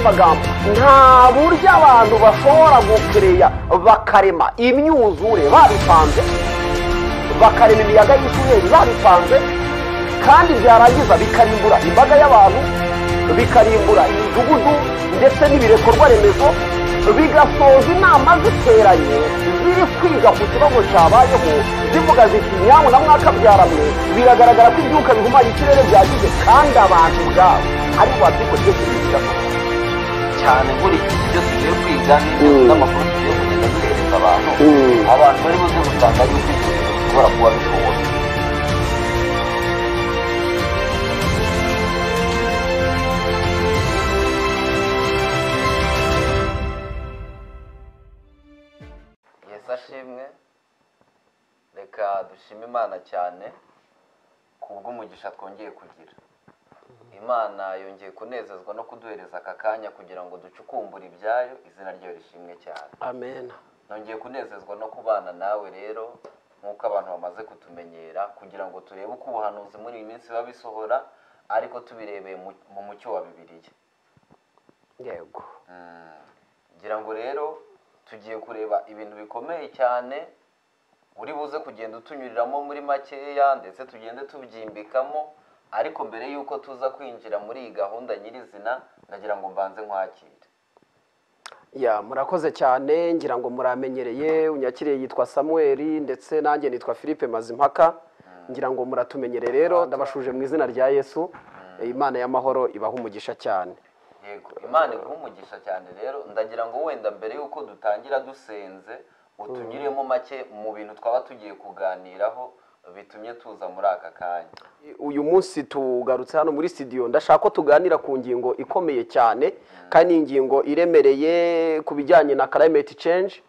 magambo nta buryo abantu bashobora gukereya bakarema imyuzure babipanze bakarema imiyaga y'isuri babipanze kandi byarangiza bikarimbura imbaga y'abantu bikarimbura imidugudu ndetse n'ibirekorwa remezo bigasoza inama ziteranye ziri kwiga ku kibazo cyabayeho zivuga ziti nyawe na mwakabyaramwe biragaragara ko ibyuka bihumanya ikirere byagize kandi abantu ubwabo ari wabyigo byose bigiraho cyane muri iki ibyo tugiye kwiga n'ibyo Mm. n'amakuru tugiye kugenda duhereza abantu Mm. abantu bari buze gusanga yuko ibyo bintu bishobora kuba bishoboka yesu ashimwe reka dushime imana cyane kubw'umugisha twongeye kugira imana yongeye kunezezwa no kuduhereza aka kanya kugira ngo ducukumbure ibyayo izina ryayo rishimwe cyane amen nongeye kunezezwa no kubana nawe rero nk'uko abantu bamaze kutumenyera kugira ngo turebe uko ubuhanuzi muri iyi minsi biba bisohora ariko tubirebeye mu- mu mucyo wa bibiliya yego Mm. ngira ngo rero tugiye kureba ibintu bikomeye cyane uri buze kugenda utunyuriramo muri makeya ndetse tugende tubyimbikamo ariko mbere y'uko tuza kwinjira muri iyi gahunda nyirizina ndagira ngo mbanze nkwakire ya murakoze cyane ngira ngo muramenyereye unyakiriye yitwa samuel ndetse nanjye nitwa philippe mazimpaka ngira ngo muratumenyere rero ndabashuje mu izina rya yesu imana y'amahoro ibaha umugisha cyane yego imana iguha umugisha cyane rero ndagira ngo wenda mbere y'uko dutangira dusenze utunyuremo make mu bintu twaba tugiye kuganiraho bitumye tuza muri aka kanya uyu munsi tugarutse hano muri studio ndashaka ko tuganira ku ngingo ikomeye cyane kandi ingingo iremereye ku bijyanye na climate change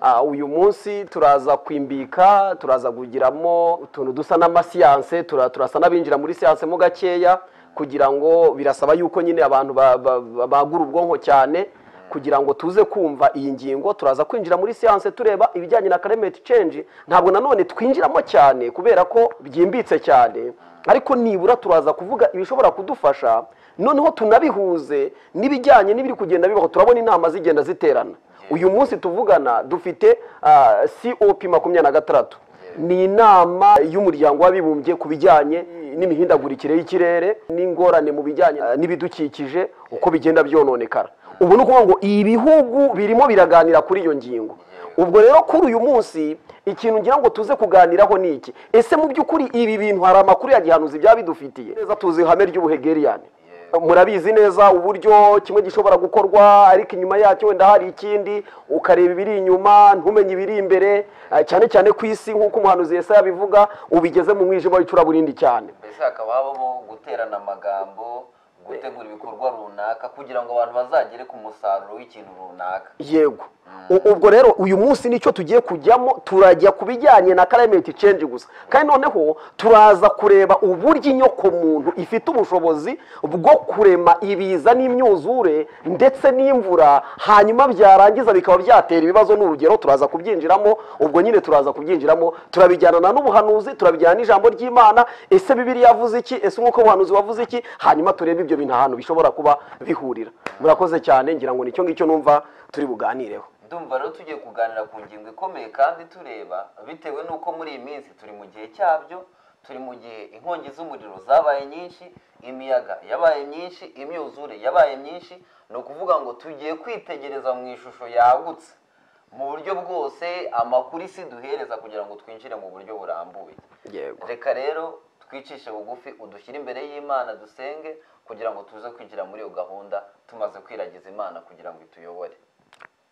Ah, uyu munsi turaza kwimbika turaza kugiramo utuntu dusa n'amasiyanse tura- turasa n'abinjira muri siyanse mo gakeya kugira ngo birasaba yuko nyine abantu ba- ba- ba- bagura ubwonko cyane kugira ngo tuze kumva iyi ngingo turaza kwinjira muri siyanse tureba ibijyanye na climate change ntabwo nanone twinjiramo cyane kubera ko byimbitse cyane ariko nibura turaza kuvuga ibishobora kudufasha noneho tunabihuze n'ibijyanye n'ibiri kugenda bibaho turabona inama zigenda ziterana uyu munsi tuvugana dufite ah, cop makumyabiri na gatandatu ni inama y'umuryango w'abibumbye ku bijyanye n'imihindagurikire y'ikirere n'ingorane mu bijyanye ah, n'ibidukikije uko bigenda byononekara ubu ni ukuvuga ngo ibihugu birimo biraganira kuri iyo ngingo ubwo rero kuri uyu munsi ikintu ngira ngo tuze kuganiraho ni iki ese mu by'ukuri ibi bintu hari amakuru ya gihanuzi byaba bidufitiye neza tuzi ihame ry'ubuhegeriyani murabizi neza uburyo kimwe gishobora gukorwa ariko inyuma yacyo wenda hari ikindi ukareba ibiri inyuma ntumenye ibiri imbere eh, cyane cyane ku isi nk'uko umuhanuzi yesaya yabivuga ubigeze mu mwijima w'icuraburindi cyane mbese hakaba habamo guterana amagambo gutegura ibikorwa runaka kugira ngo abantu bazagere ku musaruro w'ikintu runaka yego U- ubwo rero uyu munsi nicyo tugiye kujyamo turajya ku bijyanye na climate change gusa kandi noneho turaza kureba uburyo inyoko muntu ifite ubushobozi bwo kurema ibiza n'imyuzure ndetse n'imvura hanyuma byarangiza bikaba byatera ibibazo n'urugero turaza kubyinjiramo ubwo nyine turaza kubyinjiramo turabijyana n'ubuhanuzi turabijyana n'ijambo ry'imana ese bibiri yavuze iki ese nk'uko ubuhanuzi wavuze iki hanyuma turebe ibyo bintu ahantu bishobora kuba bihurira murakoze cyane ngira ngo nicyo ngicyo numva turi buganireho ndumva rero tugiye kuganira ku ngingo ikomeye kandi tureba bitewe n'uko muri iyi minsi turi mu gihe cyabyo turi mu gihe inkongi z'umuriro zabaye nyinshi imiyaga yabaye myinshi imyuzure yabaye myinshi ni ukuvuga ngo tugiye kwitegereza mu ishusho yagutse mu buryo bwose amakuru isi duhereza kugira ngo twinjire mu buryo burambuye yego reka rero twicishe bugufi udushyire imbere y'imana dusenge kugira ngo tuze kwinjira muri iyo gahunda tumaze kwiragiza imana kugira ngo ituyobore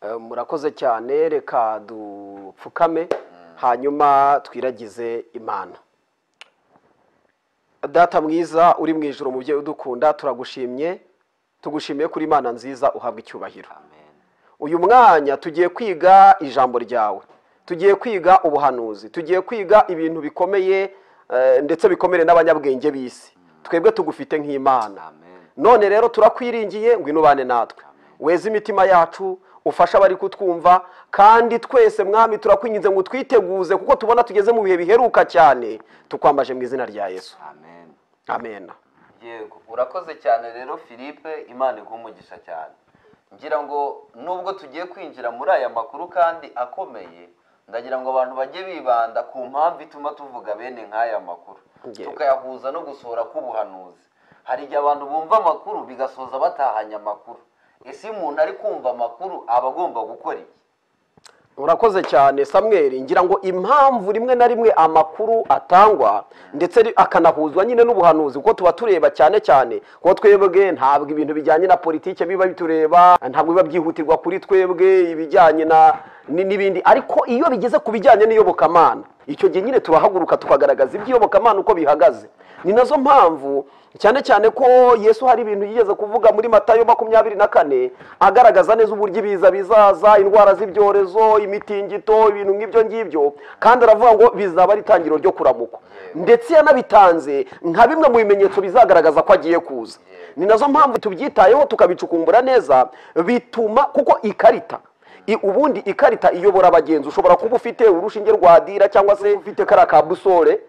Eh, murakoze cyane reka dupfukame hanyuma twiragize imana data mwiza uri mu ijoro mubyeyi udukunda turagushimye tugushimiye kuri imana nziza uhabwa icyubahiro amen uyu mwanya tugiye kwiga ijambo ryawe tugiye kwiga ubuhanuzi tugiye kwiga ibintu bikomeye eh, ndetse bikomere n'abanyabwenge b'isi twebwe tugufite nk'imana amen none rero turakwiringiye ngo inubane natwe weze imitima yacu ufashe abari kutwumva kandi twese mwami turakwinginze ngo twiteguze kuko tubona tugeze mu bihe biheruka cyane tukwambaje mu izina rya yesu amen amen yego urakoze cyane rero philippe imana iguha umugisha cyane ngira ngo nubwo tugiye kwinjira muri aya makuru kandi akomeye ndagira ngo abantu bajye bibanda ku mpamvu ituma tuvuga bene nk'aya makuru Yego. tukayahuza no gusohora k'ubuhanuzi hari igihe abantu bumva amakuru bigasoza batahanye amakuru ese iyo umuntu ari kumva amakuru aba agomba gukora iki urakoze cyane samweri ngira ngo impamvu rimwe na rimwe amakuru atangwa ndetse ri- akanahuzwa nyine n'ubuhanuzi kuko tuba tureba cyane cyane kuko twebwe ntabwo ibintu bijyanye na politike biba bitureba ntabwo biba byihutirwa kuri twebwe ibijyanye na ni- n'ibindi ariko iyo bigeze ku bijyanye n'iyobokamana icyo gihe nyine turahaguruka tukagaragaza iby'iyobokamana uko bihagaze ni nazo mpamvu cyane cyane ko yesu hari ibintu yigeze kuvuga muri matayo makumyabiri na kane agaragaza neza uburyo ibiza bizaza indwara z'ibyorezo imitingito ibintu nk'ibyo ngibyo kandi aravuga ngo bizaba ari itangiriro ryo kuramukwa ndetse yanabitanze nka bimwe mu bimenyetso bizagaragaza ko agiye kuza ni nazo mpamvu tubyitayeho tukabicukumbura neza bituma kuko ikarita I- ubundi ikarita iyobora abagenzi ushobora kuba ufite urushinge rwa dira cyangwa se ufite kariya ka busole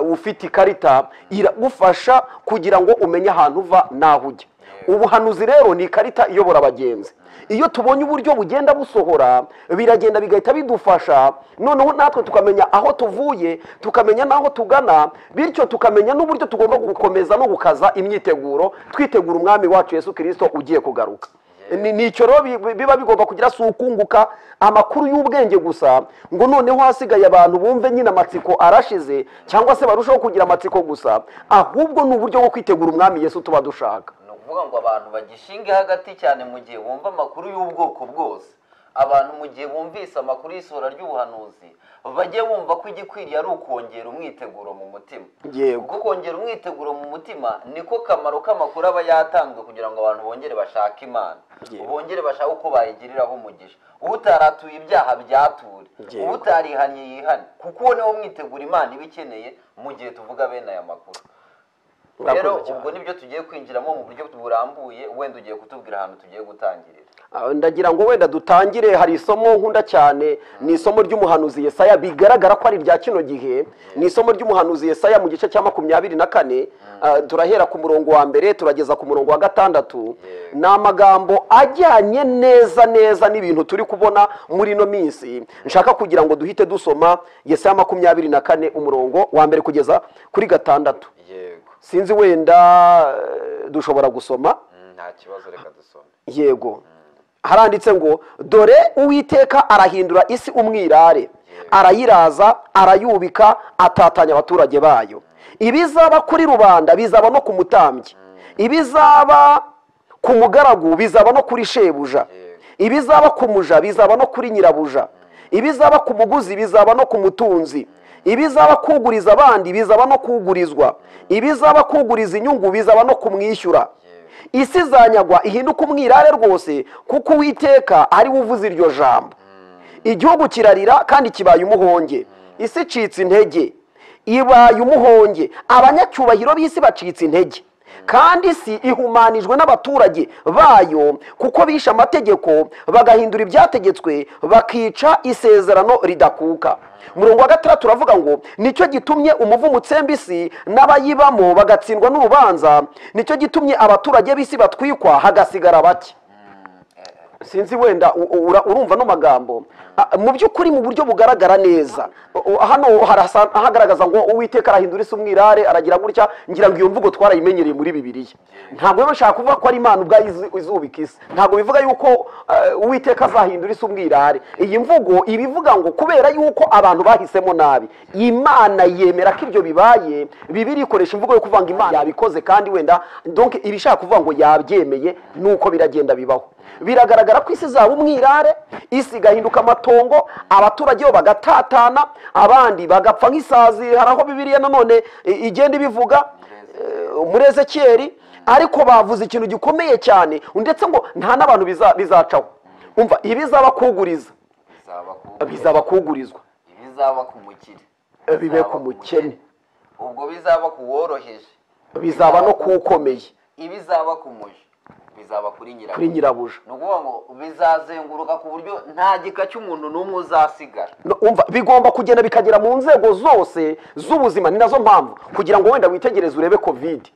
uh, ufite ikarita iragufasha kugira ngo umenye ahantu uva n'aho ujya ubuhanuzi rero ni ikarita iyobora abagenzi iyo tubonye uburyo bugenda busohora biragenda bigahita bidufasha noneho natwe tukamenya aho tuvuye tukamenya n'aho tugana bityo tukamenya n'uburyo tugomba gukomeza no gukaza imyiteguro twitegura umwami wacu yesu kirisito ugiye kugaruka ni ni icyo rero bi- biba bigomba kugira si ukunguka amakuru y'ubwenge gusa ngo noneho hasigaye abantu bumve nyine amatsiko arashize cyangwa se barushaho kugira amatsiko gusa ahubwo ni uburyo bwo kwitegura umwami yesu tuba dushaka ni ukuvuga ngo abantu bagishinge hagati cyane mu gihe bumva amakuru y'ubwoko bwose abantu mu gihe bumvise amakuru y'isohora ry'ubuhanuzi bajye bumva ko igikwiriye ari ukongera umwiteguro mu mutima Yego. ubwo kongera umwiteguro mu mutima niko kamaro k'amakuru aba yatanzwe kugira ngo abantu bongere bashake imana Yego. bongere bashake uko bayigiriraho umugisha utaratuye ibyaha byature Yego. utarihanye yihane kuko uwo niwo mwitegura imana iba ikeneye mu gihe tuvuga bene aya makuru rero Urakoze cyane. ubwo nibyo tugiye kwinjiramo mu buryo burambuye wenda ugiye kutubwira ahantu tugiye gutangirira Ah, ndagira ngo wenda dutangire hari isomo nkunda cyane ni isomo ry'umuhanuzi yesaya bigaragara ko ari irya kino gihe ni isomo ry'umuhanuzi yesaya mu gice cya makumyabiri na kane Ah, turahera ku murongo wa mbere turageza ku murongo wa gatandatu ni amagambo ajyanye neza neza n'ibintu turi kubona muri ino minsi nshaka kugira ngo duhite dusoma yesaya makumyabiri na kane umurongo wa mbere kugeza kuri gatandatu yego sinzi wenda eh, dushobora gusoma nta kibazo reka dusome yego haranditse ngo dore uwiteka arahindura isi umwirare arayiraza arayubika atatanya abaturage bayo ibizaba kuri rubanda bizaba no ku mutambyi ibizaba ku mugaragu bizaba no kuri shebuja ibizaba ku muja bizaba no kuri nyirabuja ibizaba ku muguzi bizaba no ku mutunzi ibizaba kuguriza abandi bizaba no kugurizwa ibizaba kuguriza inyungu bizaba no kumwishyura isi izanyagwa ihinduka umwirare rwose kuko uwiteka ari we uvuze iryo jambo igihugu kirarira kandi kibaye umuhonge isi icitse intege ibaye umuhonge abanyacyubahiro b'isi bacitse intege kandi isi ihumanijwe n'abaturage bayo kuko bishe amategeko bagahindura ibyategetswe bakica isezerano ridakuka murongo wa gatandatu turavuga ngo nicyo gitumye umuvumo utsemba isi n'abayibamo bagatsindwa n'urubanza nicyo gitumye abaturage b'isi batwikwa hagasigara bake sinzi wenda u- u- ura- urumva ano magambo A- mu by'ukuri mu buryo bugaragara neza O- o- hano harasa- hagaragaza ngo uwiteka arahindura isi umwirare aragira gutya ngira ngo iyo mvugo twarayimenyereye muri bibiliya ntabwo rero nshaka kuvuga ko ari imana ubwayo izi- izubika isi ntabwo bivuga yuko eh, uwiteka azahindura isi umwirare iyi mvugo iba ivuga ngo kubera yuko abantu bahisemo nabi imana yemera ko ibyo bibaye bibiri ikoresha imvugo yo kuvuga ngo imana yabikoze kandi wenda donc iba ishaka kuvuga ngo yabyemeye nuko biragenda bibaho biragaragara ko isi zaba umwirare isi igahinduka amatongo abaturage bo bagatatana abandi bagapfa nk'isazi hari aho bibiriya nanone i- igenda ibivuga eh, muri ezekiyeli ariko bavuze ikintu gikomeye cyane ndetse ngo nta n'abantu biza- bizacaho umva ibizaba kuguriza bizaba ku bizaba kugurizwa ibizaba ku mukire Eh, bibe Bizaba ku mukene ubwo bizaba ku woroheje bizaba no kuwukomeye ibizaba ku muja bizaba kuri nyirabuja kuri nyirabuja ni ukuvuga ngo bizazenguruka ku buryo nta gika cy'umuntu n'umwe uzasigara No, umva bigomba kugenda bikagera mu nzego zose z'ubuzima ni nazo mpamvu kugira ngo wenda witegereze urebe covid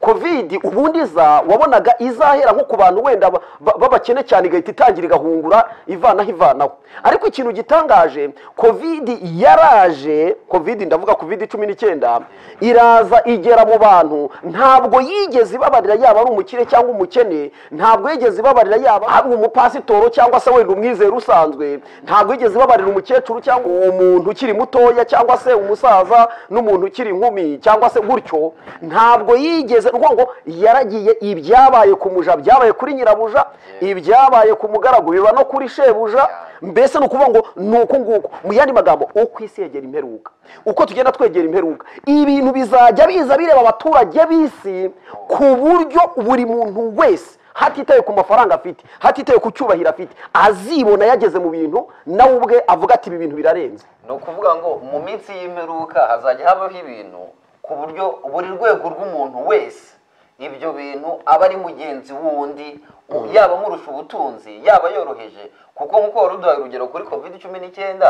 kovidi ubundi iza wabonaga izahera nko ku bantu wenda ba- ba- b'abakene cyane igahita itangira igahungura ivanaho ivanaho ariko ikintu gitangaje kovidi yaraje kovidi ndavuga kovidi cumi n'icyenda iraza igera mu bantu ntabwo yigeze ibabarira yaba ari umukire cyangwa umukene ntabwo yigeze ibabarira yaba ari umupasitoro cyangwa se wenda umwizera usanzwe ntabwo yigeze ibabarira umukecuru cyangwa umuntu ukiri mutoya cyangwa se umusaza n'umuntu ukiri inkumi cyangwa se gutyo ntabwo yigeze ni ukuvuga ngo yaragiye ibyabaye ku muja byabaye kuri nyirabuja ibyabaye ku mugaragu biba no kuri shebuja mbese ni ukuvuga ngo ni uku nguku mu yandi magambo uko isi yegera imperuka uko tugenda twegera imperuka ibintu bizajya biza bireba abaturage b'isi ku buryo buri muntu wese hatitaye ku mafaranga afite hatitaye ku cyubahiro afite azibona yageze mu bintu nawe ubwe avuga ati ibi bintu birarenze ni ukuvuga ngo mu minsi y'imperuka hazajya habaho ibintu ku buryo buri rwego rw'umuntu wese ibyo bintu aba ari mugenzi wundi u- yaba amurusha ubutunzi yaba yoroheje kuko nk'uko wari uduhaye urugero kuri covid cumi n'icyenda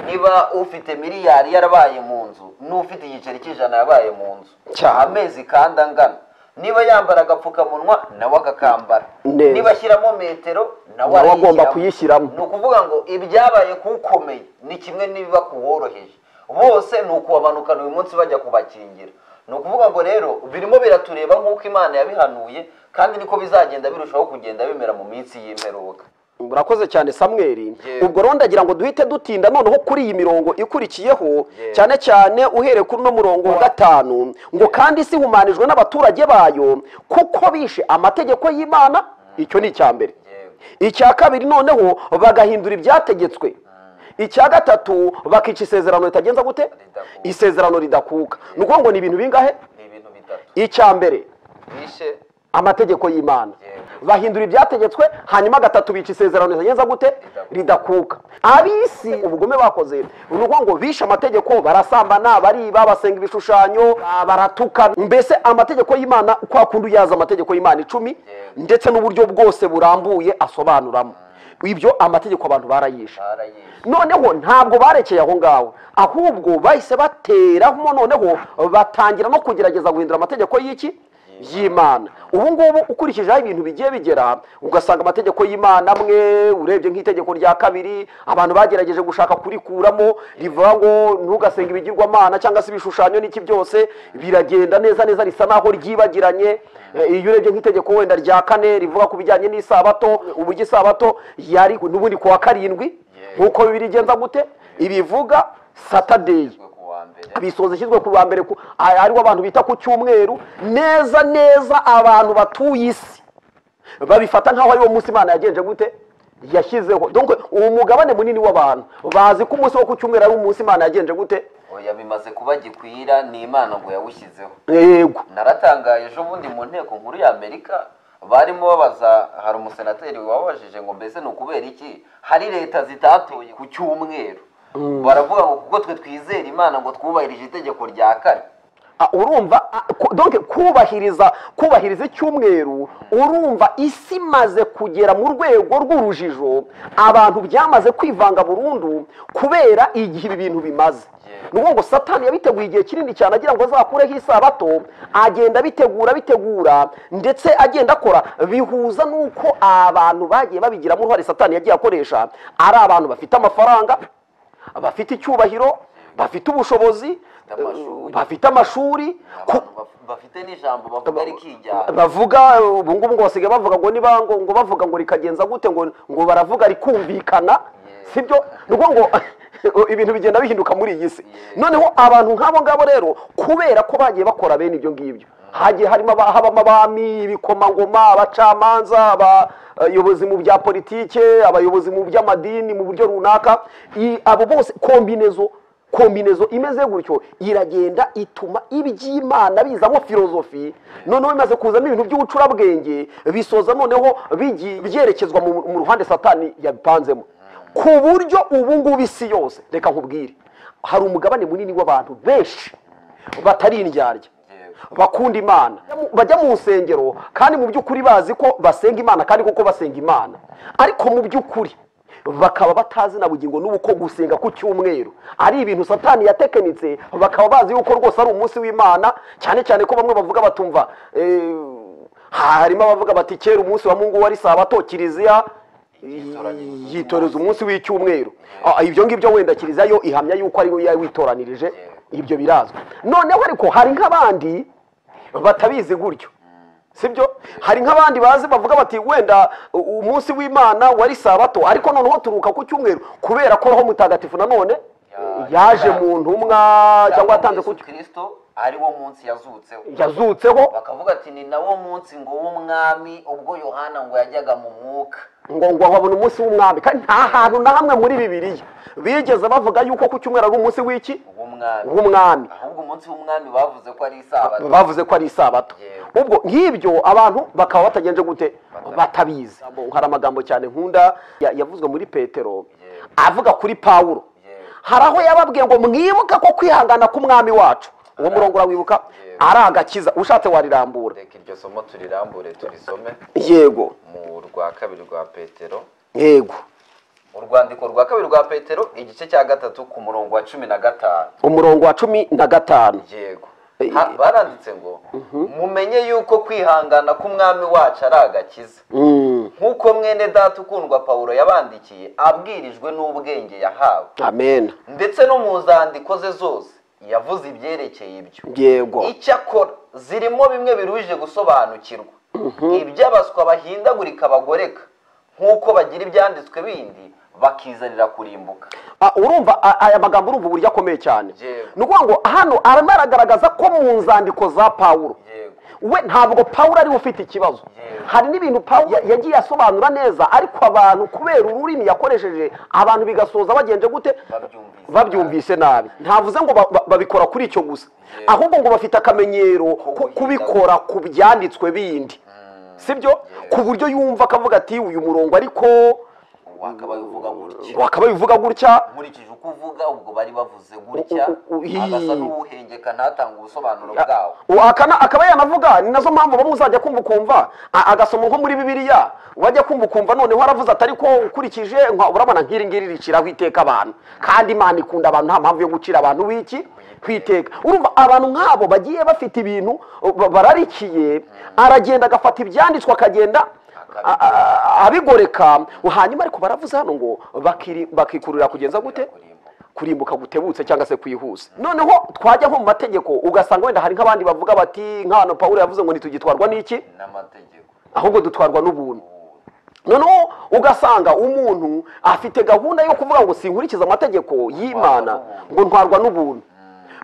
niba ufite miliyari yarabaye mu nzu n'ufite igiceri cy'ijana yabaye mu nzu Cyane. amezi kandi angana niba yambara agapfukamunwa nawe agakambara Neza. niba ashyiramo metero nawe Nawe agomba arayishyiramo. kuyishyiramo. ni ukuvuga ngo ibyabaye ku ukomeye ni kimwe n'ibiba ku woroheje bose ni ukubamanukana uyu munsi bajya kubakingira ni ukuvuga ngo rero birimo biratureba nk'uko imana yabihanuye kandi niko bizagenda birushaho kugenda bimera mu minsi y'imperuka murakoze cyane samweri Yego. ubwo rero ndagira ngo duhite dutinda noneho kuri iyi mirongo ikurikiyeho Yego. cyane cyane uhereye kuri uno murongo wa gatanu ngo kandi isi ihumanijwe n'abaturage bayo kuko bishe amategeko y'imana icyo ni icya mbere Yego. icya kabiri noneho bagahindura ibyategetswe icya gatatu bakica isezerano ritagenza gute Ridakuka. isezerano ridakuka ni ukuvuga ngo ni ibintu bingahe ni ibintu bitatu icya mbere bishe amategeko y'imana Yego. bahindura ibyategetswe hanyuma gatatu bica isezerano ritagenza gute ridakuka ab'isi ubugome bakoze ni ukuvuga ngo bishe amategeko barasambana bariba basenga ibishushanyo ba- baratukana mbese amategeko y'imana kwa kundi yaza amategeko y'imana icumi Yego. ndetse n'uburyo bwose burambuye asobanuramo ibyo amategeko abantu barayishe barayishe noneho ntabwo barekeye aho ngaho ahubwo bahise bateramo noneho batangira no kugerageza guhindura amategeko y'iki y'imana ubu ngubu ukurikije aho ibintu bigiye bigera ugasanga amategeko y'imana amwe urebye nk'itegeko rya kabiri abantu bagerageje gushaka kurikuramo rivuga ngo ntugasenga ibigirwamana cyangwa se ibishushanyo n'iki byose biragenda neza neza risa naho ryibagiranye Eh, iyo urebye nk'itegeko wenda rya kane rivuga ku bijyanye n'isabato uburyo isabato yari n'ubundi ku wa karindwi nk'uko bibiri igenza gute ibivuga satadeyi bwo ku wa mbere bisoza ishyizwe ku wa mbere ku- a- ariwo abantu bita ku cyumweru neza neza abantu batuye isi babifata nk'aho ariwo munsi imana yagenje gute yashyizeho donc uwo mugabane munini w'abantu bazi ko umunsi wo ku cyumweru ari umunsi imana yagenje gute oya bimaze kuba gikwira ni imana ngo yawushyizeho yego naratangaye ejo bundi mu nteko nkuru y'amerika barimo babaza hari umusenateri wababajije ngo mbese ni ukubera iki hari leta zitatoye ku cyumweru baravuga ngo kuko twe twizera imana ngo twubahirije itegeko rya kane Ah, urumva ah, ku- donc kubahiriza kubahiriza icyumweru urumva isi imaze kugera mu rwego rw'urujijo abantu byamaze kwivanga burundu kubera igihe ibi bintu bimaze Yeah. ni ukuvuga ngo satani yabiteguye igihe kinini cyane agira ngo azakureho isabato agenda abitegura abitegura ndetse agenda akora bihuza n'uko abantu bagiye babigiramo uruhare satani yagiye akoresha ari abantu bafite amafaranga bafite icyubahiro bafite ubushobozi amashuri. bafite amashuri ku- abantu baf- bafite n'ijambo bavuga rikijyana bavuga ubu ngubu ngo basigaye bavuga ngo niba ngo ngo bavuga ngo rikagenza gute ngo ngo baravuga rikumvikana sibyo ni ukuvuga ngo ibintu bigenda bihinduka muri iyi si noneho abantu nk'abo ngabo rero kubera ko bagiye bakora bene ibyo ngibyo hagiye harimo aba- habamo abami ibikomangoma abacamanza abayobozi mu bya politike abayobozi mu by'amadini mu buryo runaka i- abo bose kombinezo kombinezo imeze gutyo iragenda ituma iby'imana bizamo filozofi noneho bimaze kuzamo ibintu by'ubucurabwenge bisoza noneho bigiye byerekezwa mu mu ruhande satani yabipanzemo ku buryo ubu ngubu isi yose reka nkubwire hari umugabane munini w'abantu benshi batari indyarya bakunda imana bajya mu nsengero kandi mu by'ukuri bazi ko basenga imana kandi koko basenga imana ariko mu by'ukuri bakaba batazi na bugingo n'ubu ko gusenga ku cyumweru ari ibintu satani yatekenitse bakaba bazi yuko rwose ari umunsi w'imana cyane cyane ko bamwe bavuga batumva eh, harimo abavuga bati kera umunsi wa mungu wari sabato kiliziya Yitoranyiriza yitoreza umunsi w'icyumweru Ah, ibyo ngibyo wenda kiliziya yo ihamya yuko ari we yawitoranyirije ibyo birazwi noneho ariko hari nk'abandi batabizi gutyo sibyo hari nk'abandi bazi bavuga bati wenda u- umunsi w'imana wari sabato ariko noneho turuka ku cyumweru kubera ko roho mutagatifu nanone Ya- yaje ya- mu ntumwa cyangwa yatanze ku Yesu kirisito ari wo munsi yazutseho yazutseho bakavuga ati ni nawo munsi ngo w'umwami ubwo yohana ngo yajyaga mu mwuka ngo ngo babone umunsi w'umwami kandi nta hantu na hamwe muri bibiliya bigeze bavuga yuko ku cyumweru ari umunsi w'iki w'umwami w'umwami ahubwo umunsi w'umwami bavuze ko ari isabato bavuze ko ari isabato Yego. ubwo nk'ibyo abantu bakaba batagenje gute Batabizi. batabizi hari amagambo cyane nkunda ya- yavuzwe muri petero Yego. avuga kuri pawulo Yego. hari aho yababwiye ngo mwibuka ko kwihangana k'umwami wacu uwo murongo urawibuka Yego. ari agakiza ushatse warirambura reka iryo somo turirambure turisome yego mu rwa kabiri rwa petero yego urwandiko rwa kabiri rwa petero igice cya gatatu ku murongo wa cumi na gatanu umurongo wa cumi na gatanu yego Eh, Ha- baranditse ngo mumenye yuko kwihangana k'umwami wacu ari agakiza Mm, nk'uko mwene data ukundwa pawulo yabandikiye abwirijwe n'ubwenge yahawe amen ndetse no mu nzandiko ze zose yavuze ibyerekeye ibyo yego icyakora zirimo bimwe biruhije gusobanukirwa iby'abaswa bahindagurika bagoreka nk'uko bagira ibyanditswe bindi bakizanira kurimbuka Ah, urumva a- aya magambo urumva uburyo akomeye cyane Yego. ni ukuvuga ngo hano arimo aragaragaza ko mu nzandiko za pawulo yego we ntabwo pawulo ariwe ufite ikibazo Yego. hari n'ibintu pawulo ya- yagiye asobanura neza ariko abantu kubera ururimi yakoresheje abantu bigasoza bagenje gute babyumvise babyumvise nabi ntavuze ngo ba- ba- babikora kuri icyo gusa Yego. ahubwo ngo bafite akamenyero ko guhindagura. kubikora ku byanditswe bindi sibyo ku buryo yumva akavuga ati uyu murongo ariko wakaba uvuga gutya wakaba bivuga gutya nkurikije uko uvuga ubwo bari bavuze gutya U- u- u- agasa ii. n'uhengeka ntatange ubusobanuro Ya- bwawo Uwo akana- akaba yanavuga ni nazo mpamvu bamwe uzajya kumva ukumva a- agasoma nko muri bibiliya wajya kumva ukumva noneho aravuze atari ko ukurikije nka- urabona nk'iri ngiri riciraho iteka abantu kandi imana ikunda abantu nta mpamvu yo gucira abantu w'iki kwiteka urumva abantu nk'abo bagiye bafite ibintu ba- bararikiye aragenda agafata ibyanditswe akagenda a- a- abigoreka hanyuma ariko baravuze hano ngo bakiri- bakikururira kugenza gute kurimbuka gutebutse cyangwa se kwihuse noneho twajya nko mu mategeko ugasanga wenda hari nk'abandi bavuga bati nk'ahantu pawulo yavuze ngo ntitugitwarwa n'iki n'amategeko ahubwo dutwarwa n'ubuntu noneho ugasanga umuntu afite gahunda yo kuvuga ngo sinkurikize amategeko y'imana ngo ntwarwa n'ubuntu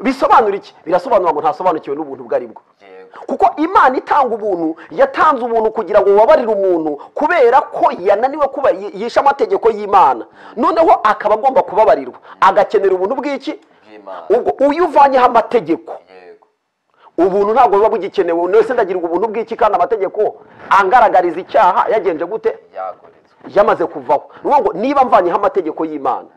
bisobanura iki birasobanura ngo ntasobanukiwe n'ubuntu ubwo ari bwo yego kuko imana itanga ubuntu yatanze ubuntu kugira ngo bubabarire umuntu kubera ko yananiwe kuba yi- yishe amategeko y'imana noneho akaba agomba kubabarirwa agakenera ubuntu bw'iki bw'imana ubwo uyu uvanyeho amategeko yego ubuntu ntabwo buba bugikenewe umuntu wese ndagirirwa ubuntu bw'iki kandi amategeko angaragariza icyaha yagenje gute yagoretswe yamaze kuvaho ni ukuvuga ngo niba mvanyeho amategeko y'imana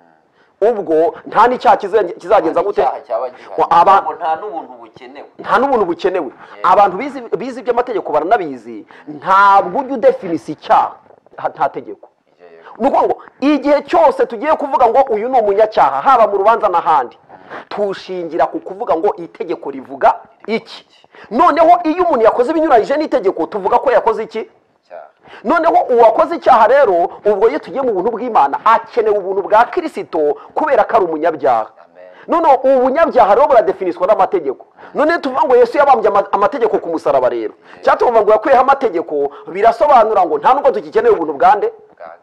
ubwo nta n'icyaha kize- kizagenza gute icyaha cyaba gihari Wa- aba- Ntabwo nta n'ubuntu bukenewe nta n'ubuntu bukenewe abantu bizi bizi iby'amategeko baranabizi nta buryo udefinisi icyaha ha- nta tegeko yego ni ukuvuga ngo igihe cyose tugiye kuvuga ngo uyu ni umunyacyaha haba mu rubanza n'ahandi tushingira ku kuvuga ngo itegeko rivuga iki noneho iyo umuntu yakoze ibinyuranyije n'itegeko tuvuga ko yakoze iki icyaha noneho uwakoze icyaha rero ubwo iyo tugiye mu buntu bw'imana akeneye ubuntu bwa kirisito kubera ko ari umunyabyaha amen noneho ubu bunyabyaha rero buradefinishwa n'amategeko none tuvuga ngo yesu yabambye ama- amategeko ku musaraba rero cyangwa tuvuga ngo yakuyeho amategeko birasobanura ngo nta nubwo tugikeneye ubuntu bwa nde bwa kirisito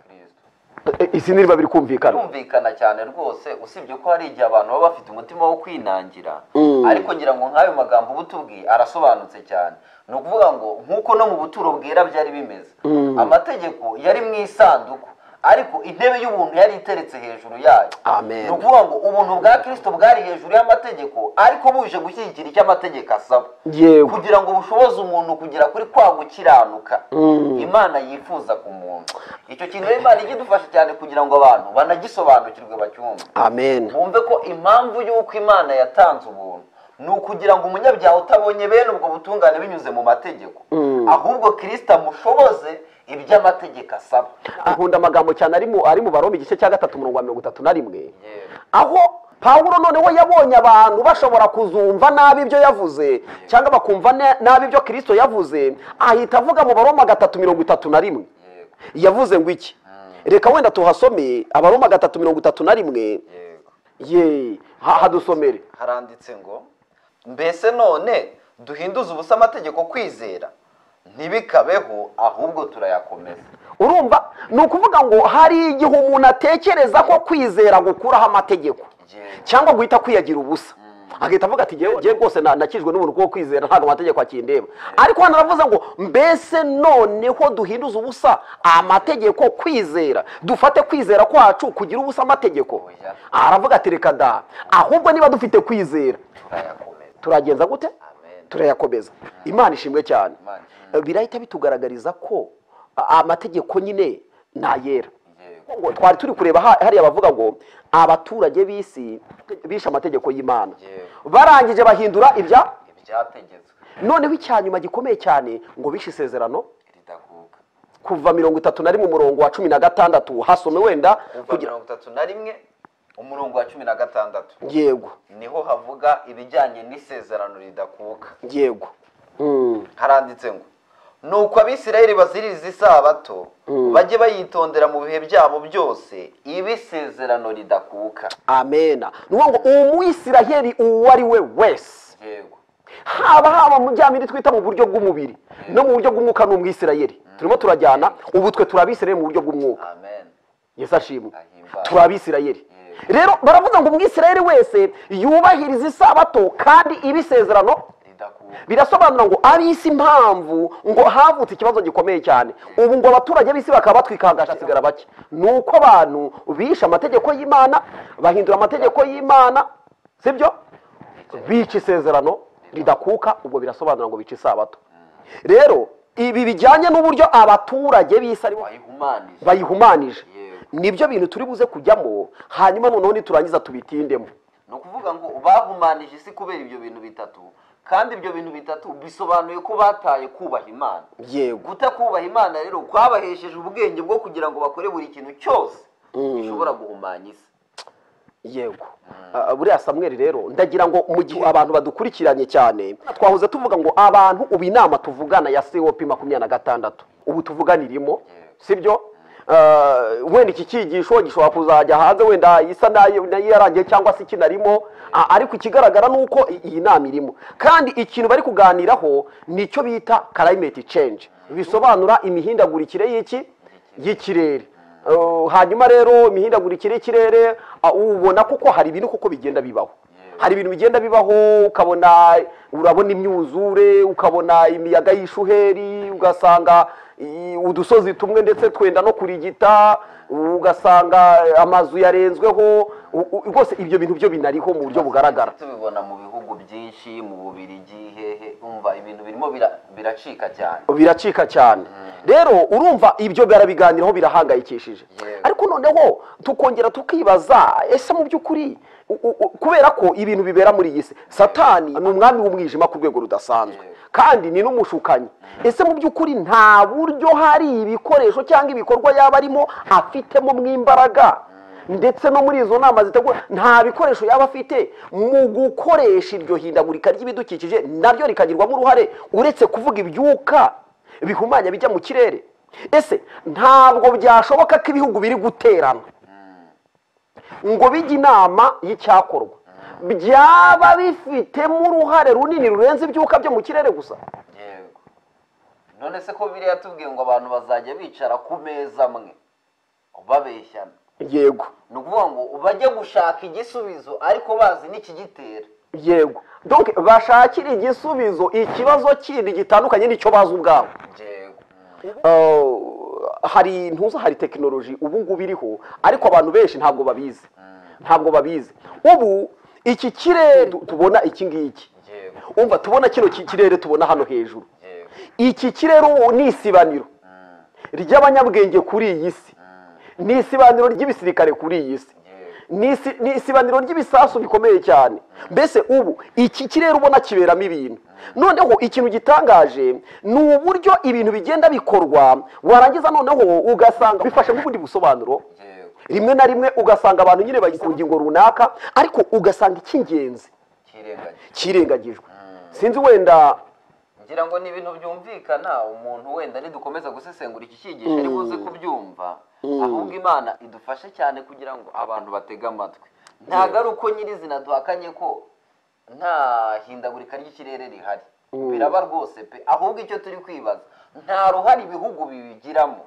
E, isi n'iriba biri kumvikana birumvikana cyane rwose usibye ko hari igihe abantu baba bafite umutima wo kwinangira Mm. ariko ngira ngo nk'ayo magambo uba utubwiye arasobanutse cyane ni ukuvuga ngo nk'uko no mu buturo bwera byari bimeze amategeko yari mu isanduku ariko intebe y'ubuntu yari iteretse hejuru yayo Amen. ni ukuvuga ngo ubuntu bwa kirisito bwari hejuru y'amategeko ariko buje gushyigikira icyo amategeko asaba Yego. kugira ngo bushoboze umuntu kugera kuri kwa gukiranuka imana yifuza ku muntu icyo kintu rero imana ijya idufasha cyane kugira ngo abantu banagisobanukirwe bacyumve amen bumve ko impamvu y'uko imana yatanze ubuntu ni ukugira ngo umunyabyaha utabonye bene ubwo butungane binyuze mu mategeko ahubwo kirisita amushoboze ibyo amategeko asaba nkunda amagambo cyane ari mu ari mu baroma igice cya gatatu umurongo wa mirongo itatu na rimwe Yewe. aho pawulo noneho yabonye abantu bashobora kuzumva nabi ibyo yavuze cyangwa bakumva na- nabi ibyo kirisito yavuze ahita avuga mu baroma gatatu mirongo itatu na rimwe yego yavuze ngo iki reka wenda tuhasome abaroma gatatu mirongo itatu na rimwe yego ye ha- hadusomere haranditse ngo mbese none duhinduze ubusa amategeko kwizera ntibikabeho ahubwo turayakomeza urumva ni ukuvuga ngo hari igihe umuntu atekereza ko kwizera gukuraho amategeko Yego. cyangwa guhita kwiyagira ubusa agahita avuga ati "Jyewe- jyewe rwose na- nakijwe n'ubuntu bwo kwizera ntabwo amategeko akindeba ariko hano aravuze ngo mbese noneho duhinduze ubusa amategeko kwizera dufate kwizera kwacu kugira ubusa amategeko Oya. aravuga ati reka da ahubwo niba dufite kwizera turayakomeza turagenza gute amen turayakomeza imana ishimwe cyane Imana. birahita bitugaragariza ko a- amategeko nyine ni ayera yego ngo twari turi kureba ha- hariya bavuga ngo abaturage b'isi bishe amategeko y'imana Yewe. barangije bahindura ibya ibyategetswe noneho icyanyuma gikomeye cyane ngo bishe isezerano ridakuka kuva mirongo itatu na rimwe umurongo wa cumi na gatandatu hasome wenda kuva kugira mirongo itatu na rimwe umurongo wa cumi na gatandatu yego niho havuga ibijyanye n'isezerano ridakuka yego Mm. haranditse ngo nuko abisirayeli baziririza isabato bajye bayitondera mu bihe byabo byose iba isezerano ridakuka amena ni ukuvuga ngo umwisiraheli uwo ari we wese yego haba haba mu bya bindi twita mu buryo bw'umubiri no mu buryo bw'umwuka ni umwisirayeli turimo turajyana ubu twe turi abisirayeli mu buryo bw'umwuka amen yesu ashimwe Ahimbawe. turi abisirayeli Yego. rero baravuga ngo umwisirayeli wese yubahiriza isabato kandi iba isezerano ridakuka birasobanura ngo ab'isi impamvu ngo havutse ikibazo gikomeye cyane ubu ngo abaturage b'isi bakaba batwikanga hagasigara bake ni uko abantu bishe amategeko y'imana bahindura amategeko y'imana sibyo bica isezerano ridakuka ubwo birasobanura ngo bica isabato rero ibi bijyanye n'uburyo abaturage b'isi aribo wayihumanije bayihumanije Yego. nibyo bintu turi buze kujyamo hanyuma noneho niturangiza tubitindemo ni ukuvuga ngo bahumanije isi kubera ibyo bintu bitatu kandi ibyo bintu bitatu bisobanuye ko bataye kubaha imana yego kutakubaha imana rero kwabahesheje ubwenge bwo kugira ngo bakore buri kintu cyose gishobora guhumanya isi yego Ah, buriya samweri rero ndagira ngo mu gihe abantu badukurikiranye cyane twahoze tuvuga ngo abantu ubu inama tuvugana ya cop makumyabiri na gatandatu ubu tuvuganirimo sibyo Ah, wenda iki cyigisho gishobora kuzajya hanze wenda isa nayo nayo yarangiye cyangwa se ikinarimo Ah, ariko ikigaragara ni uko i- iyi nama irimo kandi ikintu bari kuganiraho nicyo bita climate change bisobanura imihindagurikire y'iki y'ikirere Uh, hanyuma rero imihindagurikire y'ikirere uh, ubona kuko hari ibintu kuko bigenda bibaho hari ibintu bigenda bibaho ukabona urabona imyuzure ukabona imiyaga y'ishuheri ugasanga i- udusozi tumwe ndetse twenda no kurigita ugasanga amazu yarenzweho u- u- rwose ibyo bintu byo binariho mu buryo bugaragara tubibona mu bihugu byinshi mu bubirigi hehe umva ibintu birimo bira- biracika cyane biracika cyane rero urumva ibyo barabiganiraho birahangayikishije Yego. ariko noneho tukongera tukibaza ese mu by'ukuri u- u- u- kubera ko ibintu bibera muri iyi si satani ni umwami w'umwijima ku rwego rudasanzwe Yego. kandi ni n'umushukanyi ese mu by'ukuri nta buryo hari ibikoresho cyangwa ibikorwa yaba arimo afitemo mw'imbaraga ndetse no muri izo nama zitegura nta bikoresho yaba afite mu gukoresha iryo hindagurika ry'ibidukikije naryo rikagirwamo uruhare uretse kuvuga ibyuka bihumanya bijya mu kirere ese ntabwo byashoboka ko ibihugu biri guterana ngo bijye inama y'icyakorwa byaba bifitemo uruhare runini rurenze ibyuka byo mu kirere gusa yego none se ko biriya tubwiye ngo abantu bazajya bicara ku meza amwe babeshyana yego ni ukuvuga ngo bajye gushaka igisubizo ariko bazi n'ikigitera yego donc bashakira igisubizo ikibazo kindi gitandukanye n'icyo bazi ubwabo yego Uh, hari ntuza hari tekinoloji ubu ngubu iriho ariko abantu benshi ntabwo babizi ntabwo babizi ubu iki kirere tu- tubona iki ngiki yego umva tubona kino ki- kirere tubona hano hejuru yego iki kirere ubu ni isibaniro ry'abanyabwenge kuri iyi si ni isibaniro ry'ibisirikare kuri iyi si ni isi- ni isibaniro ry'ibisasu bikomeye cyane mbese ubu iki kirere ubona kiberamo ibintu noneho ikintu gitangaje ni uburyo ibintu bigenda bikorwa warangiza noneho ugasanga bifashe nk'ubundi busobanuro yego rimwe na rimwe ugasanga abantu nyine bari ku ngingo runaka ariko ugasanga icy'ingenzi kirengagije kirengagijwe sinzi wenda ngira ngo ni ibintu byumvikana umuntu wenda nidukomeza gusesengura iki cyigisho ariko uze kubyumva ahubwo imana idufashe cyane kugira ngo abantu batege amatwi ntabwo ari uko nyirizina duhakanye ko nta hindagurika ry'ikirere rihari biraba rwose pe ahubwo icyo turi kwibaza nta ruhare ibihugu bibigiramo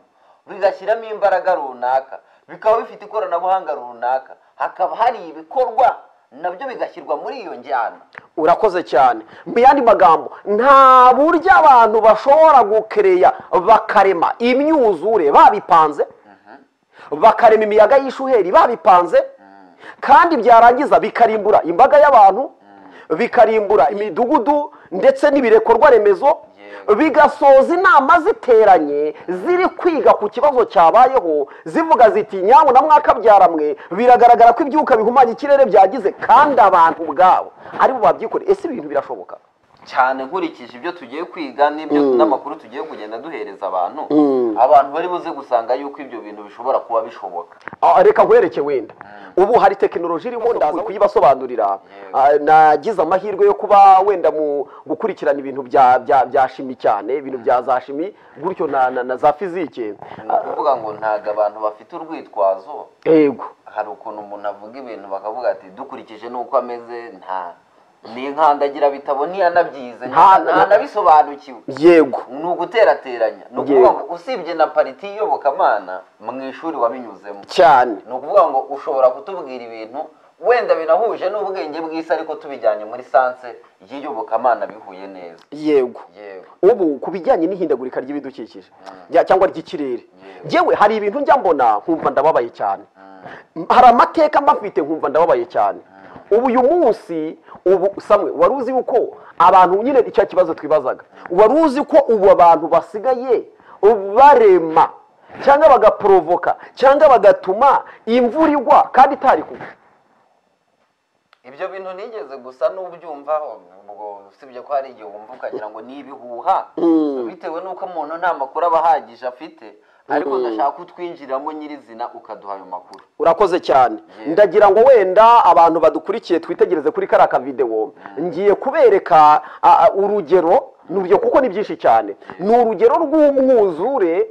bigashyiramo imbaraga runaka bikaba bifite ikoranabuhanga runaka hakaba hari ibikorwa nabyo bigashyirwa muri iyo njyana urakoze cyane mu yandi magambo nta buryo abantu bashobora gukereya bakarema imyuzure babipanze bakarema imiyaga y'ishuheri babipanze kandi byarangiza bikarimbura imbaga y'abantu bikarimbura imidugudu ndetse n'ibirekorwa remezo Yego. bigasoza inama ziteranye ziri kwiga ku kibazo cyabayeho zivuga ziti nyamu na mwakabyaramwe biragaragara ko ibyuka bihumanya ikirere byagize kandi abantu ubwabo aribo babyikoreye ese ibintu birashoboka cyane nkurikije ibyo tugiye kwiga n'ibyo n'amakuru tugiye kugenda duhereza abantu abantu bari buze gusanga yuko ibyo bintu bishobora kuba bishoboka Ah, reka nkwereke wenda ubu hari tekinoloji irimo ndaza kuyibasobanurira Ah, nagize amahirwe yo kuba wenda mu gukurikirana ibintu bya bya bya shimi cyane ibintu bya za shimi gutyo na na, na za fizike ni ukuvuga ngo ntabwo abantu bafite urwitwazo yego hari ukuntu umuntu avuga ibintu bakavuga ati dukurikije n'uko ameze nta ni inkandagira bitabo ntiyanabyize Nta- ntanabisobanukiwe yego ni uguterateranya ni ukuvuga ngo usibye na pariti iyobokamana mu ishuri wabinyuzemo cyane ni ukuvuga ngo ushobora kutubwira ibintu wenda binahuje n'ubwenge bw'isi ariko tubijyanye muri sanse y'iyobokamana bihuye neza yego yewe ubu ku bijyanye n'ihindagurika ry'ibidukikije rya- cyangwa ry'ikirere Yego. yewe hari ibintu njya mbona nkumva ndababaye cyane hari amateka mbafite nkumva ndababaye cyane ubu uyu munsi ubu samwe wari uzi yuko abantu nyine icyo kibazo twibazaga wari uzi ko ubu abantu basigaye barema cyangwa bagaporovoka cyangwa bagatuma imvura igwa kandi itari kugwa ibyo bintu nigeze gusa n'ubyumva ubwo usibye ko hari igihe wumva ukagira ngo ni ibihuha bitewe n'uko umuntu nta makuru aba ahagije afite ariko ndashaka kutwinjiriramo nyirizina ukaduha ayo makuru urakoze cyane ndagira ngo wenda abantu badukurikiye twitegereze kuri kariya kavidewo ngiye kubereka a, a, urugero ni urugero kuko ni byinshi cyane ni urugero rw'umwuzure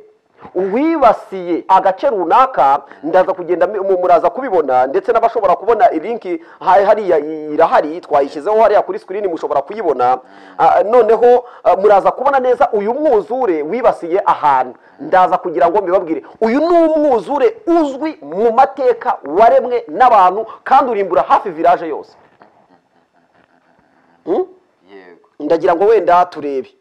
wibasiye agace runaka ndaza kugenda mu- mu- muraza kubibona ndetse n'abashobora kubona linki ha- hariya irahari twayishyizeho hariya kuri screen mushobora kuyibona Ah, noneho ah, muraza kubona neza uyu mwuzure wibasiye ahantu ndaza kugira ngo mbibabwire uyu ni umwuzure uzwi mu mateka waremwe n'abantu kandi urimbura hafi village yose Hmm? yego ndagira ngo wenda turebe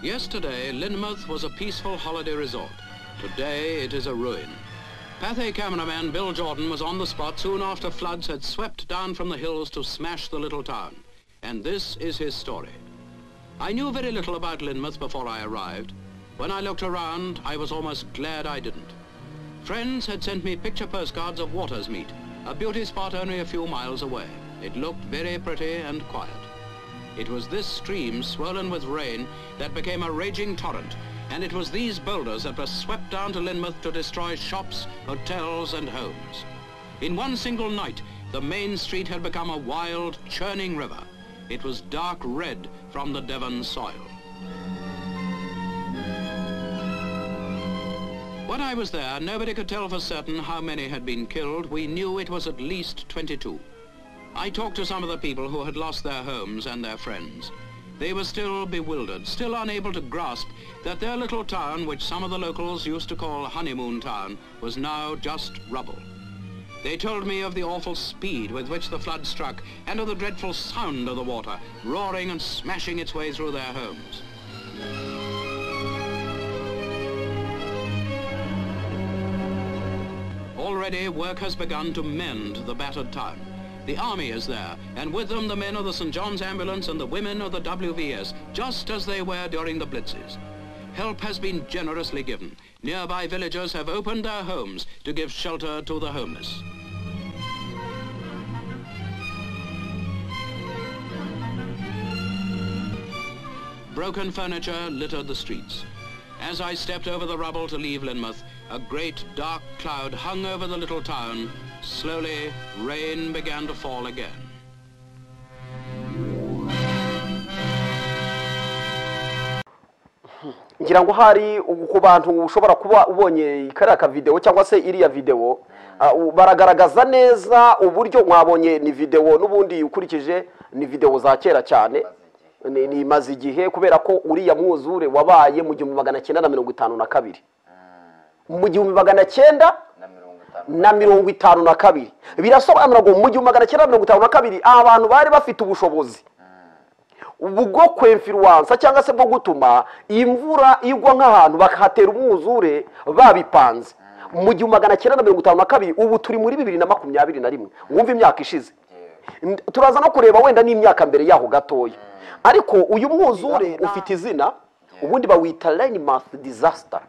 Yesterday, Lynmouth was a peaceful holiday resort. Today, it is a ruin. Pathé cameraman Bill Jordan was on the spot soon after floods had swept down from the hills to smash the little town. And this is his story. I knew very little about Lynmouth before I arrived. When I looked around, I was almost glad I didn't. Friends had sent me picture postcards of Watersmeet, a beauty spot only a few miles away. It looked very pretty and quiet. It was this stream, swollen with rain, that became a raging torrent, and it was these boulders that were swept down to Lynmouth to destroy shops, hotels, and homes. In one single night, the main street had become a wild, churning river. It was dark red from the Devon soil. When I was there, nobody could tell for certain how many had been killed. We knew it was at least 22. I talked to some of the people who had lost their homes and their friends. They were still bewildered, still unable to grasp that their little town, which some of the locals used to call Honeymoon Town, was now just rubble. They told me of the awful speed with which the flood struck and of the dreadful sound of the water, roaring and smashing its way through their homes. Already work has begun to mend the battered town. The army is there, and with them the men of the St. John's Ambulance and the women of the WVS, just as they were during the blitzes. Help has been generously given. Nearby villagers have opened their homes to give shelter to the homeless. Broken furniture littered the streets. As I stepped over the rubble to leave Lynmouth, a great dark cloud hung over the little town. Slowly, rain began to fall again. ngira ngo hari ku bantu ushobora kuba ubonye kariya kavidewo cyangwa se iriya videwo ah, u- baragaragaza neza uburyo mwabonye ni videwo n'ubundi ukurikije ni videwo za kera cyane ni ni imaze igihe kubera ko uriya mwuzure wabaye mu gihumbi magana cyenda na mirongo itanu na kabiri mu gihumbi magana cyenda na mirongo itanu na mirongo itanu na kabiri birasobanura ngo mu gihumbi magana cyenda mirongo itanu na kabiri abantu bari bafite ubushobozi bwo kwemfiruwansa cyangwa se bwo gutuma imvura igwa nk'ahantu bakahatera umwuzure babipanze mu gihumbi magana cyenda na mirongo itanu na kabiri ubu turi muri bibiri na makumyabiri na rimwe wumva imyaka ishize N- turaza no kureba wenda n'imyaka mbere yaho gatoya ariko uyu mwuzure ufite izina ubundi bawita line mouth disaster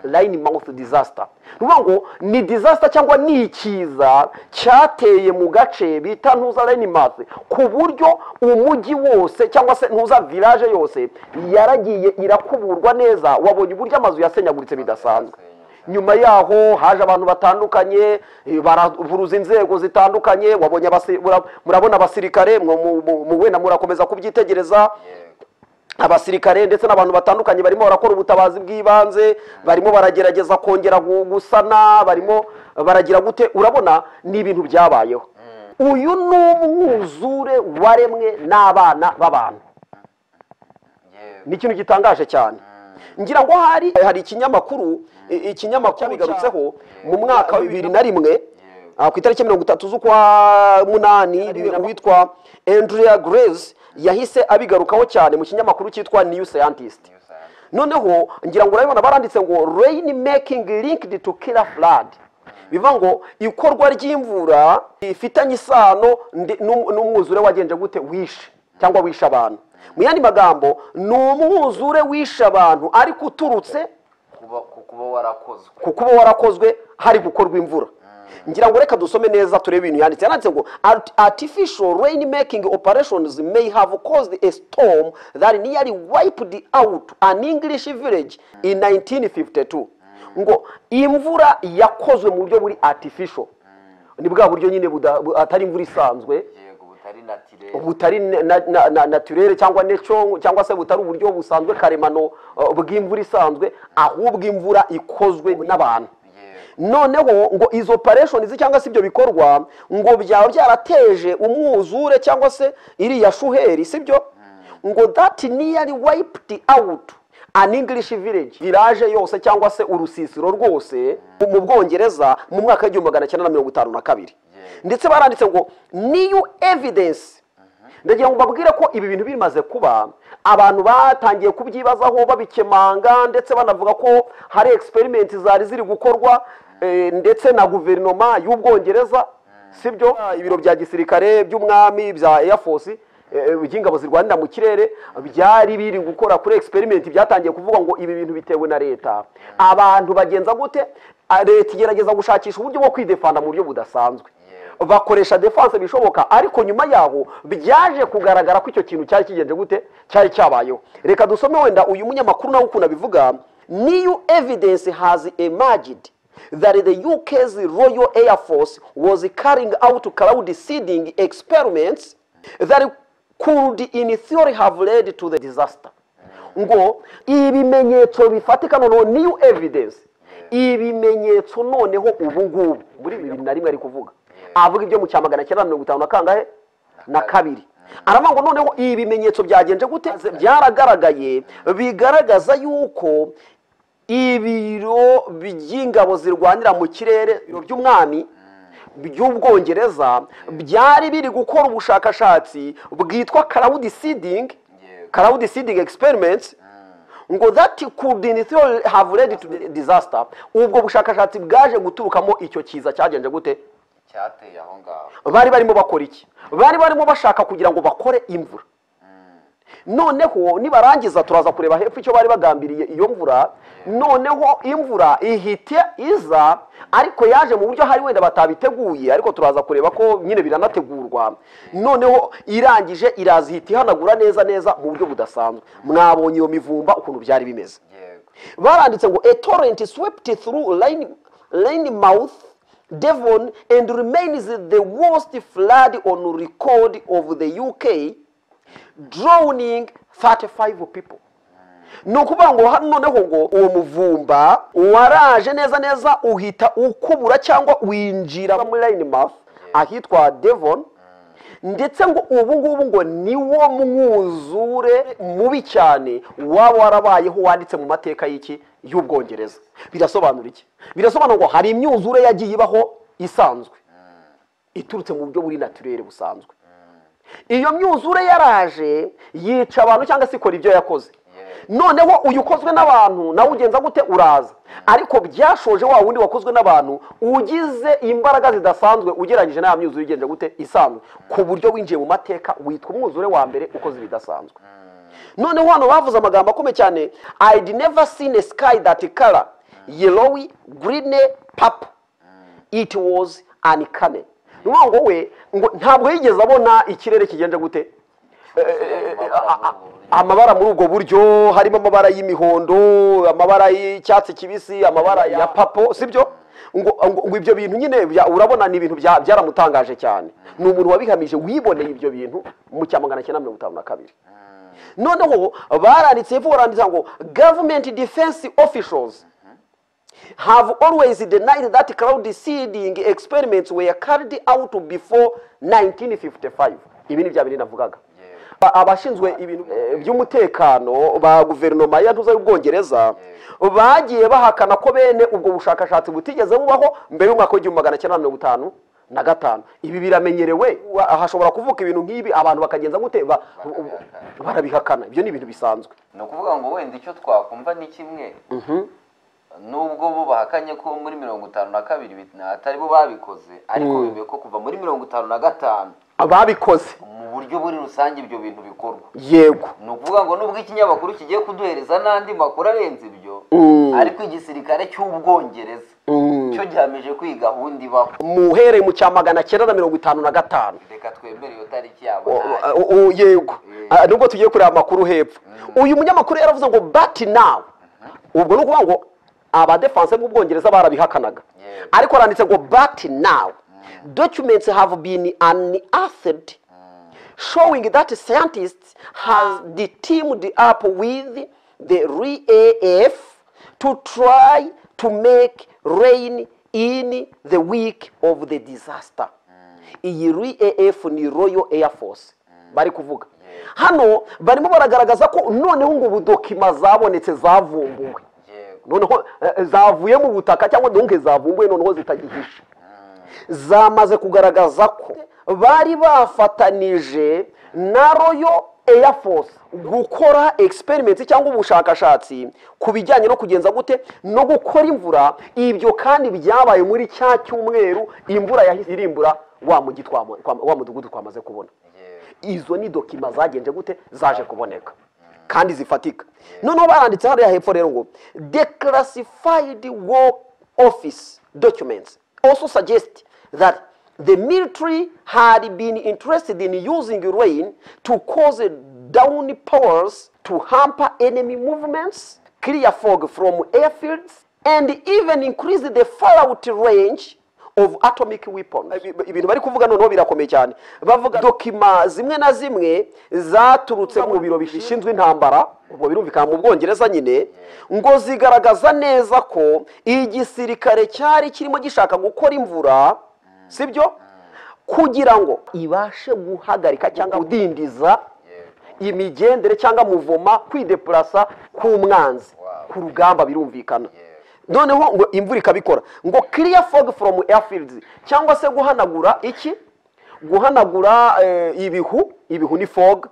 line mouth disaster ni ukuvuga ngo ni disaster cyangwa ni ikiza cyateye mu gace bita ntuza line mouth ku buryo umujyi wose cyangwa se ntuza village yose yaragiye irakuburwa neza wabonye uburyo amazu yasenyaguritse bidasanzwe nyuma yaho haje abantu batandukanye eh, baravuruza inzego zitandukanye wabonye abasi- mura- murabona abasirikare mwe- mu- mu- mu- wenda murakomeza kubyitegereza yego abasirikare ndetse n'abantu batandukanye barimo barakora ubutabazi bw'ibanze barimo baragerageza kongera gu- gusana barimo baragira gute urabona ni ibintu byabayeho uyu ni umwuzure waremwe n'abana b'abantu yego ni ikintu gitangaje cyane ngira ngo hari hari ikinyamakuru i- ikinyamakuru cyabigarutseho mu mwaka wa bibiri na rimwe ah, ku itariki mirongo itatu z'ukwa munani witwa andrea grace yahise abigarukaho cyane mu kinyamakuru cyitwa new scientist niyo sante noneho ngira ngo urabibona baranditse ngo rain making linked to killer flood bivuga ngo ikorwa ry'imvura rifitanye isano ndi- n'um- n'umwuzure wagenje gute wishe cyangwa wishe abantu mu yandi magambo ni umwuzure wishe abantu ariko uturutse kuba ku kuba warakozwe ku kuba warakozwe hari gukorwa imvura ngira ngo reka dusome neza turebe ibintu yanditse yanditse ngo "Art- artificial rain making operations may have caused a storm that nearly wiped out an english village in 1952 ngo imvura yakozwe mu buryo buri artificial ni bwa buryo nyine buda- bu- atari imvura isanzwe yego butari natirere butari na- na- na- naturere cyangwa neco cyangwa se butari uburyo busanzwe karemano uh, bw'imvura isanzwe ahubwo imvura ikozwe n'abantu yego noneho ngo izo operationizi cyangwa se ibyo bikorwa ngo byaba byarateje umwuzure cyangwa se iriya shuheri sibyo ngo that nearly wiped out an english village village yose cyangwa se urusisiro rwose mu bwongereza mu mwaka w'igihumbi magana cyenda na mirongo itanu na kabiri ndetse baranditse ngo new evidence ndagira ngo mbabwire ko ibi bintu bimaze kuba abantu batangiye kubyibazaho babikemanga ndetse banavuga ko hari experiment zari ziri gukorwa eh, ndetse na guverinoma y'ubwongereza sibyo ibiro bya gisirikare by'umwami bya air force eh, by'ingabo zirwanira mu kirere byari biri gukora kuri experiment byatangiye kuvuga ngo ibi bintu bitewe na leta abantu bagenza gute Ah, leta igerageza gushakisha uburyo bwo kwidefanda mu buryo budasanzwe bakoresha defense bishoboka ariko nyuma yaho byaje kugaragara ko icyo kintu cyari kigenje gute cyari cyabayeho reka dusome wenda uyu munyamakuru nawe ukuntu abivuga new evidence has emerged that the uk's royal air force was carrying out cloud seeding experiments that could in theory have led to the disaster ngo ibimenyetso bifatika noneho new evidence ibimenyetso noneho ubu ngubu muri bibiri na rimwe ari kuvuga avuga ibyo mu cya magana cyenda na mirongo itanu na kangahe na kabiri aravuga ngo noneho ibi bimenyetso byagenje gute byaragaragaye bigaragaza yuko ibiro by'ingabo zirwanira mu kirere ibiro by'umwami by'ubwongereza byari biri gukora ubushakashatsi bwitwa cloud seeding Yego. cloud seeding experiments ngo that could in theory have led to the disaster ubwo bushakashatsi bwaje guturukamo icyo kiza cyagenje gute cyateye aho ngaho bari barimo bakora iki bari barimo bashaka kugira ngo bakore imvura noneho nibarangiza turaza kureba hepfo icyo bari bagambiriye iyo mvura noneho imvura ihite iza ariko yaje mu buryo hari wenda batabiteguye ariko turaza kureba ko nyine biranategurwa noneho irangije iraza ihita ihanagura neza neza mu buryo budasanzwe mwabonye iyo mivumba ukuntu byari bimeze yego baranditse ngo a torrent swept through Lain- Lynmouth devon and remains the worst flood on record of the uk drowning 35 people ni ukuvuga ngo hano noneho ngo uwo muvumba waraje neza neza uhita ukubura cyangwa winjira muri Lynmouth ahitwa devon ndetse ngo ubu ngubu ngo niwo mwuzure mubi cyane waba warabayeho wanditse mu mateka y'iki y'ubwongereza birasobanura iki birasobanura ngo hari imyuzure yagiye ibaho isanzwe iturutse mu buryo buri naturere busanzwe iyo myuzure yaraje yica abantu cyangwa se ikora ibyo yakoze noneho uyu ukozwe n'abantu nawe ugenza gute uraza ariko byashoje wa wundi wakozwe n'abantu ugize imbaraga zidasanzwe ugereranyije nta myuzure igenza gute isanzwe ku buryo winjiye mu mateka witwa umwuzure wa mbere ukoze ibidasanzwe noneho hano bavuze amagambo akomeye cyane i'd never seen a sky that color yellowy green purple it was uncanny ni ukuvuga ngo we ngo ntabwo yigeze abona ikirere kigenza gute amabara muri ubwo buryo harimo amabara y'imihondo amabara y'icyatsi kibisi amabara ya papo sibyo ngo ngo- ngo ibyo bintu nyine bya- urabona ni ibintu bya- byaramutangaje cyane ni umuntu wabihamije wiboneye ibyo bintu mu cya magana cyenda mirongo itanu na kabiri noneho baranditse hepfo baranditse ngo government defense officials have always denied that cloud seeding experiments were carried out before 1955 ibi ni bya bindi navugaga Ba- abashinzwe ibintu eh, by'umutekano ba guverinoma ya ntuza y'ubwongereza bagiye bahakana ko bene ubwo bushakashatsi butigeze bubaho mbere y'umwaka w'igihumbi magana cyenda mirongo itanu na gatanu ibi biramenyerewe wa- hashobora kuvuka ibintu nk'ibi abantu bakagenza gute Ba- barabihakana ibyo ni ibintu bisanzwe ni ukuvuga ngo wenda icyo twakumva ni kimwe nubwo bo bahakanye ko muri mirongo itanu na kabiri bit- na- atari bo babikoze ariko bemeye ko kuva muri mirongo itanu na gatanu ababikoze mu buryo buri rusange ibyo bintu bikorwa yego ni ukuvuga ngo nubwo ikinyamakuru kigiye kuduhereza n'andi makuru arenze ibyo ariko igisirikare cy'ubwongereza cyo gihamije ko iyi gahunda ibaho muhereye mu cya magana cyenda na mirongo itanu na gatanu reka twemere iyo tariki yabo O- ntayo. o- o- yego Ah, nubwo tugiye kureba amakuru hepfo uyu munyamakuru yaravuze ngo but now ubwo ni ukuvuga ngo abadefanse b'ubwongereza barabihakanaga Yego. ariko aranditse ngo but now documents have been unearthed showing that scientists has teamed up with the RAF to try to make rain in the week of the disaster iyi RAF ni Royal Air Force bari kuvuga hano barimo baragaragaza ko noneho ngo budokima zabonetse zavumbuwe yego noneho eh, zavuye mu butaka cyangwa ndonke zavumbuye noneho zitagihishe zamaze kugaragaza ko bari bafatanije na royo Air Force gukora experiments cyangwa ubushakashatsi ku bijyanye no kugenza gute no gukora imvura ibyo kandi byabaye muri cya cyumweru imvura yahise irimbura wa mugi twamo- twam- wa mudugudu twamaze kubona yego izo ni dokima zagenze gute zaje kuboneka kandi zifatika noneho baranditse hariya hepfo rero ngo declassified war office documents also suggest that the military had been interested in using rain to cause down powers to hamper enemy movements clear fog from airfields and even increase the fallout range of atomic weapons Ibi- ibintu bari kuvuga noneho birakomeye cyane bavuga dokima zimwe na zimwe zaturutse mu biro bishinzwe intambara ubwo birumvikana mu bwongereza nyine ngo zigaragaza neza ko igisirikare cyari kirimo gishaka gukora imvura sibyo kugira ngo ibashe guhagarika cyangwa kudindiza imigendere cyangwa muvoma kwidepurasa k'umwanzi ku rugamba birumvikana noneho ngo imvura ikabikora ngo clear fog from airfields cyangwa se guhanagura iki guhanagura eh, ibihu ibihu ni fog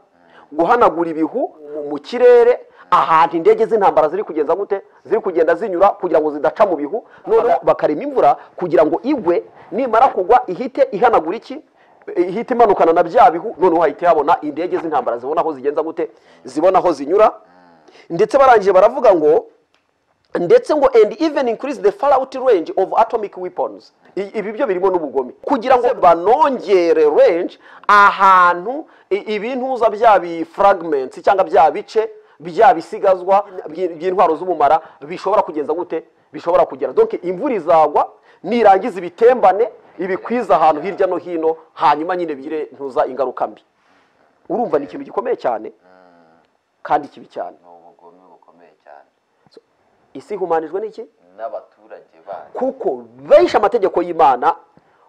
guhanagura ibihu mu- mu kirere ahantu indege z'intambara ziri kugenza gute ziri kugenda zinyura kugira ngo zidaca mu bihu noneho bakarema imvura kugira ngo igwe nimara kugwa ihite ihanagura iki ihita imanukana na bya bihu noneho hahita habona indege z'intambara zibona aho zigenza gute zibona aho zinyura ndetse barangije baravuga ngo ndetse ngo and even increase the far out range of atomic weapons I- ibi byo birimo n'ubugome kugira ngo banongere range ahantu i- ibintuza bya bi fragments cyangwa bya bice bya bisigazwa by- by'intwaro z'ubumara bishobora kugenza gute bishobora kugera donc imvura izagwa nirangiza ibitembane ibikwiza ahantu hirya no hino hanyuma nyine bigire ntuza ingaruka mbi urumva ni ikintu gikomeye cyane kandi kibi cyane ni ubugome bukomeye cyane isi ihumanijwe n'iki n'abaturage bayo kuko benshi amategeko y'imana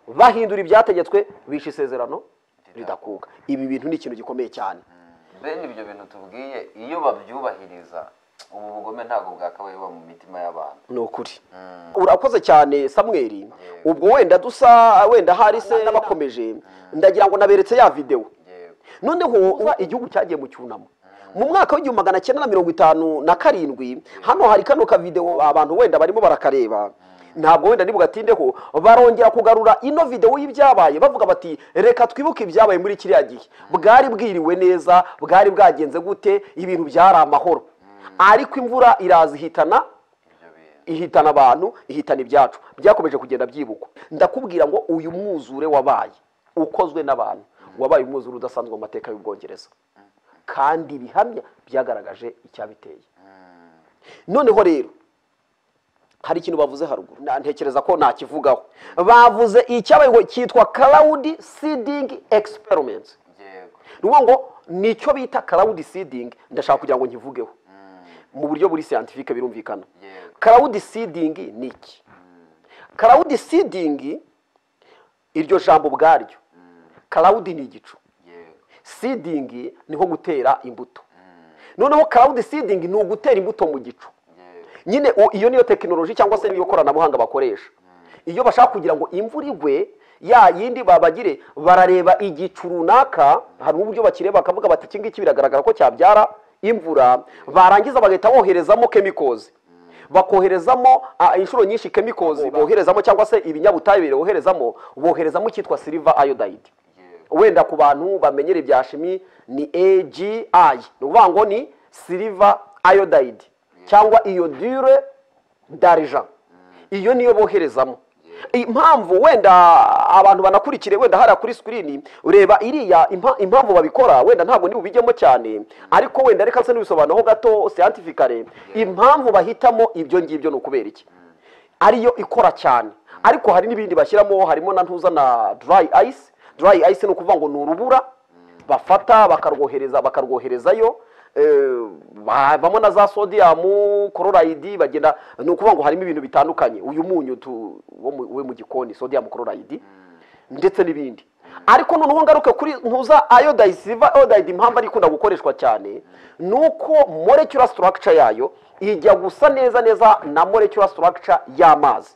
bahindura ibyategetswe bishe isezerano ridakuka ibi bintu ni ikintu gikomeye cyane bene ibyo bintu tubwiye iyo babyubahiriza ubu bugome ntabwo bwakabaye buba mu mitima y'abantu ni ukuri urakoze cyane samweri ubwo wenda dusa wenda hari se n'abakomeje ndagira ngo naberetse ya videwo yewe noneho uza igihugu cyagiye mu cyunamo mu mwaka w'igihumbi magana cyenda na mirongo itanu na karindwi hano hari kano kavidewo abantu wenda barimo barakareba ntabwo wenda nibugatindeho barongera kugarura ino videwo y'ibyabaye bavuga bati reka twibuke ibyabaye muri kiriya gihe bwari bwiriwe neza bwari bwagenze gute ibintu byari amahoro ariko imvura iraza ihitana ibyo bintu ihitana abantu ihitana ibyacu byakomeje kugenda byibukwa ndakubwira ngo uyu mwuzure wabaye ukozwe n'abantu wabaye umwuzure udasanzwe mu mateka y'ubwongereza kandi ibihamya byagaragaje icyabiteye noneho rero hari ikintu bavuze haruguru na- ntekereza ko ntakivugaho bavuze icyabaye ngo cyitwa cloud seeding experiment yego ni ukuvuga ngo ni icyo bita cloud seeding ndashaka kugira ngo nkivugeho mu buryo buri siyantifike birumvikana yego karawudi sidingi ni iki karawudi sidingi iryo jambo ubwaryo karawudi ni igicu yego sidingi niho gutera imbuto noneho karawudi sidingi ni ugutera imbuto mu gicu yego nyine u- iyo niyo tekinoloji cyangwa se niyo koranabuhanga bakoresha iyo bashaka kugira ngo imvura igwe ya yindi babagire barareba igicu runaka hari uburyo bakireba bakavuga bati iki ngiki biragaragara ko cyabyara imvura barangiza bagahita boherezamo chemicals bakoherezamo ah, inshuro nyinshi chemicals boherezamo cyangwa se ibinyabutabire boherezamo boherezamo icyitwa silver iodide yego wenda ku bantu bamenyera ibya shimi ni agi ni ukuvuga ngo ni silver iodide cyangwa iodure darija iyo niyo boherezamo impamvu wenda abantu banakurikire wenda hariya kuri sikirini ureba iriya impa- impamvu babikora wenda ntabwo ni bubijyemo cyane ariko wenda reka nse n'ibisobanuro gato siyantifikare impamvu bahitamo ibyo ngibyo ni ukubera iki ariyo ikora cyane ariko hari n'ibindi bashyiramo harimo na ntuza na dry ice dry ice ni ukuvuga ngo ni urubura bafata bakarwohereza bakarwoherezayo eh, havamo na za sodiyamu kororayidi bagenda ni ukuvuga ngo harimo ibintu bitandukanye uyu munyu tu- wo mu- we mu gikoni sodiyamu kororayidi ndetse n'ibindi ariko noneho ngaruke kuri ntuza iodide silver iodide impamvu ari ikunda gukoreshwa cyane ni uko molecular structure yayo ijya gusa neza neza na molecular structure y'amazi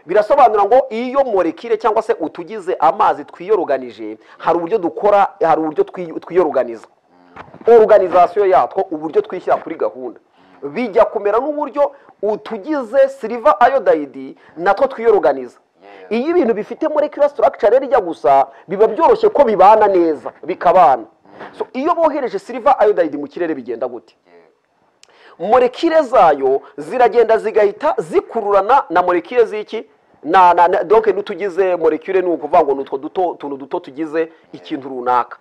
birasobanura ngo iyo molekile cyangwa se utugize amazi twiyoroganije hari uburyo dukora hari uburyo twi- twiyoroganiza oruganizasiyo yatwo uburyo twishyira kuri gahunda bijya kumera n'uburyo utugize silver iodide natwo twiyoroganiza Yeah. iyo ibintu bifite molecular structure rero ijya gusa biba byoroshye ko bibana neza bikabana so iyo bohereje silver iodide mu kirere bigenda gute yego molekile zayo ziragenda zigahita zikururana na molekile z'iki na, na, na donc n'utugize molekile ni ukuvuga ngo ni utwo duto utuntu duto tugize ikintu runaka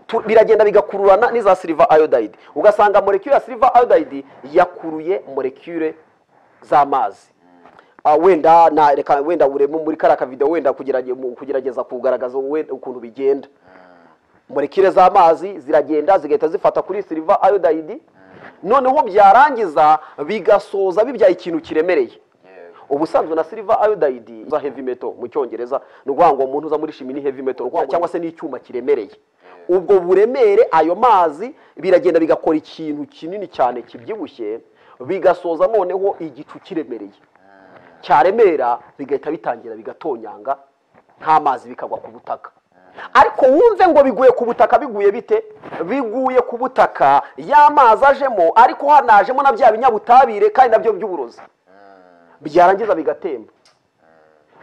Tu- biragenda bigakururana n'iza silver iodide ugasanga molekile ya silver iodide yakuruye molekile z'amazi Ah, wenda na reka wenda uremo muri kariya kavidewo wenda kugerage- mu- kugerageza kugaragaza we- ukuntu bigenda molekile z'amazi ziragenda zigahita zifata kuri silver iodide noneho byarangiza bigasoza bibyaye ikintu kiremereye yego ubusanzwe na silver iodide za heavy metal mu cyongereza ni ukuvuga ngo umuntu uza muri shimi ni heavy metal ukuvuga ngo cyangwa se ni icyuma kiremereye ubwo buremere ayo mazi biragenda bigakora ikintu kinini cyane kibyibushye bigasoza noneho igicu kiremereye cyaremera bigahita bitangira bigatonyanga nk'amazi bikagwa ku butaka ariko wumve ngo biguye ku butaka biguye bite biguye ku butaka y'amazi ajemo ariko hanajemo na bya binyabutabire kandi nabyo by'uburozi byarangiza bigatemba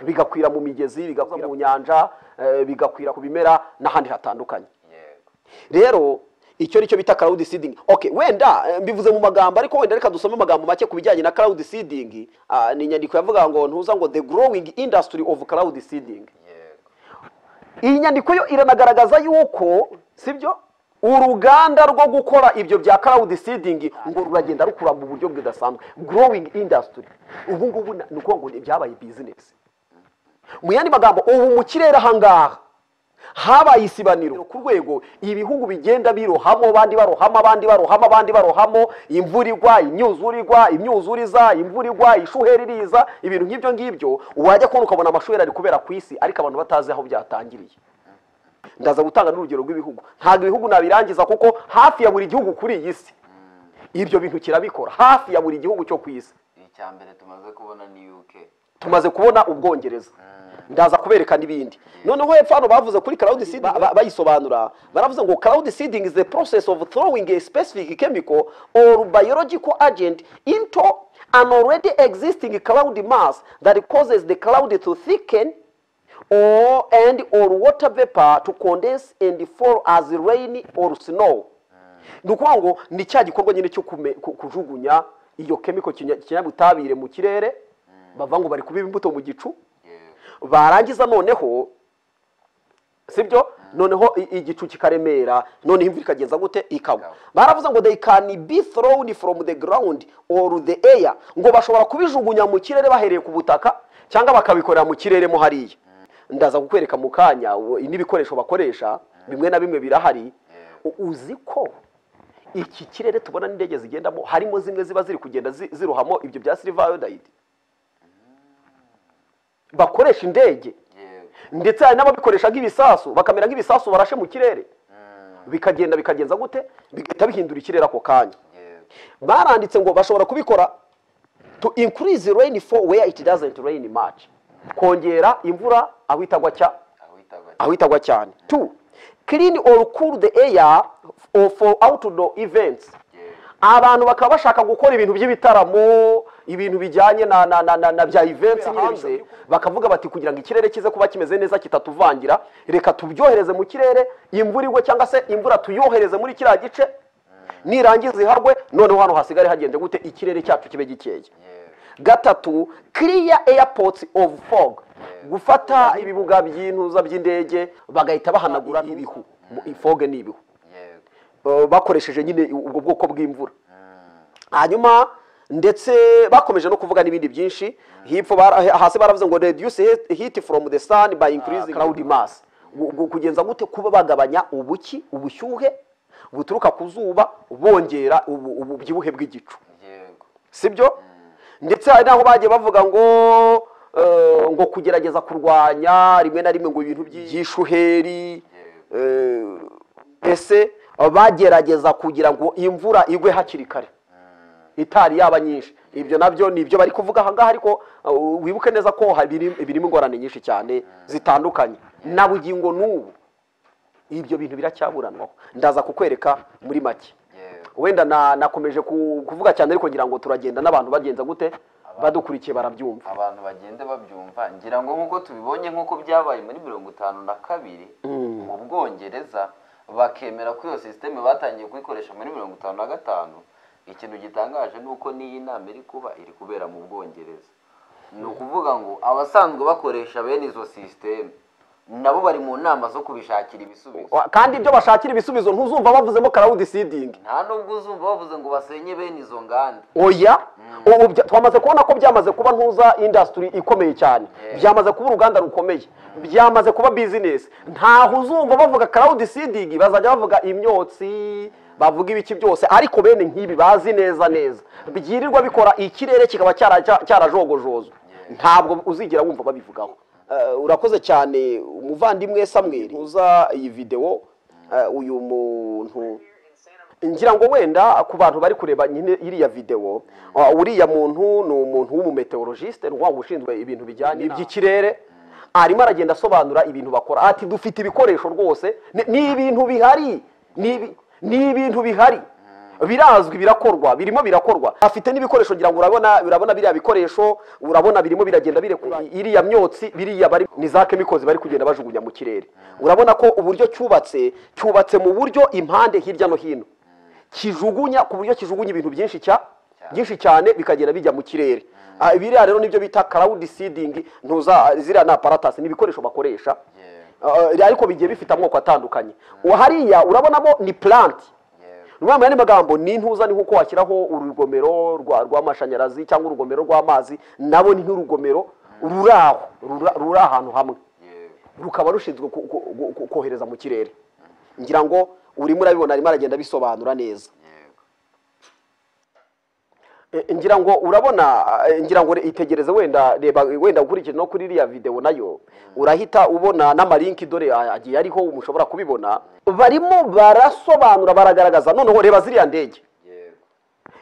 bigakwira mu migezi bigakwira mu nyanja eh, bigakwira ku bimera n'ahandi hatandukanye yego rero icyo nicyo bita crowd seeding okay wenda eh, mbivuze mu magambo ariko wenda reka dusome amagambo make ku bijyanye na crowd seeding Ah, ni inyandiko yavuga ngo ntuza ngo the growing industry of crowd seeding yego iyi nyandiko yo iranagaragaza yuko sibyo uruganda rwo gukora ibyo bya crowd seeding ngo ruragenda rukura mu buryo budasanzwe growing industry ubu ngubu na- ni ukuvuga ngo ni- byabaye business mu yandi magambo ubu mu kirere ahangaha habaye isibaniro ku rwego ibihugu bigenda birohamo abandi barohama abandi barohama abandi barohamo imvura igwa imyuzura igwa imyuzura iza imvura igwa ishuheri iriza ibintu nk'ibyo ngibyo wajya kubona ukabona amashuheri ari kubera ku isi ariko abantu batazi aho byatangiriye ndaza gutanga n'urugero rw'ibihugu ntabwo ibihugu nabirangiza kuko hafi ya buri gihugu kuri iyi si ibyo bintu kirabikora hafi ya buri gihugu cyo ku isi icya mbere tumaze kubona ni UK tumaze kubona ubwongereza ndaza kubereka n'ibindi noneho hepfo hano bavuze kuri crowd seeding ba- ba- bayisobanura baravuze ngo crowd seeding is the process of throwing a specific chemical or biological agent into an already existing cloud mass that causes the cloud to thicken or and or water vapor to condense and fall as rain or snow ni ukuvuga ngo ni cya gikorwa nyine cyo kume- ku- kujugunya iyo kemiko kinya- kinyabutabire mu kirere bavuga ngo bari kubiba imbuto mu gicu yego barangiza noneho sibyo noneho i- igicu kikaremera noneho imvura ikageza gute ikagwa Ikagwa. baravuze ngo they can be thrown from the ground or the air ngo bashobora kubijugunya mu kirere bahereye ku butaka cyangwa bakabikorera mu kirere mo hariya ndaza kukwereka mu kanya u- n'ibikoresho bakoresha bimwe na bimwe birahari U- uzi ko iki kirere tubona n'indege zigendamo harimo zimwe ziba ziri kugenda zi- zirohamo ibyo bya silver iodide bakoresha indege yego ndetse hari n'ababikoresha nk'ibisasu bakamera nk'ibisasu barashe mu kirere bikagenda bikagenza gute bigahita bihindura ikirere ako kanya yego baranditse ngo bashobora kubikora to increase rain for where it doesn't rain much kongera imvura aho itagwa cya aho itagwa aho itagwa cyane two clean or cool the air or for outdoor events yego abantu bakaba bashaka gukora ibintu by'ibitaramo ibintu bijyanye na na na, na, na bya events nyine bize bakavuga bati kugira ngo ikirere kize kuba kimeze neza kitatuvangira reka tubyohereze mu kirere imvura igwe cyangwa se imvura tuyohereze muri kiriya gice nirangiza iharwe noneho hano hasigare hagenze gute ikirere cyacu kibe gikeye yego gatatu clear airports of fog gufata ibibuga by'intuza by'indege bagahita bahanagura ibihu Mu- fog ni ibihu yego Uh, bakoresheje nyine ubwo bwoko bw'imvura hanyuma ndetse bakomeje no kuvuga n'ibindi byinshi hepfo bara- hasi baravuze ngo reduce heat- heat from the sun by increasing cloud mass Gu- gu- kugenza gute kuba bagabanya ubuki ubushyuhe buturuka ku zuba bongera ubu- ububyibuhe bw'igicu yego sibyo ndetse hari n'aho bagiye bavuga ngo eh, ngo kugerageza kurwanya rimwe na rimwe ngo ibintu by'i- by'ishuheri eh, ese bagerageza kugira ngo imvura igwe hakiri kare itari yaba nyinshi ibyo nabyo ni ibyo bari kuvuga ahangaha ariko eh, wibuke neza ko hari ibiri- birimo ingorane nyinshi cyane zitandukanye na bugingo n'ubu ibyo bintu biracyaburanwaho ndaza kukwereka muri make yego wenda na- nakomeje ku- kuvuga cyane ariko ngira ngo turagenda n'abantu bagenza gute badukurikiye barabyumva abantu bagende babyumva ngira ngo nk'uko tubibonye nk'uko byabaye muri mirongo itanu na kabiri mu bwongereza bakemera ko iyo sisiteme batangiye kuyikoresha muri mirongo itanu na gatanu ikintu gitangaje ni uko n'iyi nama iri kuba iri kubera mu bwongereza ni ukuvuga ngo abasanzwe bakoresha bene izo sisiteme nabo bari mu nama zo kubishakira ibisubizo Wa- kandi ibyo bashakira ibisubizo ntuzumva bavuzemo crowd seeding nta nubwo uzumva bavuze ngo basenye bene izo nganda oya ubu bya- twamaze kubona ko byamaze kuba ntuza industry ikomeye cyane byamaze kuba uruganda rukomeye byamaze kuba business ntaho uzumva bavuga crowd seeding bazajya bavuga imyotsi bavuga ibiki byose ariko bene nk'ibi bazi neza neza byirirwa bikora ikirere kikaba cyara- cya- cyarajogojozwa ntabwo uzigera wumva babivugaho Eh, urakoze cyane umuvandimwe samweri uza iyi videwo eh, uyu muntu ngira ngo wenda ku bantu bari kureba nyine iriya videwo uh, uriya muntu ni umuntu w'umumeteorologiste ni wa ushinzwe ibintu bijyanye iby'ikirere arimo aragenda asobanura ibintu bakora ati dufite ibikoresho rwose ni- ni ibintu bihari ni ibi- ni ibintu bihari birazwi birakorwa birimo birakorwa afite n'ibikoresho ngira ngo urabona urabona biriya bikoresho urabona birimo biragenda birekura iriya myotsi biriya bari ni za kemikozi bari kugenda bajugunya mu kirere urabona ko uburyo cyubatse cyubatse mu buryo impande hirya no hino kijugunya ku buryo kijugunya ibintu byinshi cya byinshi cyane bikagenda bijya mu kirere Ah, biriya rero nibyo bita crowd seeding ntuza ziriya ni aparatasi ni ibikoresho bakoresha Ah, ariko bigiye bifite amoko atandukanye hariya urabonamo ni plant niyo mpamvu magambo ni intuza ni nkuko washyiraho urugomero rwa- rw'amashanyarazi cyangwa urugomero rw'amazi nabo ni nk'urugomero ruri aho rura- ruri ahantu hamwe rukaba rushinzwe ku- ku- ku- ku- kohereza mu kirere ngira ngo urimo urabibona arimo aragenda abisobanura neza E, ngira ngo urabona e, ngira ngo re- itegereze wenda reba wenda ukurikije no kuri iriya videwo nayo urahita ubona n'amalinki dore a- agiye ariho mushobora kubibona barimo barasobanura baragaragaza noneho reba ziriya ndege yego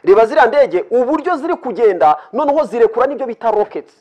reba ziriya ndege uburyo ziri kugenda noneho zirekura n'ibyo bita rockets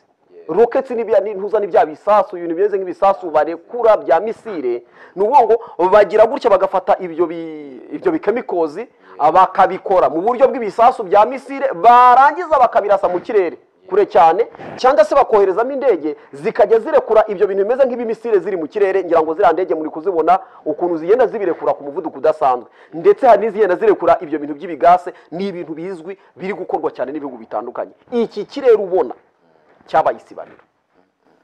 rockets ni bya- ni ntuza ni bya bisasu ibintu bimeze nk'ibisasu barekura bya misile ni ukuvuga ngo bagira gutya bagafata ibyo bi- ibyo bikemikozi bakabikora mu buryo bw'ibisasu bya misile barangiza bakabirasa mu kirere kure cyane cyangwa se bakoherezamo indege zikajya zirekura ibyo bintu bimeze nk'ibimisile ziri mu kirere ngira ngo ziriya ndege muri kuzibona ukuntu zigenda zibirekura ku muvuduko udasanzwe ndetse hari n'izigenda zirekura ibyo bintu by'ibigase ni ibintu bizwi biri gukorwa cyane n'ibihugu bitandukanye iki kirere ubona cyabaye isibaniro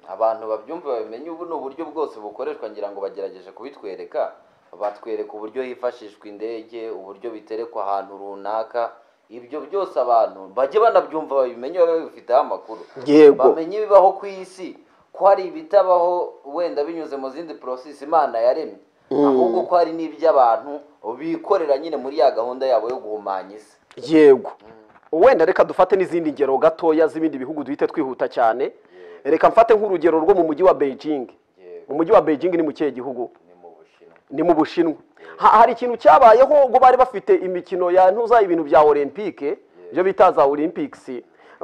abantu babyumva bamenye ubu ni uburyo bwose bukoreshwa ngira ngo bagerageje kubitwereka batwereka uburyo hifashishwa indege uburyo biterekwa ahantu runaka ibyo byose abantu bajye banabyumva babimenye babe babifiteho amakuru Yego. bamenye ibibaho ku isi ko hari ibitabaho wenda binyuze mu zindi porosesi imana yaremye ahubwo ko hari n'iby'abantu bikorera nyine muri ya gahunda yabo yo guhumanya isi yego wenda reka dufate n'izindi ngero gatoya z'ibindi bihugu duhite twihuta cyane reka mfate nk'urugero rwo mu mujyi wa beijing Yego. umujyi wa beijing ni mu kihe gihugu ni mu bushinwa ni mu bushinwa Ha- hari ikintu cyabayeho ubwo bari bafite imikino ya ntuza ibintu bya olympique ibyo bita za olympics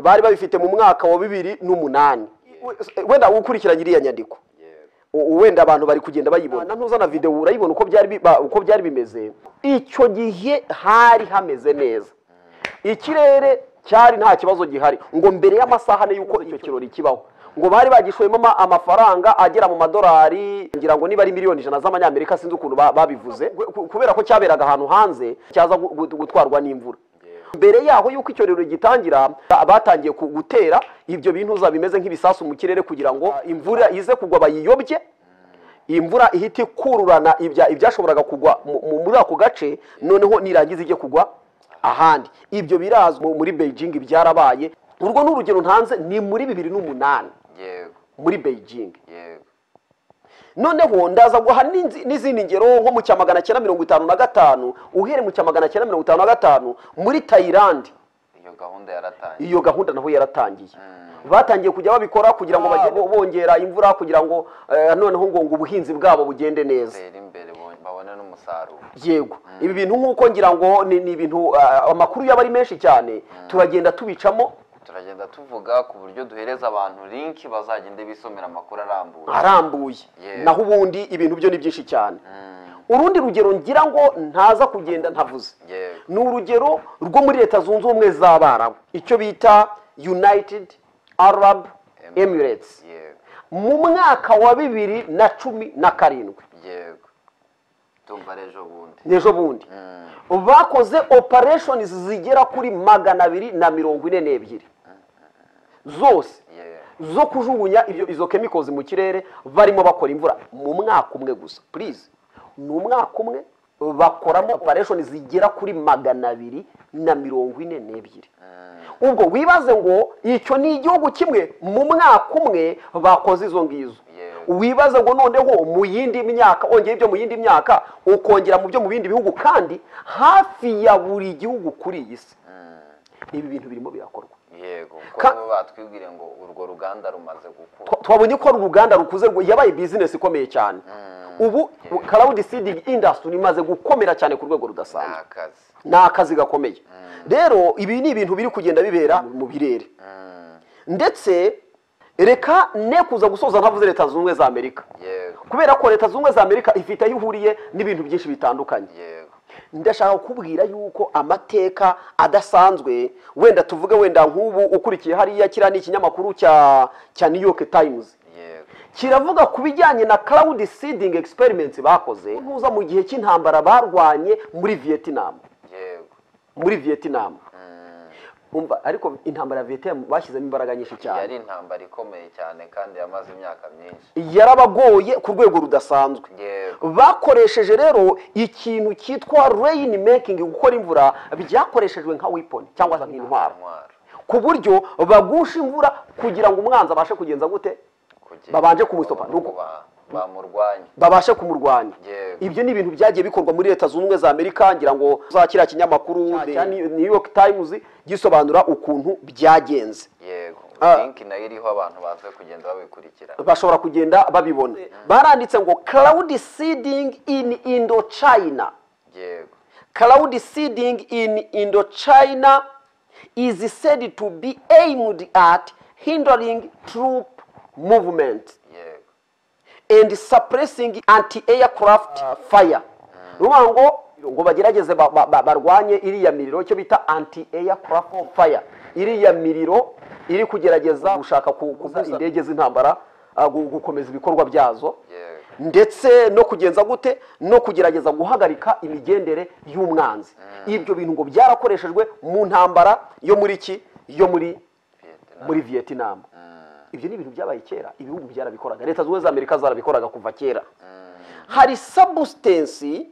bari babifite mu mwaka wa bibiri n'umunani We- wenda ukurikiranye iriya nyandiko yego U- wenda abantu bari kugenda bayibona na ntuzana videwo urayibona uko byari bi- ba- uko byari bimeze icyo gihe hari hameze neza ikirere cyari nta kibazo gihari ngo mbere y'amasaha ane y'uko icyo kirori kibaho ngo bari bagishoyemo ama- amafaranga agera mu madolari ngira ngo niba ari miliyoni ijana z'amanyamerika sinzi ukuntu ba- babivuze ku- kubera ko cyaberaga ahantu hanze cyaza gu- gu- gutwarwa n'imvura mbere yaho y'uko icyorero gitangira ba- batangiye ku- gutera ibyo bintu za bimeze nk'ibisasu mu kirere kugira ngo imvura ize kugwa bayiyobye imvura ihita ikururana ibya- ibyashoboraga kugwa mu- mu- muri ako gace noneho nirangiza ijye kugwa ahandi ibyo birazwi mu- muri beijing byarabaye urwo ni urugero ntanze ni muri bibiri n'umunani yego muri beijing yego noneho ndaza guha n'inzi- n'izindi ngero nko mu cya magana cyenda mirongo itanu na gatanu uhereye mu cya magana cyenda mirongo itanu na gatanu muri tayilandi iyo gahunda yaratangiye iyo gahunda naho yaratangiye batangiye kujya babikora kugira ngo bajye bo- bongera imvura kugira ngo eh, noneho ngo ngo ubuhinzi bwabo bugende neza batera imbere bo- babone n'umusaruro yego ibi bintu nk'uko ngira ngo ni ni ibintu ah, amakuru yaba ari menshi cyane turagenda tubicamo turagenda tuvuga ku buryo duhereza abantu linki bazagende bisomera amakuru arambuye arambuye Yego. naho ubundi ibintu byo ni byinshi cyane urundi rugero ngira ngo ntaza kugenda ntavuze Yego. ni urugero rwo muri leta zunze ubumwe z'abarabu icyo bita united arab Emirates. emirates yego mu mwaka wa bibiri na cumi na karindwi yego tumva ari ejo bundi n'ejo bundi bakoze operations zigera kuri magana abiri na mirongo ine n'ebyiri zose Yego. zo kujugunya ibyo izo kemikozi mu kirere barimo bakora imvura mu mwaka umwe gusa please ni umwaka umwe bakoramo operation zigera kuri magana abiri na mirongo ine n'ebyiri ubwo wibaze ngo icyo ni igihugu kimwe mu mwaka umwe bakoze izo ngizo Yego. wibaze ngo noneho mu yindi myaka ongera ibyo mu yindi myaka ukongera mu byo mu bindi bihugu kandi hafi ya buri gihugu kuri iyi si ibi bintu birimo birakorwa yego kuko Ka- bo batwibwire ngo urwo ruganda rumaze gukura Twa- twabonye ko ari uruganda rukuze rwo- yabaye bizinesi ikomeye cyane ubu crowd seeding industry imaze gukomera cyane ku rwego ni rudasanzwe akazi ni akazi gakomeye rero ibi ni ibintu biri kugenda bibera mu birere ndetse reka ne kuza gusoza ntavuze leta zunze ubumwe za amerika yego kubera ko leta zunze ubumwe za amerika ifite aho ihuriye n'ibintu byinshi bitandukanye yego ndashaka kukubwira yuko amateka adasanzwe wenda tuvuge wenda nk'ubu ukurikiye hariya kiriya ni ikinyamakuru cya cya new york times yego kiravuga ku bijyanye na cloud seeding experiments bakoze ntuza mu gihe cy'intambara barwanye muri vietnam yego muri vietnam Mm. umva ariko intambara ya vietnam bashyizemo imbaraga nyinshi yari cyane intambara ikomeye cyane kandi yamaze imyaka myinshi yarabagoye ku rwego rudasanzwe yego bakoresheje rero ikintu cyitwa rain making gukora imvura byakoreshejwe nka weapon cyangwa se nk'intwaro intwaro ku buryo bagusha imvura kugira ngo umwanzi abashe kugenza gute kugira Babanje kumustopa, ngo nuko- ba- bamurwanye babashe kumurwanya Yego. ibyo ni ibintu byagiye bikorwa muri leta zunze ubumwe za amerika ngira ngo za kiriya kinyamakuru cya New- new york times gisobanura ukuntu byagenze yego Ah. linki nayo iriho abantu baze kugenda babikurikira bashobora kugenda babibona baranditse ngo cloud seeding in indochina yego cloud seeding in indochina is said to be aimed at hindering troop movement yego and suppressing anti-aircraft fire ni ukuvuga ngo ngo bagerageze ba- ba- ba- barwanye iriya miriro icyo bita anti-aircraft fire iriya miriro iri kugerageza gushaka ku- kubuza indege z'intambara ah, gu- gukomeza ibikorwa byazo yego ndetse no kugenza gute no kugerageza guhagarika imigendere y'umwanzi ibyo bintu ngo byarakoreshejwe mu ntambara yo muri ki yo muri Vietnam. muri vietnam ibyo ni ibintu byabaye kera ibihugu byarabikoraga leta zunze ubumwe za amerika zarabikoraga kuva kera hari substance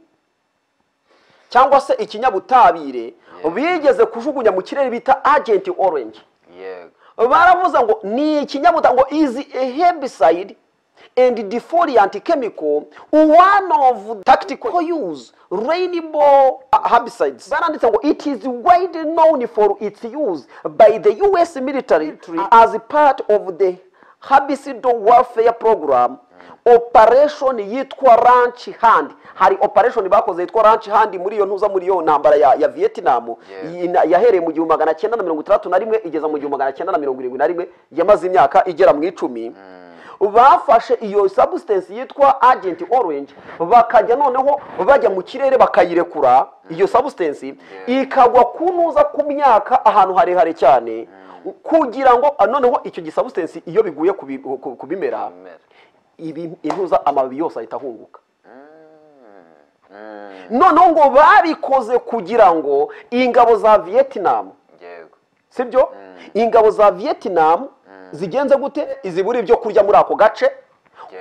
cyangwa se ikinyabutabire bigeze kujugunya mu kirere bita agent orange yego baravuze ngo ni ikinyabutabire ngo is a herbicide and defoliant chemical one of tactical use rainbow herbicides baranditse ngo it is widely known for its use by the US military as part of the herbicide warfare program operation yitwa ranch hand hari operation bakoze yitwa ranch hand muri iyo ntuza muri iyo ntambara ya, ya vietnam Yeah. Iyi- na- yahereye mu gihumbi magana cyenda na mirongo itandatu na rimwe igeza mu gihumbi magana cyenda na mirongo irindwi na rimwe yamaze imyaka igera mu icumi bafashe iyo substance yitwa agent orange bakajya noneho bajya mu kirere bakayirekura iyo substance ikagwa ku ntuza ku myaka ahantu harehare cyane kugira ngo ah, noneho icyo gisubstance iyo biguye ku bi- ku- ku bimera amera ibi- intuza amababi yose ahita ahunguka noneho ngo babikoze kugira ngo ingabo za vietnam yego sibyo ingabo za vietnam zigenze gute izibura ibyo kurya muri ako gace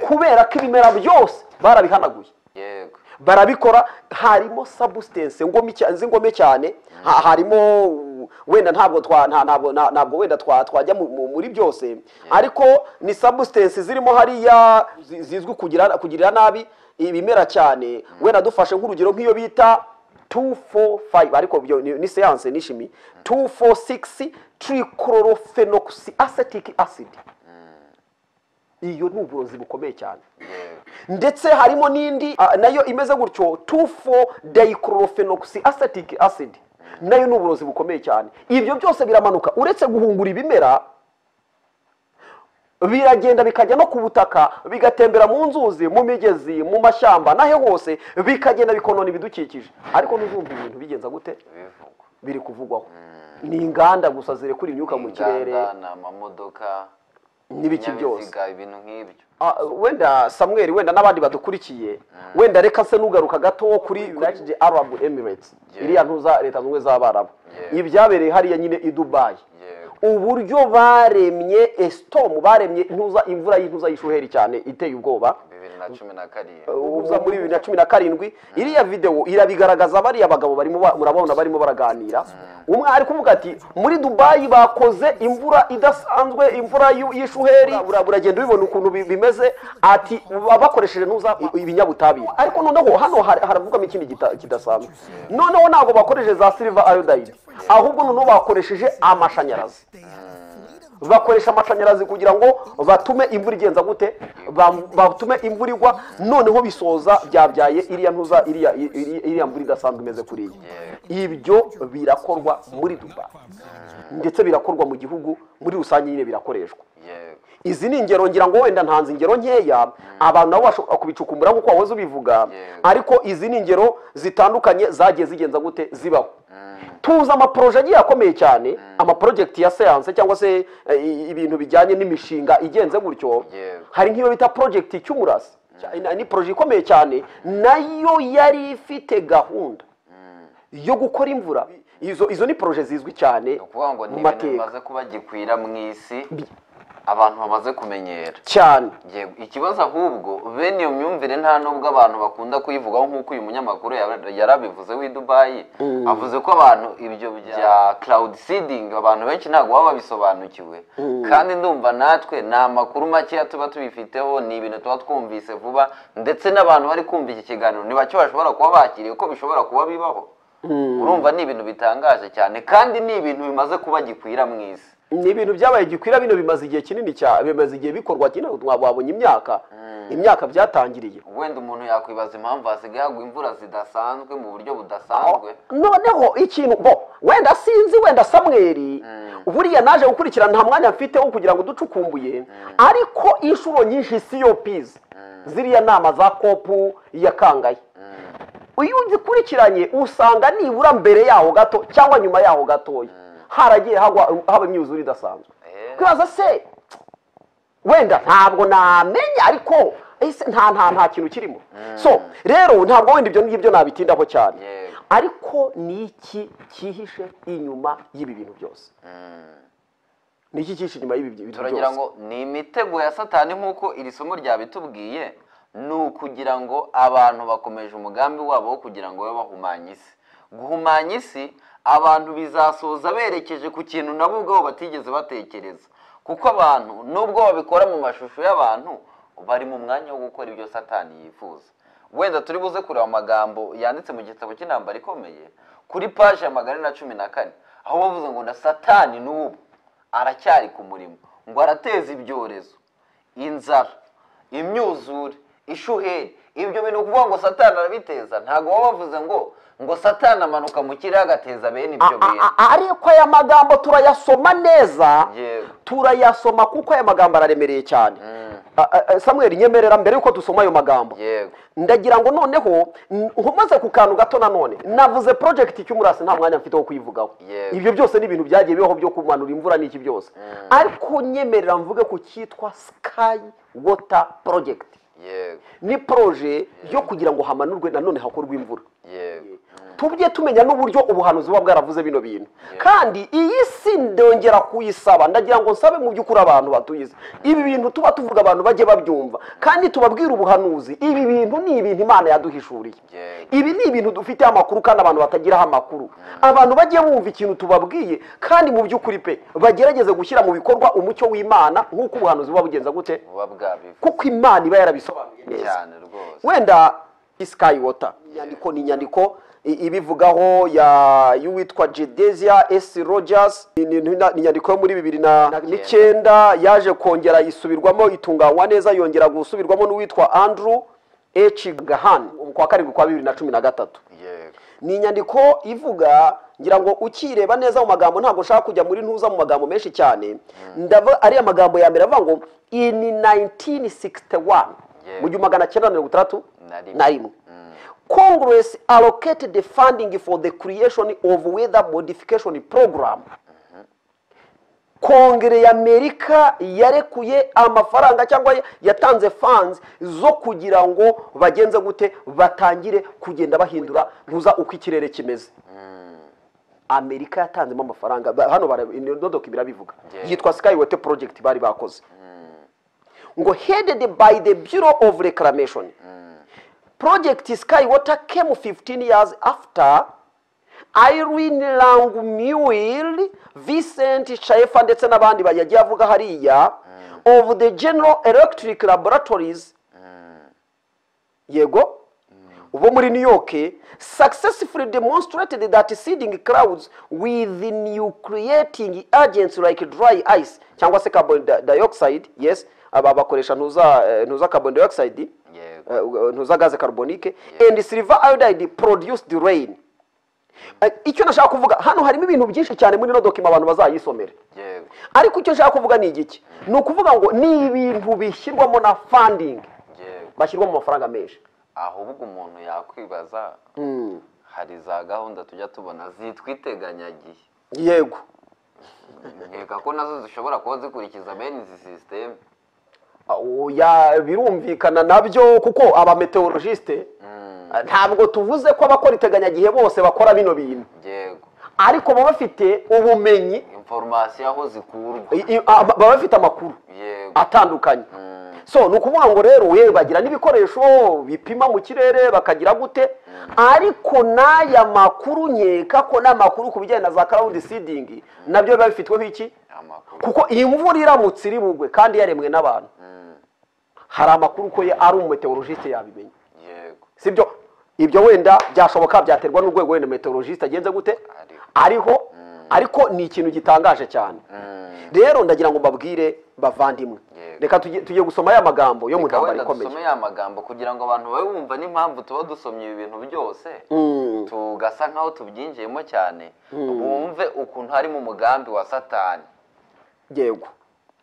kubera ko ibimera byose barabihanaguye yego barabikora harimo substance ngome cya- zingome cyane ha- harimo uh, wenda ntabwo twa- nta- ntabwo nta- ntabwo wenda twa- twajya mu- mu- muri byose ariko ni substance zirimo hariya zi- zizwi kugira kugirira nabi ibimera cyane wenda dufashe nk'urugero nk'iyo bita 245 ariko byo ni ni seance ni shimi 246 trichlorophenocus acetic acid iyo ni uburozi bukomeye cyane yego ndetse harimo n'indi ah, nayo imeze gutyo 24 dichlorophenoxy acetic acid nayo ni uburozi bukomeye cyane ibyo byose biramanuka uretse guhungura ibimera biragenda bikajya no ku butaka bigatembera mu nzuzi mu migezi mu mashyamba nahe hose bikagenda bikonona ibidukikije ariko ntuzumva ibintu bigenza gute bivugwa biri kuvugwaho ni inganda gusa zirekura imyuka mu kirere inganda ni amamodoka n'ibiki byose ibinyabiziga, ibintu nk'ibyo Ah, wenda samuel wenda n'abandi badukurikiye wenda reka se nugaruka gato kuri united arab emirates Yeah. iriya ntuza leta zunze ubumwe z'abarabu Yeah. ibyabereye hariya nyine i dubayi yego uburyo baremye esitomu baremye intuza imvura y'intuza y'ishuheri cyane iteye ubwoba bibiri na cumi na karindwi uza muri bibiri na cumi na karindwi iriya videwo irabigaragaza bariya bagabo barimo ba- murabona barimo baraganira umwe ari kuvuga ati muri dubayi bakoze imvura idasanzwe imvura y'u- y'ishuheri Bura- buragenda ubibona ukuntu bi- bimeze ati ba- bakoresheje ntuza i- ibinyabutabire ariko noneho hano har- haravugwamo ikindi gita- kidasanzwe noneho ntabwo bakoresheje za silver iodide ahubwo noneho bakoresheje amashanyarazi bakoresha amashanyarazi kugira ngo batume imvura igenza gute Bam- batume imvura igwa noneho bisoza byabyaye iriya ntuza iriya iriya- iriya mvura idasanzwe imeze kuriya ibyo birakorwa muri duba ndetse birakorwa mu gihugu muri rusange nyine birakoreshwa yego izi ni ingero ngira ngo wenda ntanze ingero nkeya abantu nabo bashobora kubicukumbura nk'uko wahoze ubivuga Yego. ariko izi ni ingero zitandukanye zagiye zigenza gute zibaho tuzi amaporoje agiye akomeye cyane amaporojegiti ya siyanse cyangwa se eh, i- ibintu bijyanye n'imishinga igenze gutyo Yego. hari nk'iyo bita porojegiti cy'umurasi Cya- ni poroje ikomeye cyane nayo yari ifite gahunda yo gukora imvura izo izo ni poroje zizwi cyane ni ukuvuga ngo ni mu ibintu mateka bimaze kuba gikwira mu isi abantu bamaze kumenyera cyane Yego, ikibazo ahubwo bene iyo myumvire nta n'ubwo abantu bakunda kuyivugaho nk'uko uyu munyamakuru yara- yarabivuze w'i dubayi avuze ko abantu ibyo bya cloud seeding abantu benshi ntabwo baba babisobanukiwe kandi ndumva natwe ni amakuru makeya tuba tubifiteho ni ibintu tuba twumvise vuba ndetse n'abantu bari kumva iki kiganiro ntibacyo bashobora kuba bakiriye ko bishobora kuba bibaho urumva ni ibintu bitangaje cyane kandi ni ibintu bimaze kuba gikwira mu isi ni ibintu byabaye gikwira bino bimaze igihe kinini cyane bimaze igihe bikorwa kinini wabonye imyaka imyaka byatangiriye wenda umuntu yakwibaza impamvu hasigaye hagwa imvura zidasanzwe mu buryo budasanzwe noneho ikintu bo wenda sinzi wenda samweri buriya naje gukurikirana nta mwanya mfite wo kugira ngo ducukumbuye ariko inshuro nyinshi siyopizi ziriya nama za kopu ya kangayi iyo uzikurikiranye usanga nibura mbere yaho gato cyangwa nyuma yaho gatoya haragiye hagwa haba imyuzure idasanzwe Eh. kwibaza se wenda ntabwo namenya ariko ese nta nta nta kintu kirimo so rero ntabwo wenda ibyo ngibyo nabitindaho cyane Yego. ariko ni iki cyihishe inyuma y'ibi bintu byose ni iki cyihishe inyuma y'ibi bintu turagira byose ngo ni imitego ya satani nk'uko iri somo ryabitubwiye ni ukugira ngo abantu bakomeje umugambi wabo wo kugira ngo babe bahumanya isi guhumanya isi abantu bizasoza berekeje ku kintu nabo ubwabo batigeze batekereza kuko abantu nubwo babikora mu mashusho y'abantu bari mu mwanya wo gukora ibyo satani yifuza wenda turi buze kureba amagambo yanditse mu gitabo cy'intambara ikomeye kuri paje ya magana ane na cumi na kane aho bavuze ngo na satani n'ubu aracyari ku murimo ngo arateza ibyorezo inzara imyuzure ishuheri ibyo bintu ukuvuga ngo satani arabiteza ntabwo baba bavuze ngo ngo satani amanuka mu kirere agateza bene ibyo A- bintu a- a- ariko aya magambo turayasoma neza Yego. turayasoma kuko aya magambo araremereye cyane A- a- a- samweri nyemerera mbere yuko dusoma ayo magambo yego ndagira ngo noneho n- nkomaze ku kantu gato nanone navuze project cy'umurasi nta mwanya mfite wo kuyivugaho Yego. ibyo byose ni ibintu byagiye bibaho byo kumanura imvura n'iki byose ariko nyemerera mvuge ku cyitwa sky water project yego ni proje yo kugira ngo hamanurwe nanone hakorwe imvura yego tujye tumenya n'uburyo ubuhanuzi buba bwaravuze bino bintu kandi iyi si ndongera kuyisaba ndagira ngo nsabe mu by'ukuri abantu batuye isi ibi bintu tuba tuvuga abantu bajye babyumva kandi tubabwire ubuhanuzi ibi bintu ni ibintu imana yaduhishuriye Yego. ibi ni ibintu dufiteho amakuru kandi abantu batagiraho amakuru abantu bajye bumva ikintu tubabwiye kandi mu by'ukuri pe bagerageze gushyira mu bikorwa umucyo w'imana nk'uko ubuhanuzi buba bugenza gute buba bwabivuze kuko imana iba yarabisobanuye neza cyane rwose wenda isikayi wota inyandiko ni inyandiko i- ibivugaho ya y'uwitwa jedesia esi rogers ni ni- ni inyandiko yo muri bibiri na na- n'icyenda yaje kongera isubirwamo itunganywa neza yongera gusubirwamo n'uwitwa andrew h gahan ku wa karindwi kwa bibiri na cumi na gatatu yego ni inyandiko ivuga ngira ngo ukireba neza mu magambo ntabwo nshaka kujya muri ntuza mu magambo menshi cyane ndava ariya magambo ya mbere avuga ngo in 1961 Yeah. mu gihumbi magana cyenda mirongo itandatu Na rimwe. na rimwe congress allocated the funding for the creation of weather modification program kongere ya amerika yarekuye amafaranga cyangwa yatanze funds zo kugira ngo bagenze gute batangire kugenda bahindura ntuza uko ikirere kimeze amerika yatanzemo amafaranga ba- hano bara- ino dodoka birabivuga Yeah. yitwa skywate project bari bakoze ngo headed by the bureau of reclamation project skywate came 15 years after irene langmuir vincent shaefa ndetse n'abandi ba- yagiye avuga hariya of the general electric laboratories yego bo muri new york successfully demonstrated that seeding clouds with new creating agents like dry ice cyangwa se carbon di- dioxide yes aba bakoresha ntuza eh, ntuza carbon dioxide yego eh, ntuza gaze carbonique and silver iodide produced rain Eh, icyo nashaka kuvuga hano harimo ibintu byinshi cyane muri ino dokima abantu bazayisomera yego ariko icyo nshaka kuvuga ni igiki ni ukuvuga ngo ni ibintu bishyirwamo na fandingi yego bashyirwa mu mafaranga menshi ahubwo umuntu yakwibaza hari za gahunda tujya tubona zitwa iteganyagihe yego nkeka ko nazo zishobora kuba zikurikiza bene izi sisiteme oya birumvikana nabyo kuko abameteorologiste ntabwo tuvuze ko abakora iteganyagihe bose bakora bino bintu yego ariko baba bafite ubumenyi inforomasiyo aho zikurwa i- i- a- baba bafite amakuru yego atandukanye Mm. so ni ukuvuga ngo rero yewe bagira n'ibikoresho bipima mu kirere bakagira gute ariko n'aya makuru nkeka ko n'amakuru ku bijyanye na za karawundi sidingi nabyo biba bifitweho iki amakuru kuko iyi mvura iramutse iri bugwe kandi yaremwe n'abantu Mm. hari amakuru ko ye ari umumeteorologiste yabimenya yego sibyo ibyo wenda byashoboka byaterwa n'urwego wenda meteorologiste agenze gute Ariho. ariho ariko ni ikintu gitangaje cyane Mm. rero ndagira ngo mbabwire bavandimwe Yego. reka tujye tujye gusoma ya magambo yo mu Reka ntambara wenda ikomeye dusome ya magambo kugira ngo abantu babe bumva n'impamvu tuba dusomye ibi bintu byose Mm. tugasa nk'aho tubyinjiyemo cyane bumve ukuntu harimo umugambi wa satani yego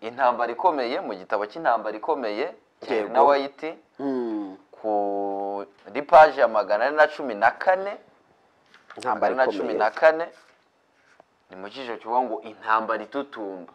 intambara ikomeye mu gitabo cy'intambara ikomeye cya Yego. na wayiti Mm. kuri paji ya magana ane na cumi na kane magana intambara ane na cumi ikomeye na kane ni mu cyiciro kivuga ngo intambara itutumba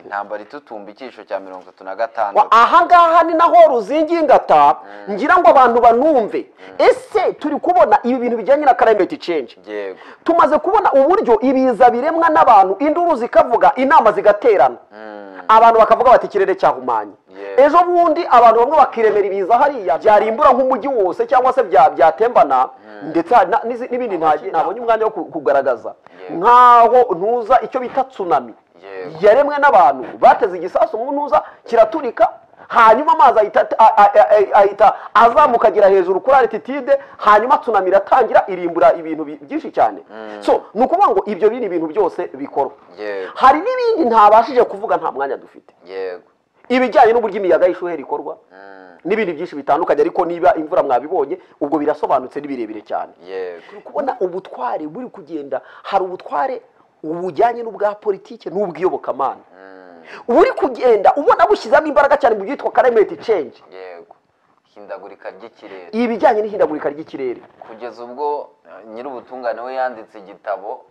intambara itutumba icyiciro cya mirongo itatu na Wa- gatandatu aha ngaha ni naho ruzingi ngata ngira ngo abantu banumve ese turi kubona ibi bintu bijyanye na climate change yego tumaze kubona uburyo ibiza biremwa n'abantu induru zikavuga inama zigaterana Mm. abantu bakavuga bati ikirere cyahumanye Yeah. ejo bundi abantu bamwe bakiremera ibiza hariya byarimbura nk'umujyi wose cyangwa se bya- byatembana ndetse hari na- n'izi- n'ibindi ntaje- ntabonye umwanya wo ku- kugaragaza Yeah. nk'aho ntuza icyo bita tsunami Yeah. yaremwe n'abantu bateze igisasu mu ntuza kiraturika hanyuma amazi ahita a- a- a- a- ahita azamuka agera hejuru kuri arititide hanyuma tsunami iratangira irimbura ibintu bi- byinshi cyane so ni ukuvuga ngo ibyo biri ibintu byose bikorwa yego hari n'ibindi ntabashije kuvuga nta mwanya dufite yego ibijyanye n'uburyo imiyaga y'ishuheri ikorwa Mm. n'ibindi byinshi bitandukanye ariko niba imvura mwabibonye ubwo birasobanutse ni birebire cyane yego turi kubona ubutware buri kugenda hari ubutware bujyanye n'ubwa politiki n'ubw'iyobokamana buri kugenda ubona bushyizemo imbaraga cyane mu byitwa climate change yego ihindagurika ry'ikirere ibijyanye n'ihindagurika ry'ikirere kugeza ubwo eh, nyir'ubutungane we yanditse igitabo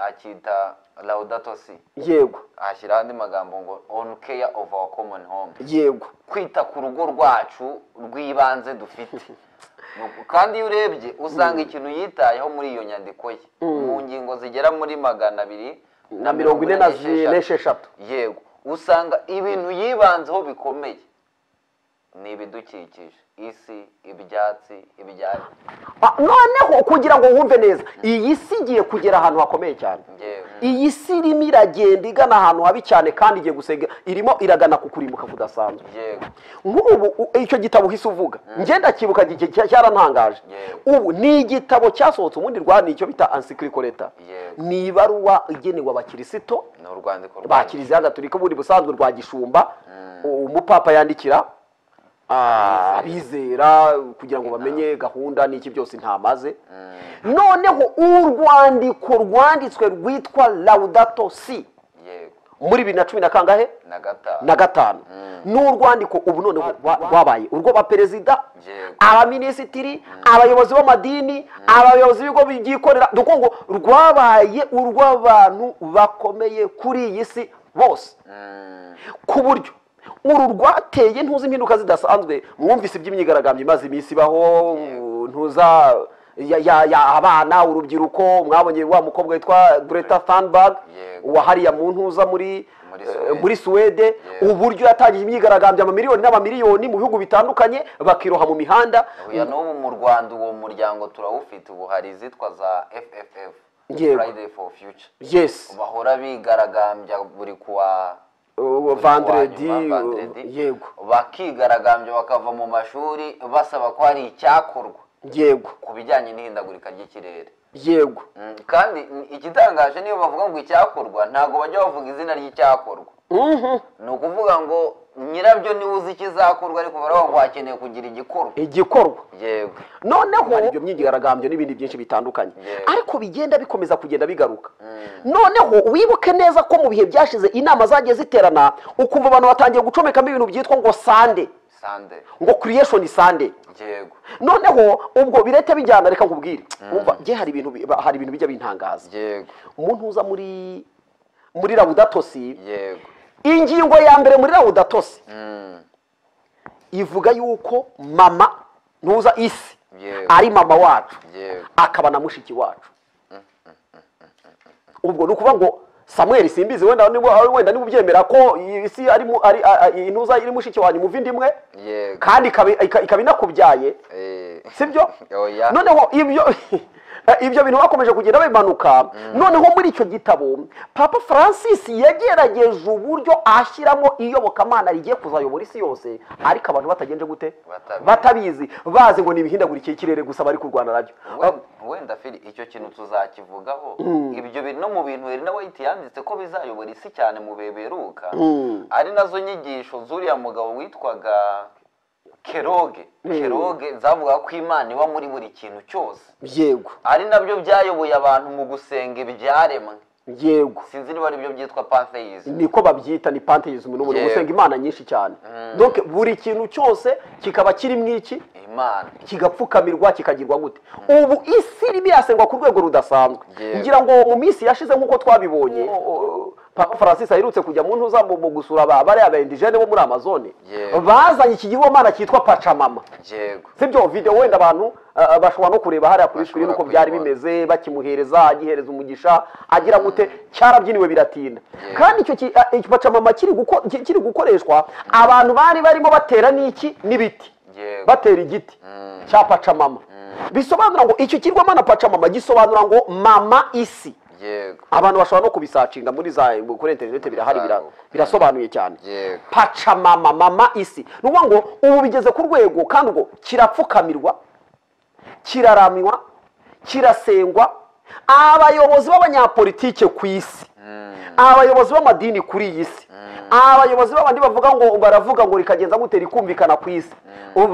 akita laudato si yego ahashyiraho andi magambo ngo on care of our common home yego kwita ku rugo rwacu rw'ibanze dufite Nuko- kandi iyo urebye usanga ikintu yitayeho muri iyo nyandiko ye mu ngingo zigera muri magana abiri na mirongo ine na zi- n'esheshatu. n'esheshatu yego usanga ibintu yibanzeho bikomeye ni ibidukikije isi ibyatsi ibyari Ah, noneho kugira ngo wumve neza iyi si igiye kugera ahantu hakomeye cyane yewe iyi si irimo iragenda igana ahantu habi cyane kandi igiye gusega irimo iragana ku kurimbuka kudasanzwe yewe nk'ubu u- icyo gitabo uhise uvuga ngenda cyibuka gi- cya- cyarantangaje Yeah. ubu ni igitabo cyasohotse ubundi rwanda icyo bita ansikirikoreta Yeah. ni ibaruwa igenewe abakirisito ni urwandiko rwa ba kiliziya gatolika ubundi busanzwe rwa gishumba u- umupapa yandikira ah, abizera kugira ngo bamenye gahunda n'iki byose ntamaze noneho urwandiko rwanditswe rwitwa laudato si yego muri bibiri na cumi na kangahe na gatanu na gatanu ni urwandiko ubu noneho rwa- rwabaye urwo baperezida Yego. abaminisitiri abayobozi b'amadini abayobozi b'ibigo byikorera dore ngo rwabaye urw'abantu bakomeye kuri iyi si bose Mm, ku buryo uru rwateye ntuzi impinduka zidasanzwe mwumvise iby'imyigaragambyo imaze iminsi ibaho ntuza ya, ya, ya abana urubyiruko mwabonye wa mukobwa witwa Greta Thunberg Yego. wa hariya mu ntuza muri Muri eh, Suwede. muri Suwede uburyo yatangije imyigaragambyo amamiliyoni n'amamiliyoni mu bihugu bitandukanye bakiroha mu mihanda uya n'ubu mu rwanda uwo muryango turawufite ubu hari izitwa za fff Yego. friday for future yes bahora bigaragambya buri kuwa Uh, buri kuwa vendredi nyuma, uh, vendredi. yego bakigaragambya bakava mu mashuri basaba ko hari icyakorwa yego ku bijyanye n'ihindagurika ry'ikirere yego Mm, kandi mm, igitangaje niyo bavuga ngo icyakorwa ntabwo bajya bavuga izina ry'icyakorwa ni ukuvuga ngo nyirabyo niwe uzi ikizakorwa ariko baravuga ngo hakeneye kugira igikorwa igikorwa yego noneho ibyo myigiraragambyo n'ibindi byinshi bitandukanye Yeah. ariko bigenda bikomeza kugenda bigaruka noneho wibuke neza ko mu bihe byashize inama zagiye ziterana ukumva abantu batangiye gucomekamo ibintu byitwa ngo sande sande ngo creation sande yego noneho ubwo birete bijyana reka nkubwire umva njye hari ibintu bi- hari ibintu bijya bintangaza yego umuntu uza muri muri rawudatosi yego ingingo ya mbere muri rawudatosi Mm. ivuga yuko mama ntuza isi Yeah. ari mama wacu yego akaba na mushiki wacu ubwo ni ukuvuga ngo samuel simbizi wenda niba ari- wenda niba ubyemera ko isi ari mu- ari- a- a- intuza iri mushiki wanyu muva inda imwe yego kandi ikaba- ika- ikaba inakubyaye Eh. sibyo oya noneho ibyo ibyo bintu bakomeje kugenda bimanuka noneho muri icyo gitabo papa francis yagerageje uburyo ashyiramo iyobokamana rigiye kuzayobora isi yose ariko abantu batagenje gute Batabizi. batabizi bazi ngo ni ibihindagurikire ikirere gusa bari kurwana nabyo We- wenda fili icyo kintu tuzakivugaho ibyo bintu no mu bintu Elena White yanditse ko bizayobora isi cyane mu bihe biheruka ari nazo nyigisho z'uriya mugabo witwaga keroge keroge zavuga ko imana iba muri buri kintu cyose yego ari nabyo byayoboye abantu mu gusenga ibyaremwe yego sinzi niba aribyo byitwa pantheism niko babyita ni panteism ni umuntu Yego. usenga imana nyinshi cyane donc buri kintu cyose kikaba kirimo iki imana kigapfukamirwa kikagirwa gute ubu isi irimo irasengwa ku rwego rudasanzwe Yego. ngira ngo mu minsi yashize nk'uko twabibonye papa francis aherutse kujya mu ntuza mu mu gusura ba- bariya ba indijene bo muri amazone Yego. bazanye iki gihomana cyitwa pacamama yego sibyo video wenda abantu ah, bashobora no kureba hariya kuri Bashobora screen uko byari kuyibona. bimeze bakimuhereza agihereza umugisha agira gute cyarabyiniwe biratinda kandi icyo ki- ah, icyo pacamama kiri guko- ki- kiri gukoreshwa abantu bari barimo batera n'iki n'ibiti Yego. batera igiti cya pacamama bisobanura ngo icyo kirwamana pacamama gisobanura ngo mama isi yego abantu bashobora no kubisacinga muri za kuri interineti birahari bira- Bizaruka. birasobanuye cyane Yego. pacamama mama isi ni ukuvuga ngo ubu bigeze ku rwego kandi ngo kirapfukamirwa kiraramywa kirasengwa abayobozi b'abanyapolitike ku isi abayobozi b'amadini kuri iyi si abayobozi b'abandi bavuga ngo baravuga ngo rikagenza gute rikumvikana ku isi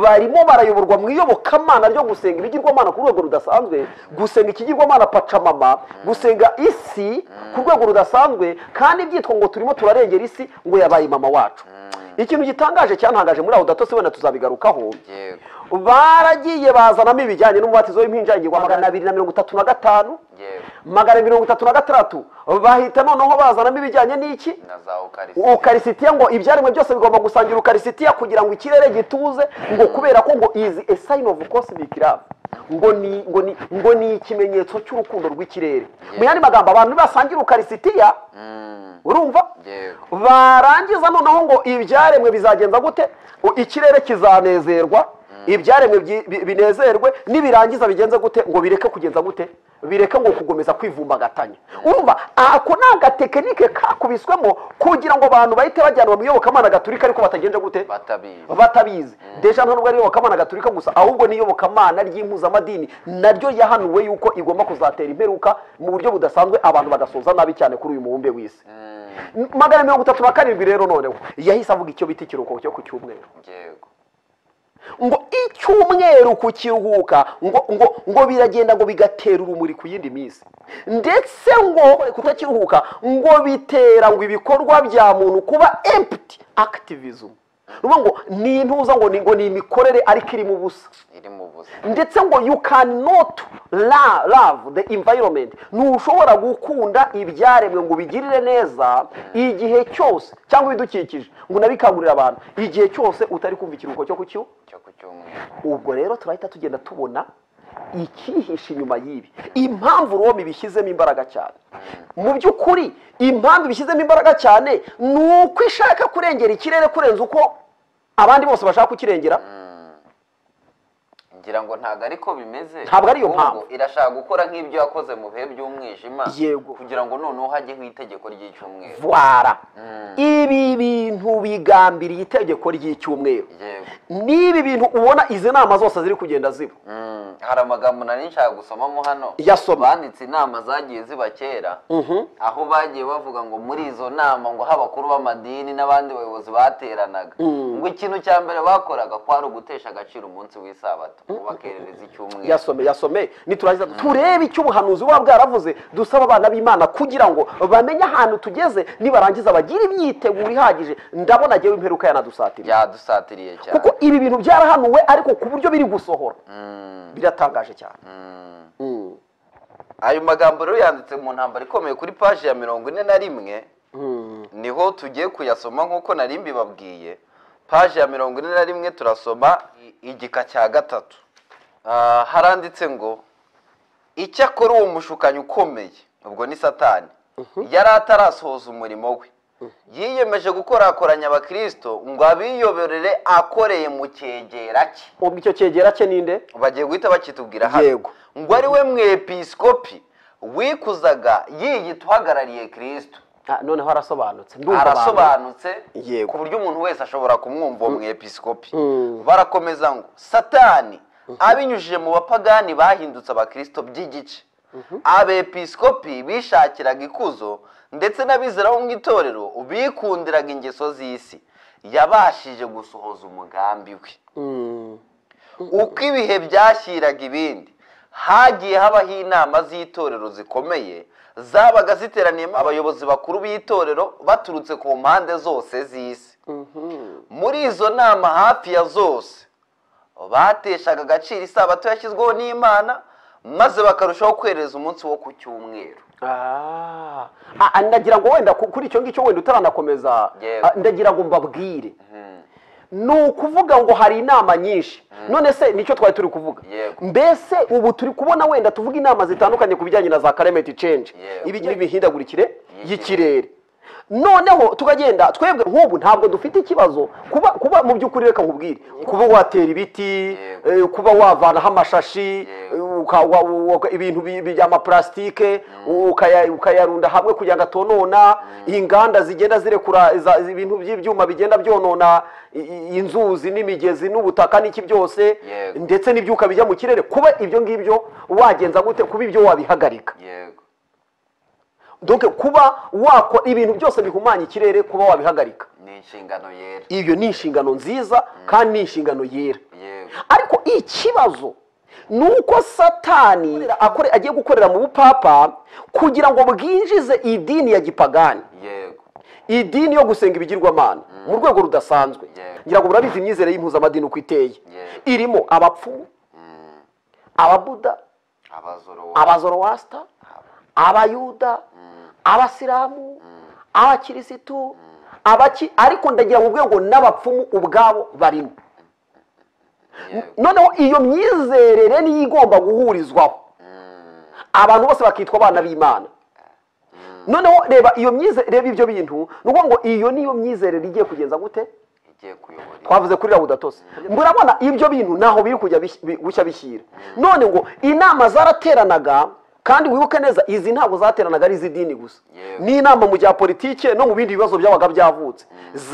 barimo barayoborwa mu iyobokamana ryo gusenga ibigirwamana ku rwego rudasanzwe gusenga ikigirwamana pacamama gusenga isi ku rwego rudasanzwe kandi byitwa ngo turimo turarengera isi ngo yabaye mama wacu ikintu gitangaje cyantangaje muri aho datose wenda tuzabigarukaho yego baragiye bazanamo ibijyanye n'umubatizo w'impinja ingirwa magana abiri na mirongo itatu na gatanu yego magana mirongo itatu na gatandatu bahita noneho bazanamo ibijyanye n'iki na za ukarisi ukarisitiya ngo ibyaremwe byose bigomba gusangira ukarisitiya kugira ngo ikirere gituze ngo kubera ko ngo izi a sign of cosmic love ngo ni ngo ni ngo ni ikimenyetso cy'urukundo rw'ikirere mu yandi magambo abantu nibasangira ukarisitiya urumva yego barangiza noneho ngo ibyaremwe bizagenza gute U- ikirere kizanezerwa ibyaremwe byi- bi- binezerwe nibirangiza bigenze gute ngo bireke kugenza gute bireke ngo kugomeza kwivumbagatanya urumva ako ni agatekinike kakubiswemo kugira ngo abantu bahite bajyanwa mu iyobokamana gaturika ariko batagenje gute batabizi batabizi deja ntabwo ari iyobokamana gaturika gusa ahubwo ni iyobokamana ry'impuzamadini naryo yahanuwe yuko igomba kuzatera imperuka mu buryo budasanzwe abantu bagasoza nabi cyane kuri uyu mubumbe w'isi magana mirongo itatu na karindwi rero noneho yahise avuga icyo bita ikiruhuko cyo ku cyumweru yego ngo icyumweru ku kiruhuka ngo ngo ngo biragenda ngo bigatera urumuri ku yindi minsi ndetse ngo kutakiruhuka ngo bitera ngo ibikorwa bya muntu kuba empty activism ni ukuvuga ngo ni intuza ngo ni ngo ni imikorere ariko irimo ubusa iri mu buzima ndetse ngo you cannot la- love the environment ntushobora gukunda ibyaremwe ngo ubigirire neza igihe cyose cyangwa ibidukikije ngo unabikangurire abantu igihe cyose utari kumva ikiruhuko cyo ku cyo cyo ku cyumweru ubwo rero turahita tugenda tubona ikihishe inyuma y'ibi impamvu rome ibishyizemo imbaraga cyane mu by'ukuri impamvu ibishyizemo imbaraga cyane ni uko ishaka kurengera ikirere kurenza uko abandi bose bashaka kukirengera ngira ngo ntabwo ariko bimeze Ntabwo ariyo ahubwo mpamvu. irashaka gukora nk'ibyo yakoze mu bihe by'umwijima Yego. kugira ngo noneho hajyeho itegeko ry'icyumweru vwara Mm. ibi bintu bigambiriye itegeko ry'icyumweru yego n'ibi bintu ubona izi nama zose ziri kugenda ziba Mm, hari amagambo nari nshaka gusomamo hano Yasoma. banditse inama zagiye ziba kera aho bagiye bavuga ngo muri izo nama ngo h'abakuru b'amadini n'abandi bayobozi bateranaga ngo ikintu cya mbere bakoraga kwari ugutesha agaciro umunsi w'isabato ngo bakerereza icyumweru yasome yasome niturangiza turebe icyo ubuhanuzi buba bwaravuze dusaba abana b'imana kugira ngo bamenye ahantu tugeze nibarangiza bagire imyiteguro ihagije ndabona agewe imperuka yanadusatiriye byadusatiriye cyane kuko ibi bintu byarahanuwe ariko ku buryo biri gusohora Mm, biratangaje cyane mm. Mm. ayo magambo rero yanditse mu ntambaro ikomeye kuri paji ya mirongo ine na rimwe Mm. niho tugiye kuyasoma nk'uko nari mbibabwiye paji ya mirongo ine na rimwe turasoma i- igika cya gatatu Ah, haranditse ngo icyakora uwo mushukanyi ukomeye ubwo ni satani yari atarasohoza umurimo we yiyemeje gukorakoranya abakirisito ngo abiyoborere akoreye mu cyegera cye ubwo icyo cyegera cye ninde bagiye guhita bakitubwira hano Yego. ngo ari we mwepisikopi wikuzaga yiyita uhagarariye kirisito Ah, noneho arasobanutse Ndumva abantu. arasobanutse Yego. ku buryo umuntu wese ashobora kumwumva uwo mwepisikopi Mm. barakomeza ngo satani abinyujije mu bapagani bahindutse abakirisito by'igice abepisikopi bishakiraga ikuzo ndetse n'abizera bo mu itorero bikundiraga ingeso z'isi yabashije gusohoza umugambi we Mm. uko ibihe byashyiraga ibindi hagiye habaho inama z'itorero zikomeye zabaga ziteraniyemo abayobozi bakuru b'itorero baturutse ku mpande zose z'isi muri izo nama hafi ya zose bateshaga agaciro isabato yashyizweho n'imana maze bakarushaho kwereza umunsi wo ku cyumweru Ah, ah, ndagira ngo wenda ku- kuri icyo ngicyo wenda utaranakomeza Yego. ah, ndagira ngo mbabwire ni ukuvuga ngo hari inama nyinshi none se nicyo twari turi kuvuga Yego. mbese ubu turi kubona wenda tuvuga inama zitandukanye ku bijyanye na za climate change Yego. ibijyanye n'imihindagurikire Y'ikirere. y'ikirere noneho tukagenda twebwe nk'ubu ntabwo dufite ikibazo kuba kuba mu by'ukuri reka nkubwire kuba watera ibiti Yego. eh, kuba wavanaho amashashi Yego. eh, uka- wa- wa- wa- ibintu bi- bi- by'amaparasitike ukaya- ukayarunda hamwe kugira ngo atonona inganda zigenda zirekura za- ibintu by'ibyuma bigenda byonona i- i- inzuzi n'imigezi n'ubutaka n'iki byose Yego. ndetse n'ibyuka bijya mu kirere kuba ibyo ngibyo wagenza gute kuba ibyo wabihagarika yego donc kuba wakora ibintu byose bihumanya ikirere kuba wabihagarika ni inshingano yera iyo ni inshingano nziza kandi ni inshingano yera yego ariko ikibazo ni uko satani akore- agiye gukorera mu bupapa kugira ngo bwinjize idini ya gipagani yego idini yo gusenga ibigirwamana mu rwego rudasanzwe Yeah. ngira ngo murabizi imyizere y'impuzamadini uko iteye Yeah. irimo abapfumu ababuda abazoro abazorowasita abayuda abasilamu abakirisitu abaki ariko ndagira ngo ubwego n'abapfumu ubwabo barimo yego noneho iyo myizerere niyo igomba guhurizwaho abantu bose bakitwa abana b'imana noneho reba iyo myizerere reba ibyo bintu ni ukuvuga ngo iyo niyo myizerere igiye kugenza gute igiye kuyobora twavuze kuri rabu datose murabona ibyo bintu ntaho biri kujya bis- bi- gushya bishyira none ngo inama zarateranaga kandi wibuke neza izi ntabwo zateranaga ari iz'idini gusa Yego. ni inama mu bya politike no mu bindi bibazo byabaga byavutse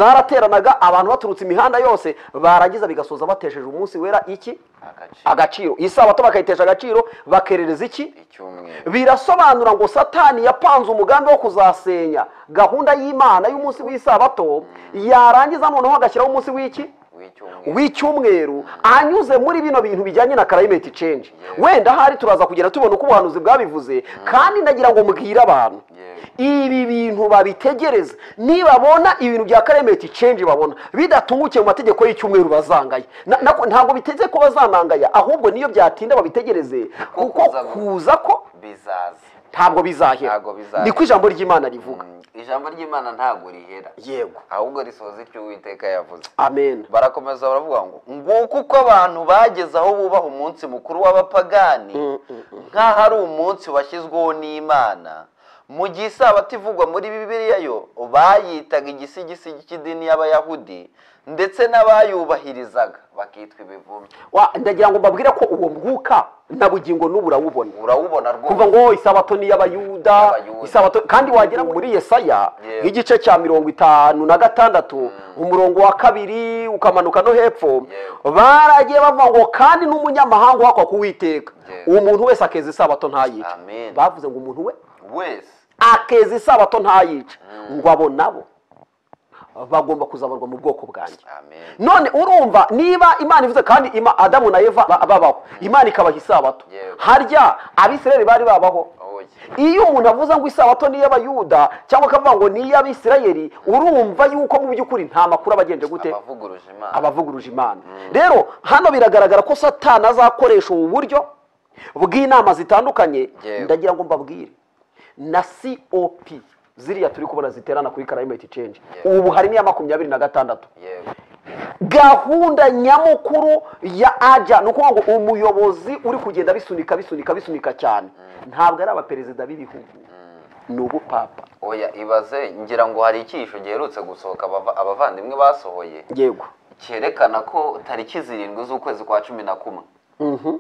zarateranaga abantu baturutse imihanda yose barangiza bigasoza batesheje umunsi wera iki agaciro agaciro isabato bakayitesha agaciro bakerereza iki icyumweru birasobanura ngo satani yapanze umugambi wo kuzasenya gahunda y'imana y'umunsi w'isabato yarangiza noneho agashyiraho umunsi w'iki w'icyumweru w'icyumweru anyuze muri bino bintu bijyanye na climate change Yego. wenda ahari turaza kugenda tubona uko ubuhanuzi bwabivuze kandi ndagira ngo mbwire abantu ibi bintu babitegereze nibabona ibintu bya climate change babona bidatungukiye mu mategeko y'icyumweru bazangaya Na- na- ntabwo biteze ko bazanangaya ahubwo niyo byatinda babitegereze kuko kuza- kuza ko bizaza ntabwo bizahera Ntabwo bizahera. niko ijambo ry'imana rivuga Mm, ijambo ry'imana ntabwo rihera yego ahubwo risoza ibyo uwiteka yavuze amen barakomeza baravuga ngo nguko uko abantu bageze aho bubaha umunsi mukuru w'abapagani nk'aho ari umunsi washyizweho n'imana mu gihe isabato ivugwa muri bibiliya yo bayitaga igisigisi cy'idini y'abayahudi ndetse n'abayubahirizaga bakitwa ibivumbi Wa- ndagira ngo mbabwire ko uwo mwuka na bugingo n'ubu urawubona urawubona kuva rwose ngo isabato ni iy'abayuda Y'abayuda. isabato kandi wagera muri yesaya Yego. nk'igice cya mirongo itanu na gatandatu umurongo wa kabiri ukamanuka no hepfo Yego. baragiye bavuga ngo kandi n'umunyamahanga uhakwa kuwiteka Yego. uwo muntu wese akeza isabato ntayice Amen. bavuze ngo umuntu we wese akeza isabato ntayice ngo abo nabo bagomba kuzabarwa mu bwoko bwanjye amen none urumva niba imana ivuze kandi ima adamu na eva ba- babaho imana ikabaha isabato Yego. harya abisirayeli bari babaho oya iyo umuntu avuze ngo isabato ni iy'abayuda cyangwa akavuga ngo ni iy'abisirayeli urumva yuko mu by'ukuri nta makuru aba agenje gute abavuguruje imana abavuguruje imana rero hano biragaragara ko satani azakoresha ubu buryo bw'inama zitandukanye Yewe. ndagira ngo mbabwire na cop ziriya turi kubona ziterana kuri karayimeti cenje Yewe. ubu harimo iya makumyabiri na gatandatu yewe gahunda nyamukuru ya aja ni ukuvuga ngo umuyobozi uri kugenda bisunika bisunika bisunika cyane ntabwo ari abaperezida b'ibihugu ni ubupapa oya ibaze ngira ngo hari icyihisho giherutse gusohoka abava- abavandimwe basohoye yego cyerekana ko tariki zirindwi z'ukwezi kwa cumi na kumwe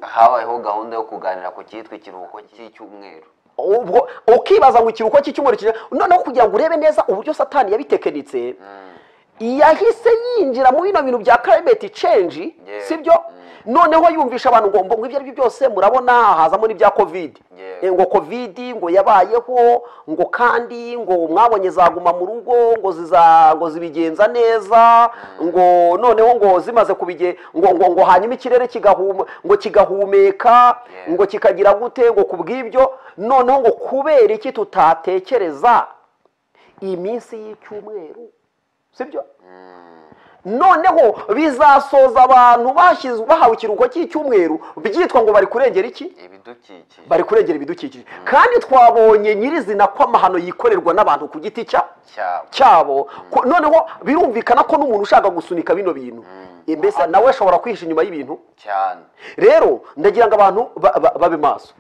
habayeho gahunda yo kuganira ku cyitwa ikiruhuko cy'icyumweru ubwo ukibaza ngo ikiruhuko cy'icyumweru kije noneho kugira ngo urebe neza uburyo satani yabitekenitse yahise yinjira mu bino bintu bya climate change Yeah. sibyo noneho yumvisha abantu ngo ngo ibyo ari byo byose murabona hazamo n'ibya covid Yeah. Eh, ngo covid ngo yabayeho ngo kandi ngo mwabonye zaguma mu rugo ngo ziza ngo zibigenza neza ngo noneho ngo zimaze kubige ngo ngo ngo hanyuma ikirere kigahuma ngo kigahumeka Yeah. ngo kikagira gute ngo kubw'ibyo noneho ngo kubera iki tutatekereza iminsi y'icyumweru sibyo noneho bizasoza abantu bashyizwe bahawe ikiruhuko cy'icyumweru byitwa ngo bari kurengera iki ibidukikije bari kurengera ibidukikije kandi twabonye nyirizina ko amahano yikorerwa n'abantu ku giti cya cyabo cyabo Ko- noneho birumvikana ko n'umuntu ushaka gusunika bino bintu Eh, mbese nawe ashobora kwihisha inyuma y'ibintu cyane rero ndagira ngo abantu ba- ba- babe maso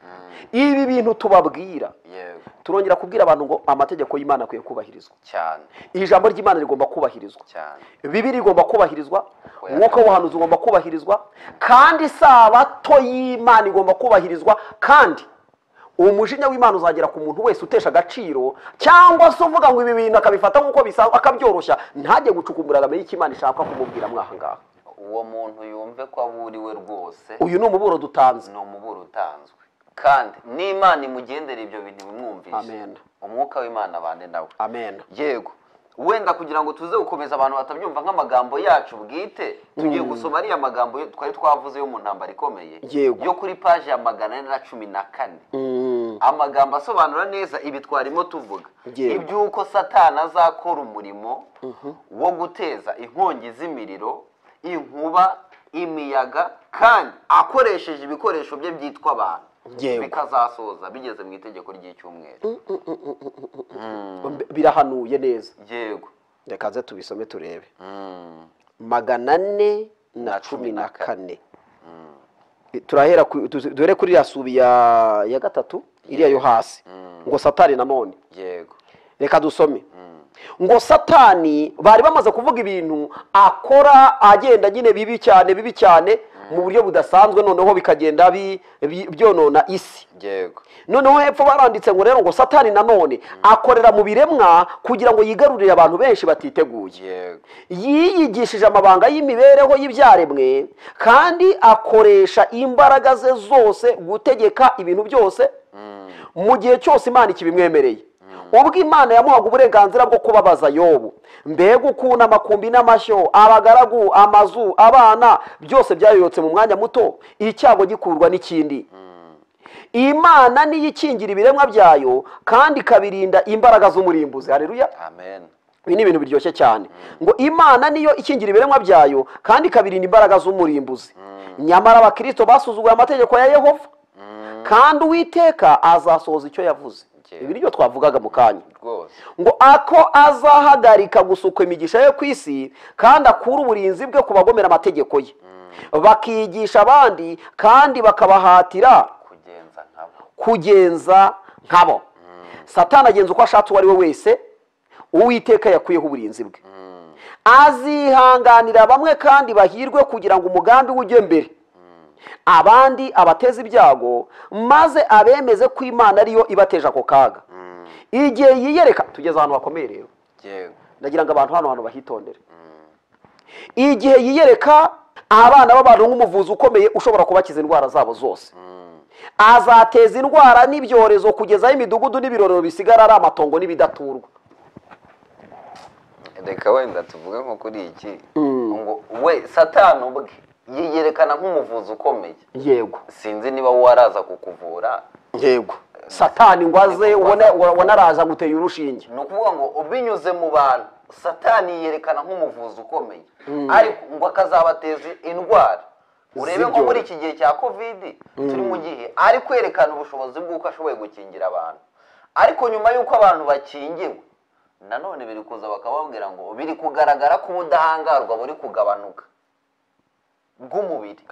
ibi bintu tubabwira yego turongera kubwira abantu ngo amategeko y'imana akwiye kubahirizwa cyane ijambo ry'imana rigomba kubahirizwa cyane bibiri igomba kubahirizwa Oya. umwuka w'ubuhanuzi ugomba kubahirizwa kandi isabato y'imana igomba kubahirizwa kandi umujinya w'imana uzagera ku muntu wese utesha agaciro cyangwa se uvuga ngo ibi bintu akabifata nk'uko bisanzwe akabyoroshya ntajye gucukumbura ngo amenye icyo imana ishaka kumubwira mwaha ngaha uwo muntu yumve ko aburiwe rwose uyu ni umuburo dutanze ni umuburo utanzwe kandi n'imana imugendera ibyo bintu bimwumvishe Amen. umwuka w'imana abane nawe amen yego wenda kugira ngo tuze gukomeza abantu batabyumva nk'amagambo yacu bwite tugiye gusoma ariya magambo yo- twari twavuze yo mu ntambara ikomeye Yego. yo kuri paji ya magana ane na cumi na kane Mm, amagambo asobanura neza ibi twarimo tuvuga Yego. iby'uko satani azakora umurimo wo guteza inkongi z'imiriro inkuba imiyaga kandi akoresheje ibikoresho bye byitwa abantu Yego. bikazasoza bigeze mu itegeko ry'icyumweru b- birahanuye neza yego reka nze tubisome turebe Mm. magana ane na cumi na kane turahera ku- tuzi- duhere kuri iriya subi ya ya gatatu iriya yo hasi ngo satani nanone yego reka dusome ngo satani bari bamaze kuvuga ibintu akora agenda nyine bibi cyane bibi cyane mu buryo budasanzwe noneho bikagenda bi- bi- byonona isi yego noneho hepfo baranditse ngo rero ngo satani nanone akorera mu biremwa kugira ngo yigarurire abantu benshi batiteguye yego yiyigishije amabanga y'imibereho y'ibyaremwe kandi akoresha imbaraga ze zose gutegeka ibintu byose mu gihe cyose imana ikibimwemereye ubwo imana yamuhaga uburenganzira bwo kubabaza yobu mbega ukuntu amakumbi n'amashyo abagaragu amazu abana byose byayotse mu mwanya muto icyago gikurwa n'ikindi imana niyo ikingira ibiremwa byayo kandi ikabirinda imbaraga z'umurimbuzi hareruya amen ibi ni ibintu biryoshye cyane ngo imana niyo ikingira ibiremwa byayo kandi ikabirinda imbaraga z'umurimbuzi nyamara abakristo basuzuguye amategeko ya yehova kandi uwiteka azasohoza icyo yavuze Njyewe. ibi nibyo twavugaga mu kanya rwose ngo ako azahagarika gusukwa imigisha ye ku isi kandi akura uburinzi bwe ku bagomera amategeko ye bakigisha abandi kandi bakabahatira kugenza nkabo kugenza nkabo satani agenza uko ashatse uwo ari we wese uwiteka yakuyeho uburinzi bwe azihanganira bamwe kandi bahirwe kugira ngo umugambi we ujye mbere abandi abateze ibyago maze abemeze ko imana ariyo ibateje ako kaga igihe yiyereka tugeze ahantu hakomeye rero yego ndagira ngo abantu hano hantu bahitondere igihe yiyereka abana b'abantu nk'umuvuzi ukomeye ushobora kubakiza indwara zabo zose azateza indwara n'ibyorezo kugeza aho imidugudu n'ibirorero bisigara ari amatongo n'ibidaturwa reka wenda tuvuge nko kuri iki ngo we satani ubwe yiyerekana nk'umuvuzi ukomeye yego sinzi niba wowe araza kukuvura yego satani ngo aze ubone- ubona araza aguteye urushinge ni ukuvuga ngo binyuze mu bantu satani yiyerekana nk'umuvuzi ukomeye ariko ngo akazabateza indwara urebe nko Z'ibyorezo. muri iki gihe cya kovidi turi mu gihe ari kwerekana ubushobozi bw'uko ashoboye gukingira abantu ariko nyuma y'uko abantu bakingiwe nanone biri kuza bakababwira ngo biri kugaragara ko ubudahangarwa buri kugabanuka bw'umubiri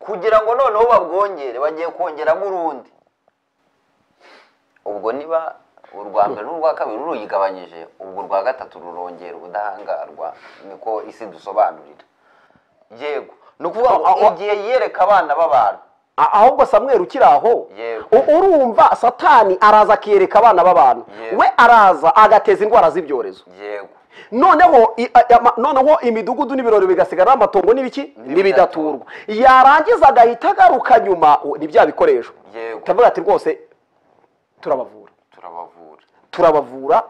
kugira ngo noneho babwongere bagiye kongeramo urundi ubwo niba urwa mbere n'urwa kabiri ruruyigabanyije ubwo urwa gatatu rurongera ubudahangarwa niko isi dusobanurira yego ni ukuvuga ngo igihe yereka abana b'abantu A- ahubwo samweri ukiri aho Yego. u- urumva satani araza akiyereka abana b'abantu Yego. we araza agateza indwara z'ibyorezo yego noneho i- a- ama- noneho imidugudu n'ibirori bigasigara ari amatongo n'ibiki N'ibidaturwa. n'ibidaturwa yarangiza agahita agaruka nyuma u- ni bya bikoresho Yego. tukavuga ati rwose turabavura turabavura turabavura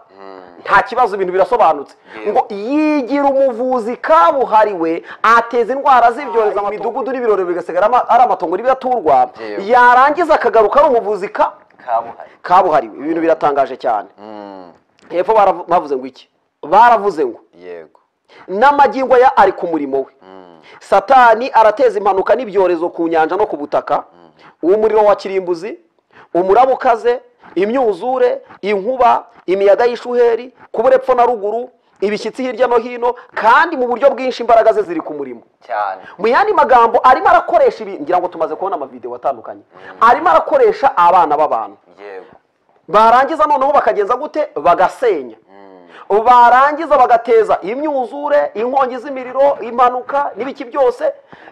nta kibazo ibintu birasobanutse Yego. ngo yigira umuvuzi kabuhariwe ateza indwara z'ibyorezo mu midugudu n'ibirori bigasigara ama- ari amatongo n'ibidaturwa Yego. yarangiza akagaruka ari umuvuzi ka- kabuhari kabuhariwe ibintu biratangaje cyane hepfo baravu- bavuze ngo iki baravuze ngo yego n'amagingo ya ari ku murimo we satani arateza impanuka n'ibyorezo ku nyanja no ku butaka umuriro wa kirimbuzi umuraba ukaze imyuzure inkuba imiyaga y'ishuheri kubura epfo na ruguru ibishyitsi hirya no hino kandi mu buryo bwinshi imbaraga ze ziri ku murimo cyane mu yandi magambo arimo arakoresha ibi ngira ngo tumaze kubona amavidewo atandukanye arimo arakoresha abana b'abantu yego barangiza noneho bakagenza gute bagasenya barangiza bagateza imyuzure inkongi z'imiriro impanuka n'ibiki byose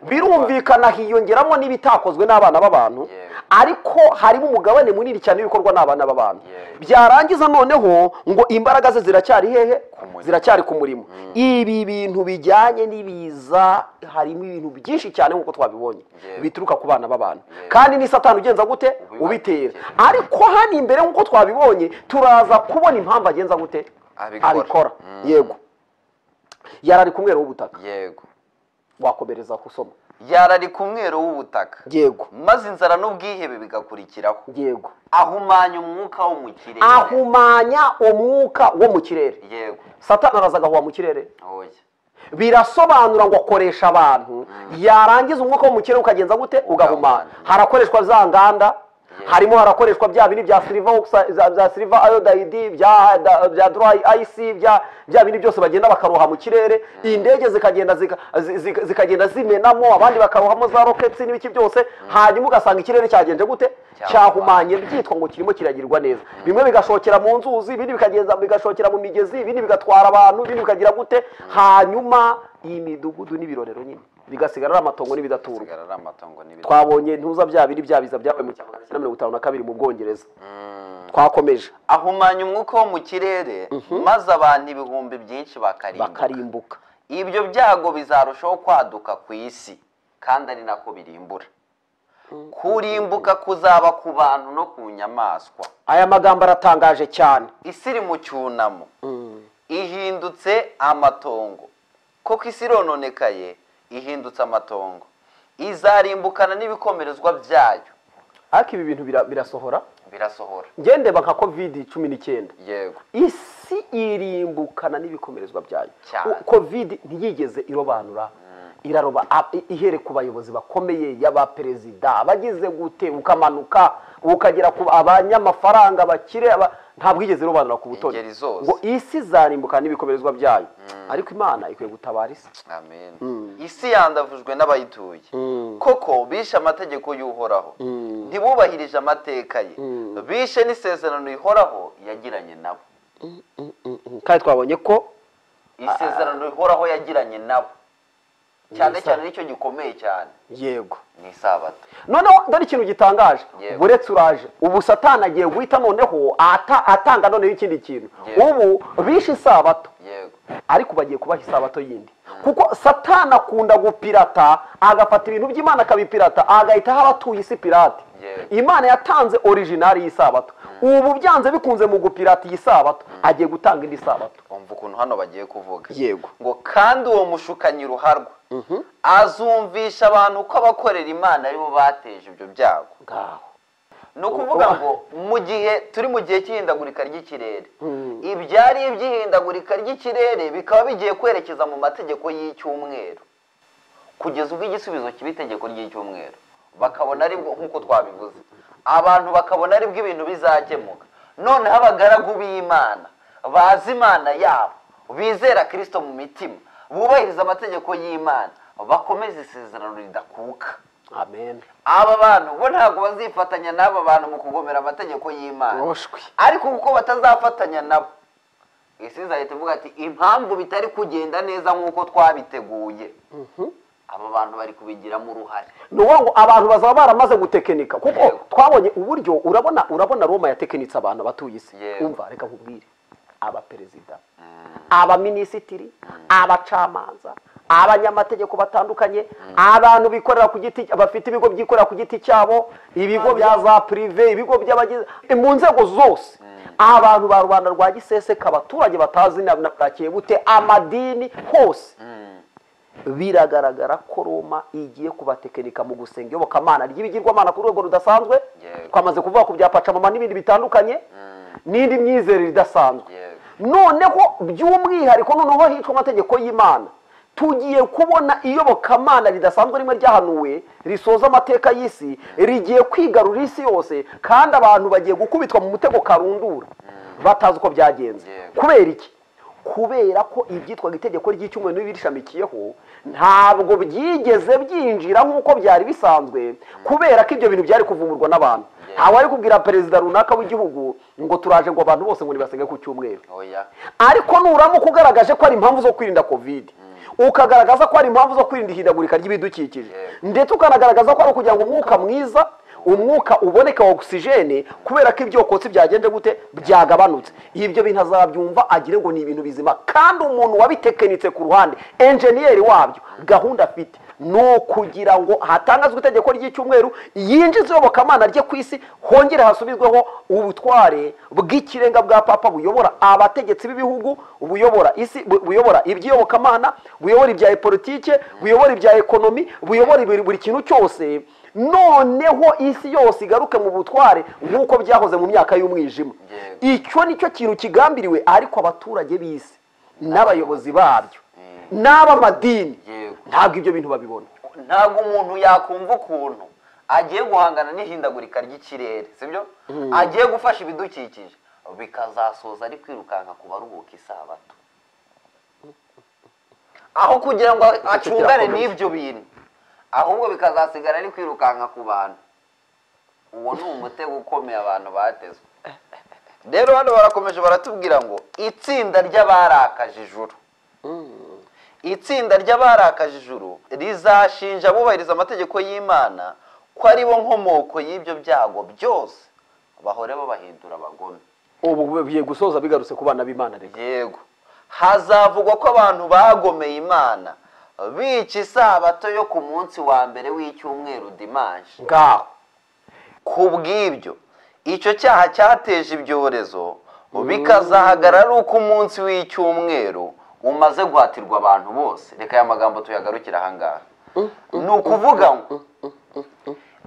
birumvikana hiyongeramo n'ibitakozwe n'abana b'abantu Yego. ariko harimo umugabane munini cyane w'ibikorwa n'abana b'abantu Yego. byarangiza noneho ngo imbaraga ze ziracyari hehe murimo. ziracyari ku murimo ibi bintu bijyanye n'ibiza harimo ibintu byinshi cyane nk'uko twabibonye Yego. bituruka ku bana b'abantu Yego. kandi ni satani ugenza gute Ubibakira. ubitera ariko hano imbere nk'uko twabibonye turaza kubona impamvu agenza gute Abikora. abikora Mm. yego yari ari kumwero w'ubutaka yego wakomereza gusoma yari ari ku mweru w'ubutaka yego maze inzara n'ubwihebe bigakurikiraho yego ahumanya umwuka wo mu kirere ahumanya umwuka wo mu kirere yego satani araza agahuha mu kirere oya birasobanura ngo akoresha abantu yarangiza umwuka wo mu kirere ukagenza gute ugahumana Ugahumana. harakoreshwa za nganda harimo harakoreshwa bya bindi bya siliva oxi- za- za siliva ayodayidi bya da- bya dry ayisi bya bya bindi byose bagenda bakaroha mu kirere indege zikagenda zika- zi- zika- zikagenda zimenamo abandi bakarohamo za roketi n'ibiki byose hanyuma ugasanga ikirere cyagenze gute cyahumanye byitwa ngo kirimo kiragirwa neza bimwe bigashokera mu nzuzi ibindi bikagenza bigashokera mu migezi ibindi bigatwara abantu ibindi bikagira gute hanyuma iyi midugudu n'ibirorero nyine bigasigara ari amatongo n'ibidaturwa usigara ari amatongo n'ibiti twabonye ntuza bya biri bya biza byabaye mu cyangwa na mirongo itanu na kabiri mu bwongereza twakomeje ahumanya umwuka wo mu kirere maze abantu ibihumbi byinshi bakarimbuka bakarimbuka ibyo byago bizarushaho kwaduka ku isi kandi ari nako birimbura kurimbuka kuzaba ku bantu no ku nyamaswa aya magambo aratangaje cyane isi iri mu cyunamo ihindutse amatongo koko isi irononekaye ihindutse amatongo izarimbukana n'ibikomerezwa byayo ariko ibi bintu bira- birasohora birasohora ngendeba nka kovidi cumi n'icyenda yego isi irimbukana n'ibikomerezwa byayo Cyane. U- kovidi ntiyigeze irobanura iraroba a- i- ihere ku bayobozi bakomeye y'abaperezida abagize gute ukamanuka ukagera ku abanyamafaranga bakire aba- ntabwo igeze irobanura ku butoni Ingeri zose. ngo isi izarimbukana n'ibikomerezwa byayo ariko imana ikwiye gutabara isi amen isi yandavujwe n'abayituye koko bishe amategeko y'uhoraho ntibubahirije amateka ye bishe n'isezerano rihoraho yagiranye nabo kandi twabonye ko isezerano rihoraho yagiranye nabo cyane cyane nicyo gikomeye cyane yego ni isabato noneho dore ikintu gitangaje Yego. buretse uraje ubu satana agiye guhita noneho ata- atanga noneho ikindi kintu Yego. ubu bishe isabato yego ariko bagiye kubaha isabato yindi kuko satana akunda gupirata agafata ibintu by'imana akabipirata agahita aho abatuye isi pirate Yego. imana yatanze orijinali y'isabato ubu byanze bikunze mu gupirata iyi sabato agiye gutanga indi sabato umva ukuntu hano bagiye kuvuga Yego. ngo kandi uwo mushukanyi ruharwa azumvisha abantu ko abakorera imana aribo bateje ibyo byago ngaho ni ukuvuga ngo mu gihe turi mu gihe cy'ihindagurika ry'ikirere ibyari iby'ihindagurika ry'ikirere bikaba bigiye kwerekeza mu mategeko y'icyumweru kugeza ubwo igisubizo kiba itegeko ry'icyumweru bakabona aribwo nk'uko twabivuze abantu bakabona aribwo ibintu bizakemuka noneho abagaragu b'imana bazi imana yabo bizera kirisito mu mitima bubahiriza amategeko y'imana bakomeza isezerano ridakuka amen aba bantu bo ntabwo bazifatanya n'aba bantu mu kugomera amategeko y'imana Roshwe. ariko kuko batazafatanya nabo isi izahita ivuga ati impamvu bitari kugenda neza nk'uko twabiteguye aba bantu bari kubigiramo uruhare ni ukuvuga ngo abantu bazaba baramaze gutekinika kuko Yego. twabonye uburyo urabona urabona roma yatekinitse abantu batuye isi Yego. umva reka nkubwire abaperezida abaminisitiri abacamanza abanyamategeko batandukanye abantu bikorera ku giti bafite ibigo byikorera ku giti cyabo ibigo bya za pirive ibigo by'abagize mu nzego zose abantu ba rubanda rwa giseseka abaturage batazi na bwakiye bute amadini hose biragaragara ko roma igiye kubatekinika mu gusenga iyobokamana ry'ibigirwamana ku rwego rudasanzwe Yego. twamaze kuvuga ku bya pacamama n'ibindi bitandukanye n'indi myizerere idasanzwe Yego. noneho by'umwihariko noneho hicwa amategeko y'imana tugiye kubona iyobokamana ridasanzwe rimwe ryahanuwe risoza amateka y'isi rigiye kwigarurira isi yose kandi abantu bagiye gukubitwa mu mutego karundura batazi uko byagenze Yego. kubera iki kubera ko ibyitwaga itegeko ry'icyumweru n'ibirishamikiyeho ntabwo byigeze byinjira nk'uko byari bisanzwe kubera ko ibyo bintu byari kuvumburwa n'abantu ntawe ari kubwira perezida runaka w'igihugu ngo turaje ngo abantu bose ngo nibasenge ku cyumweru oya ariko nuramuka ugaragaje ko ari impamvu zo kwirinda kovide ukagaragaza ko ari impamvu zo kwirinda ihindagurika ry'ibidukikije Yego. ndetse ukanagaragaza ko ari ukugira ngo umwuka mwiza umwuka uboneka wa ogisijene kubera ko ibyokotsi byagenze gute byagabanutse ibyo bintu azabyumva agire ngo ni ibintu bizima kandi umuntu wabitekenitse ku ruhande enjeniyeri wabyo gahunda afite ni ukugira ngo hatangazwe itegeko ry'icyumweru yinjize iyobokamana rye ku isi hongere hasubizweho ubutware bw'ikirenga bwa papa buyobora abategetsi b'ibihugu buyobora isi bu- buyobora iby'iyobokamana buyobora ibya politike buyobora ibya ekonomi buyobora buri buri kintu cyose noneho isi yose igaruke mu butware nk'uko byahoze mu myaka y'umwijima Yego. icyo ni cyo kintu kigambiriwe ariko abaturage b'isi n'abayobozi babyo n'ab'amadini Yego. ntabwo ibyo bintu babibona ntabwo umuntu yakumva ukuntu agiye guhangana n'ihindagurika ry'ikirere sibyo agiye gufasha ibidukikije bikazasoza ari kwirukanka ku baruhuka isabato aho kugira ngo acungane kirakomeye. n'ibyo bintu ahubwo bikazasigara ari kwirukanka ku bantu uwo ni umutego ukomeye abantu batezwe rero hano barakomeje baratubwira ngo itsinda ry'abarakaje ijuru itsinda ry'abarakaje ijuru rizashinja abubahiriza amategeko y'imana ko ari bo nkomoko y'ibyo byago byose bahore babahindura abagome ubu bigiye gusoza bigarutse ku bana b'imana reka yego hazavugwa ko abantu bagomeye imana bica isabato yo ku munsi wa mbere w'icyumweru dimanshi ngaho ku bw'ibyo icyo cyaha cyateje ibyorezo bikazahagarara ari uko umunsi w'icyumweru umaze guhatirwa abantu bose reka aya magambo tuyagarukire ahangaha ni ukuvuga ngo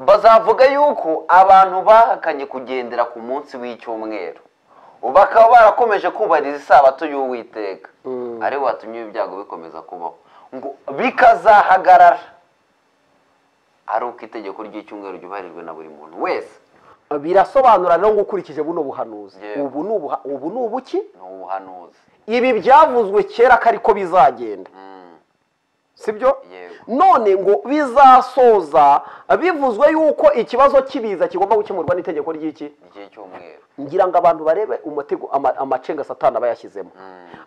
bazavuga yuko abantu bahakanye kugendera ku munsi w'icyumweru bakaba barakomeje kubahiriza isabato y'uwiteka ari we watumye ibi byago bikomeza kubaho ngo bikazahagarara ari uko itegeko ry'icyumweru ryubahirijwe na buri muntu wese birasobanura rero ngo ukurikije buno buhanuzi Yego. ubu ni ubuha- ubu ni ubuki ni ubuhanuzi ibi byavuzwe kera ko ariko bizagenda sibyo Yego. none ngo bizasoza bivuzwe yuko ikibazo cy'ibiza kigomba gukemurwa n'itegeko ry'iki igihe cy'umweru ngira ngo abantu barebe umutego ama- amacenga satana aba yashyizemo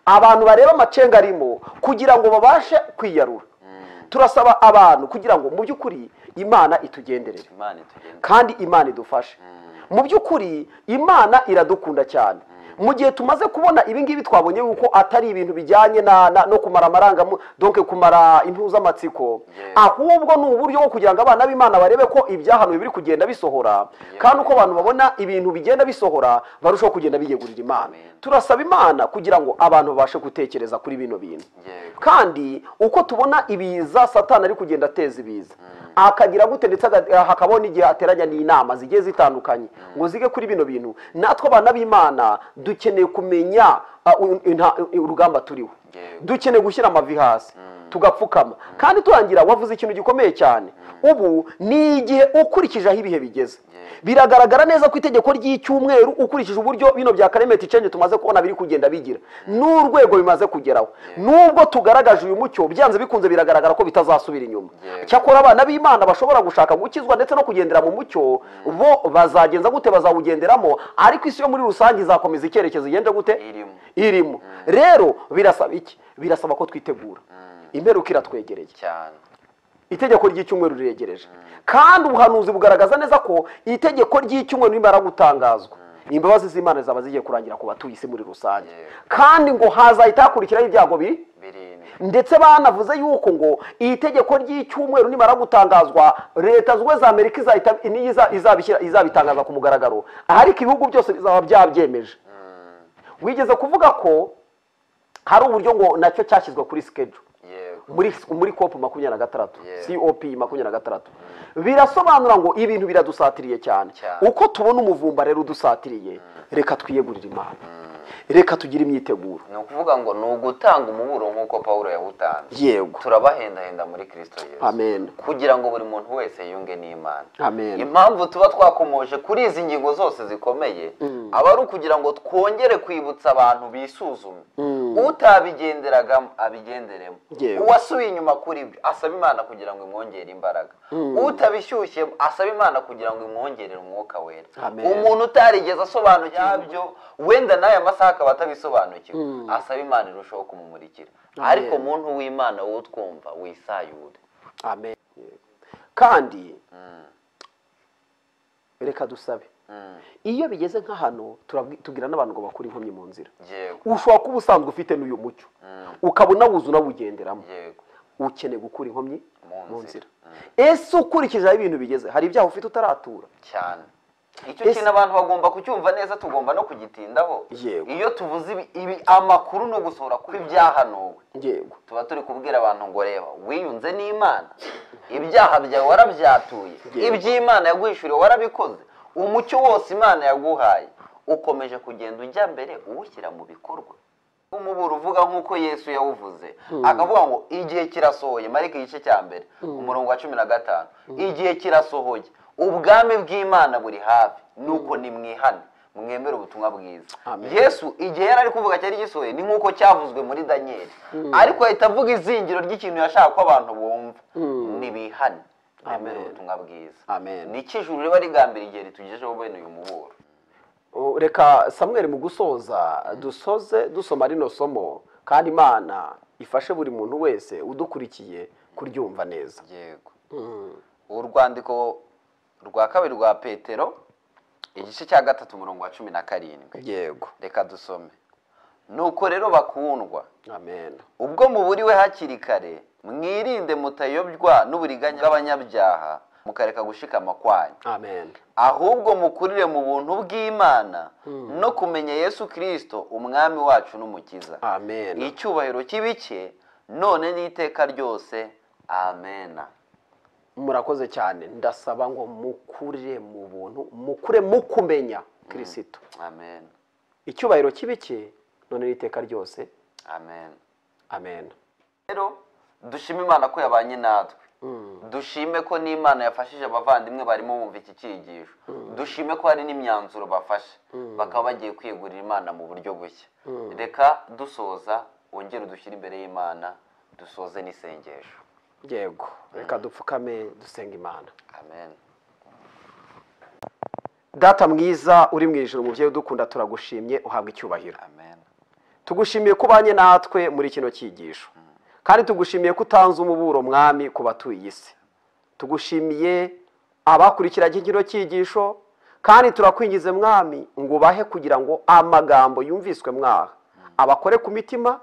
abantu barebe amacenga arimo kugira ngo babashe kwiyarura turasaba abantu kugira ngo mu by'ukuri imana itugenderere imana itugenda kandi imana idufashe mu by'ukuri imana iradukunda cyane mu gihe tumaze kubona ibi ngibi twabonye yuko atari ibintu bijyanye na, na, no kumara amarangamu donke kumara impuzamatsiko ahubwo ni uburyo bwo kugira ngo abana b'imana barebe ko ibyahanuwe biri kugenda bisohora kandi uko abantu babona ibintu bigenda bisohora barushaho kugenda biyegurira imana Amen. turasaba imana kugira ngo abantu babashe gutekereza kuri bino bintu Yego. kandi uko tubona ibiza satani ari kugenda ateza ibiza akagira gute ndetse aga- hakabona igihe ateranya n'inama zigiye zitandukanye ngo zige kuri bino bintu natwe abana b'imana dukeneye kumenya uh, u- inta- urugamba turiho Yego. dukeneye gushyira amavi hasi tugapfukama kandi turangira wavuze ikintu gikomeye cyane ubu ni igihe ukurikije aho ibihe bigeze Yego. biragaragara neza ko itegeko ry'icyumweru ukurikije uburyo bino bya karemeti cenje tumaze kubona biri kugenda bigira n'urwego bimaze kugeraho nubwo tugaragaje uyu mucyo byanze bikunze biragaragara ko bitazasubira inyuma Yego. cyakora abana b'imana bashobora gushaka gukizwa ndetse no kugendera mu mucyo bo bazagenza gute bazawugenderamo ariko isi yo muri rusange izakomeza icyerekezo igenda gute Irimo. irimo rero birasaba iki birasaba ko twitegura imperuka iratwegereye cyane itegeko ry'icyumweru riregereje kandi ubuhanuzi bugaragaza neza ko itegeko ry'icyumweru rimara gutangazwa imbabazi z'imana zaba zigiye kurangira ku batuye isi muri rusange Yego. kandi ngo hazahita hakurikiraho ibyago biri birindwi ndetse banavuze yuko ngo iri tegeko ry'icyumweru nimara gutangazwa leta zunze za amerika izahita- niyo iza- izabishyira- izabitangaza ku mugaragaro ariko ibihugu byose bizaba byabyemeje wigeze kuvuga ko hari uburyo ngo nacyo cyashyizwe kuri sikedu yego muri muri cop makumyabiri na gatandatu Yeah. cop makumyabiri na gatandatu birasobanura ngo ibintu biradusatiriye cyane Cyane. uko tubona umuvumba rero udusatiriye reka twiyegurire imana reka tugire imyiteguro ni ukuvuga ngo ni ugutanga umuburo nk'uko pawulo yawutanze yego turabahendahenda muri kirisito yesu amen kugira ngo buri muntu wese yunge n'imana amen impamvu tuba twakomoje kuri izi ngingo zose zikomeye aba ari ukugira ngo twongere kwibutsa abantu bisuzume utabigenderagamo abigenderemo Yewe. uwasubiye inyuma kuri byo asaba imana kugira ngo imwongere imbaraga utabishyushyemo asaba imana kugira ngo imwongerere umwuka wera Amen. umuntu utarigeze asobanukirwa ibyo wenda n'aya masaha akaba atabisobanukiwe asaba imana irushaho kumumurikira Amen. ariko muntu w'imana wowe utwumva wisayure amen kandi reka dusabe Mm. iyo bigeze nka hano turabwi- tubwira n'abantu ngo bakure inkomyi mu nzira yego ushobora kuba usanzwe ufite n'uyu mucyo ukaba unawuzi unawugenderamo yego ukeneye gukura inkomyi Mu mu nzira nzira. ese ukurikije aho ibintu bigeze hari ibyaha ufite utaratura cyane icyo Ese- kintu abantu bagomba kucyumva neza tugomba no kugitindaho Yego. iyo tuvuze ibi, ibi amakuru ni ugusohora kuri ibyahanuwe yego tuba turi kubwira abantu ngo reba wiyunze n'imana ibyaha byawe warabyatuye Yego. iby'imana yaguhishuriwe warabikoze umucyo wose imana yaguhaye ukomeje kugenda ujya mbere uwushyira mu bikorwa umuburo uvuga nk'uko yesu yawuvuze akavuga ngo igihe kirasohoye marike igice cya mbere umurongo wa cumi na gatanu igihe kirasohoye ubwami bw'imana buri hafi nuko nimwihane mwemere ubutumwa bwiza Amen. yesu igihe yari ari kuvuga cyari gisohoye ni nk'uko cyavuzwe muri daniyeli ariko ahita avuga izingiro ry'ikintu yashaka ko abantu bumva nibihane mwemere ubutumwa bwiza Amen. ni ijuru riba rigambira igihe ritugejeho bene uyu muburo O, reka samweri mu gusoza dusoze dusoma rino somo kandi imana ifashe buri muntu wese udukurikiye kuryumva neza yego urwandiko rwa kabiri rwa petero igice cya gatatu umurongo wa cumi na karindwi yego reka dusome nuko rero bakundwa amen ubwo muburiwe hakiri kare mwirinde mutayobywa n'uburiganya bw'abanyabyaha mukareka gushikama kwanyu amen ahubwo mukurire mu buntu bw'imana no kumenya yesu kirisito umwami wacu n'umukiza amen icyubahiro kibike none n'iteka ryose amena murakoze cyane ndasaba ngo mukure mu buntu mukure mu kumenya kirisito amen icyubahiro kibike none n'iteka ryose amen amen rero dushime imana ko yabanye natwe dushime ko n'imana yafashije abavandimwe barimo bumva iki cyigisho dushime ko hari n'imyanzuro bafashe bakaba bagiye kwiyegurira imana mu buryo bushya reka dusoza wongere udushyire imbere y'imana dusoze n'isengesho yego reka dupfukame dusenga imana amen data mwiza uri mu ijoro umubyeyi udukunda turagushimye uhabwa icyubahiro amen tugushimiye ko ubanye natwe muri kino cyigisho kandi tugushimiye ko utanze umuburo mwami ku batuye iyi si tugushimiye abakurikiranye kino cyigisho kandi turakwingize mwami ngo ubahe kugira ngo amagambo yumviswe mwaha abakore ku mitima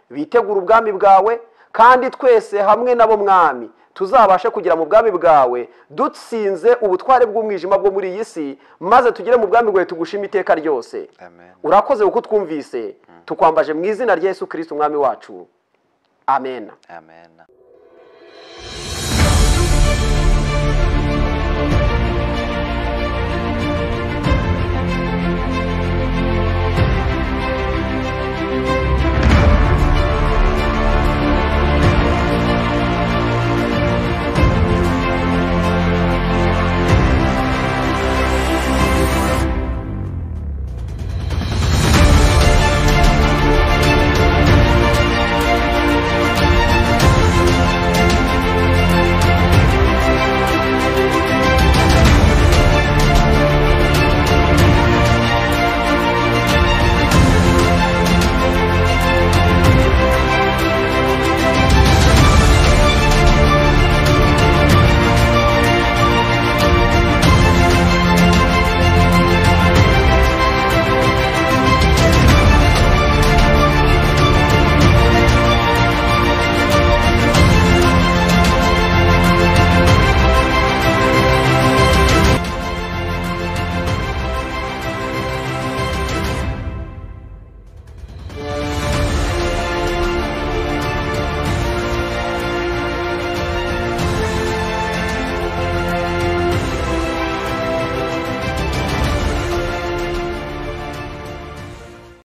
bitegure ubwami bwawe kandi twese hamwe nabo mwami tuzabashe kugera mu bwami bwawe dutsinze ubutware bw'umwijima bwo muri iyi si maze tugere mu bwami bwawe tugushime iteka ryose Amen. urakoze kuko twumvise tukwambaje mu izina rya yesu kirisiti umwami wacu amen amen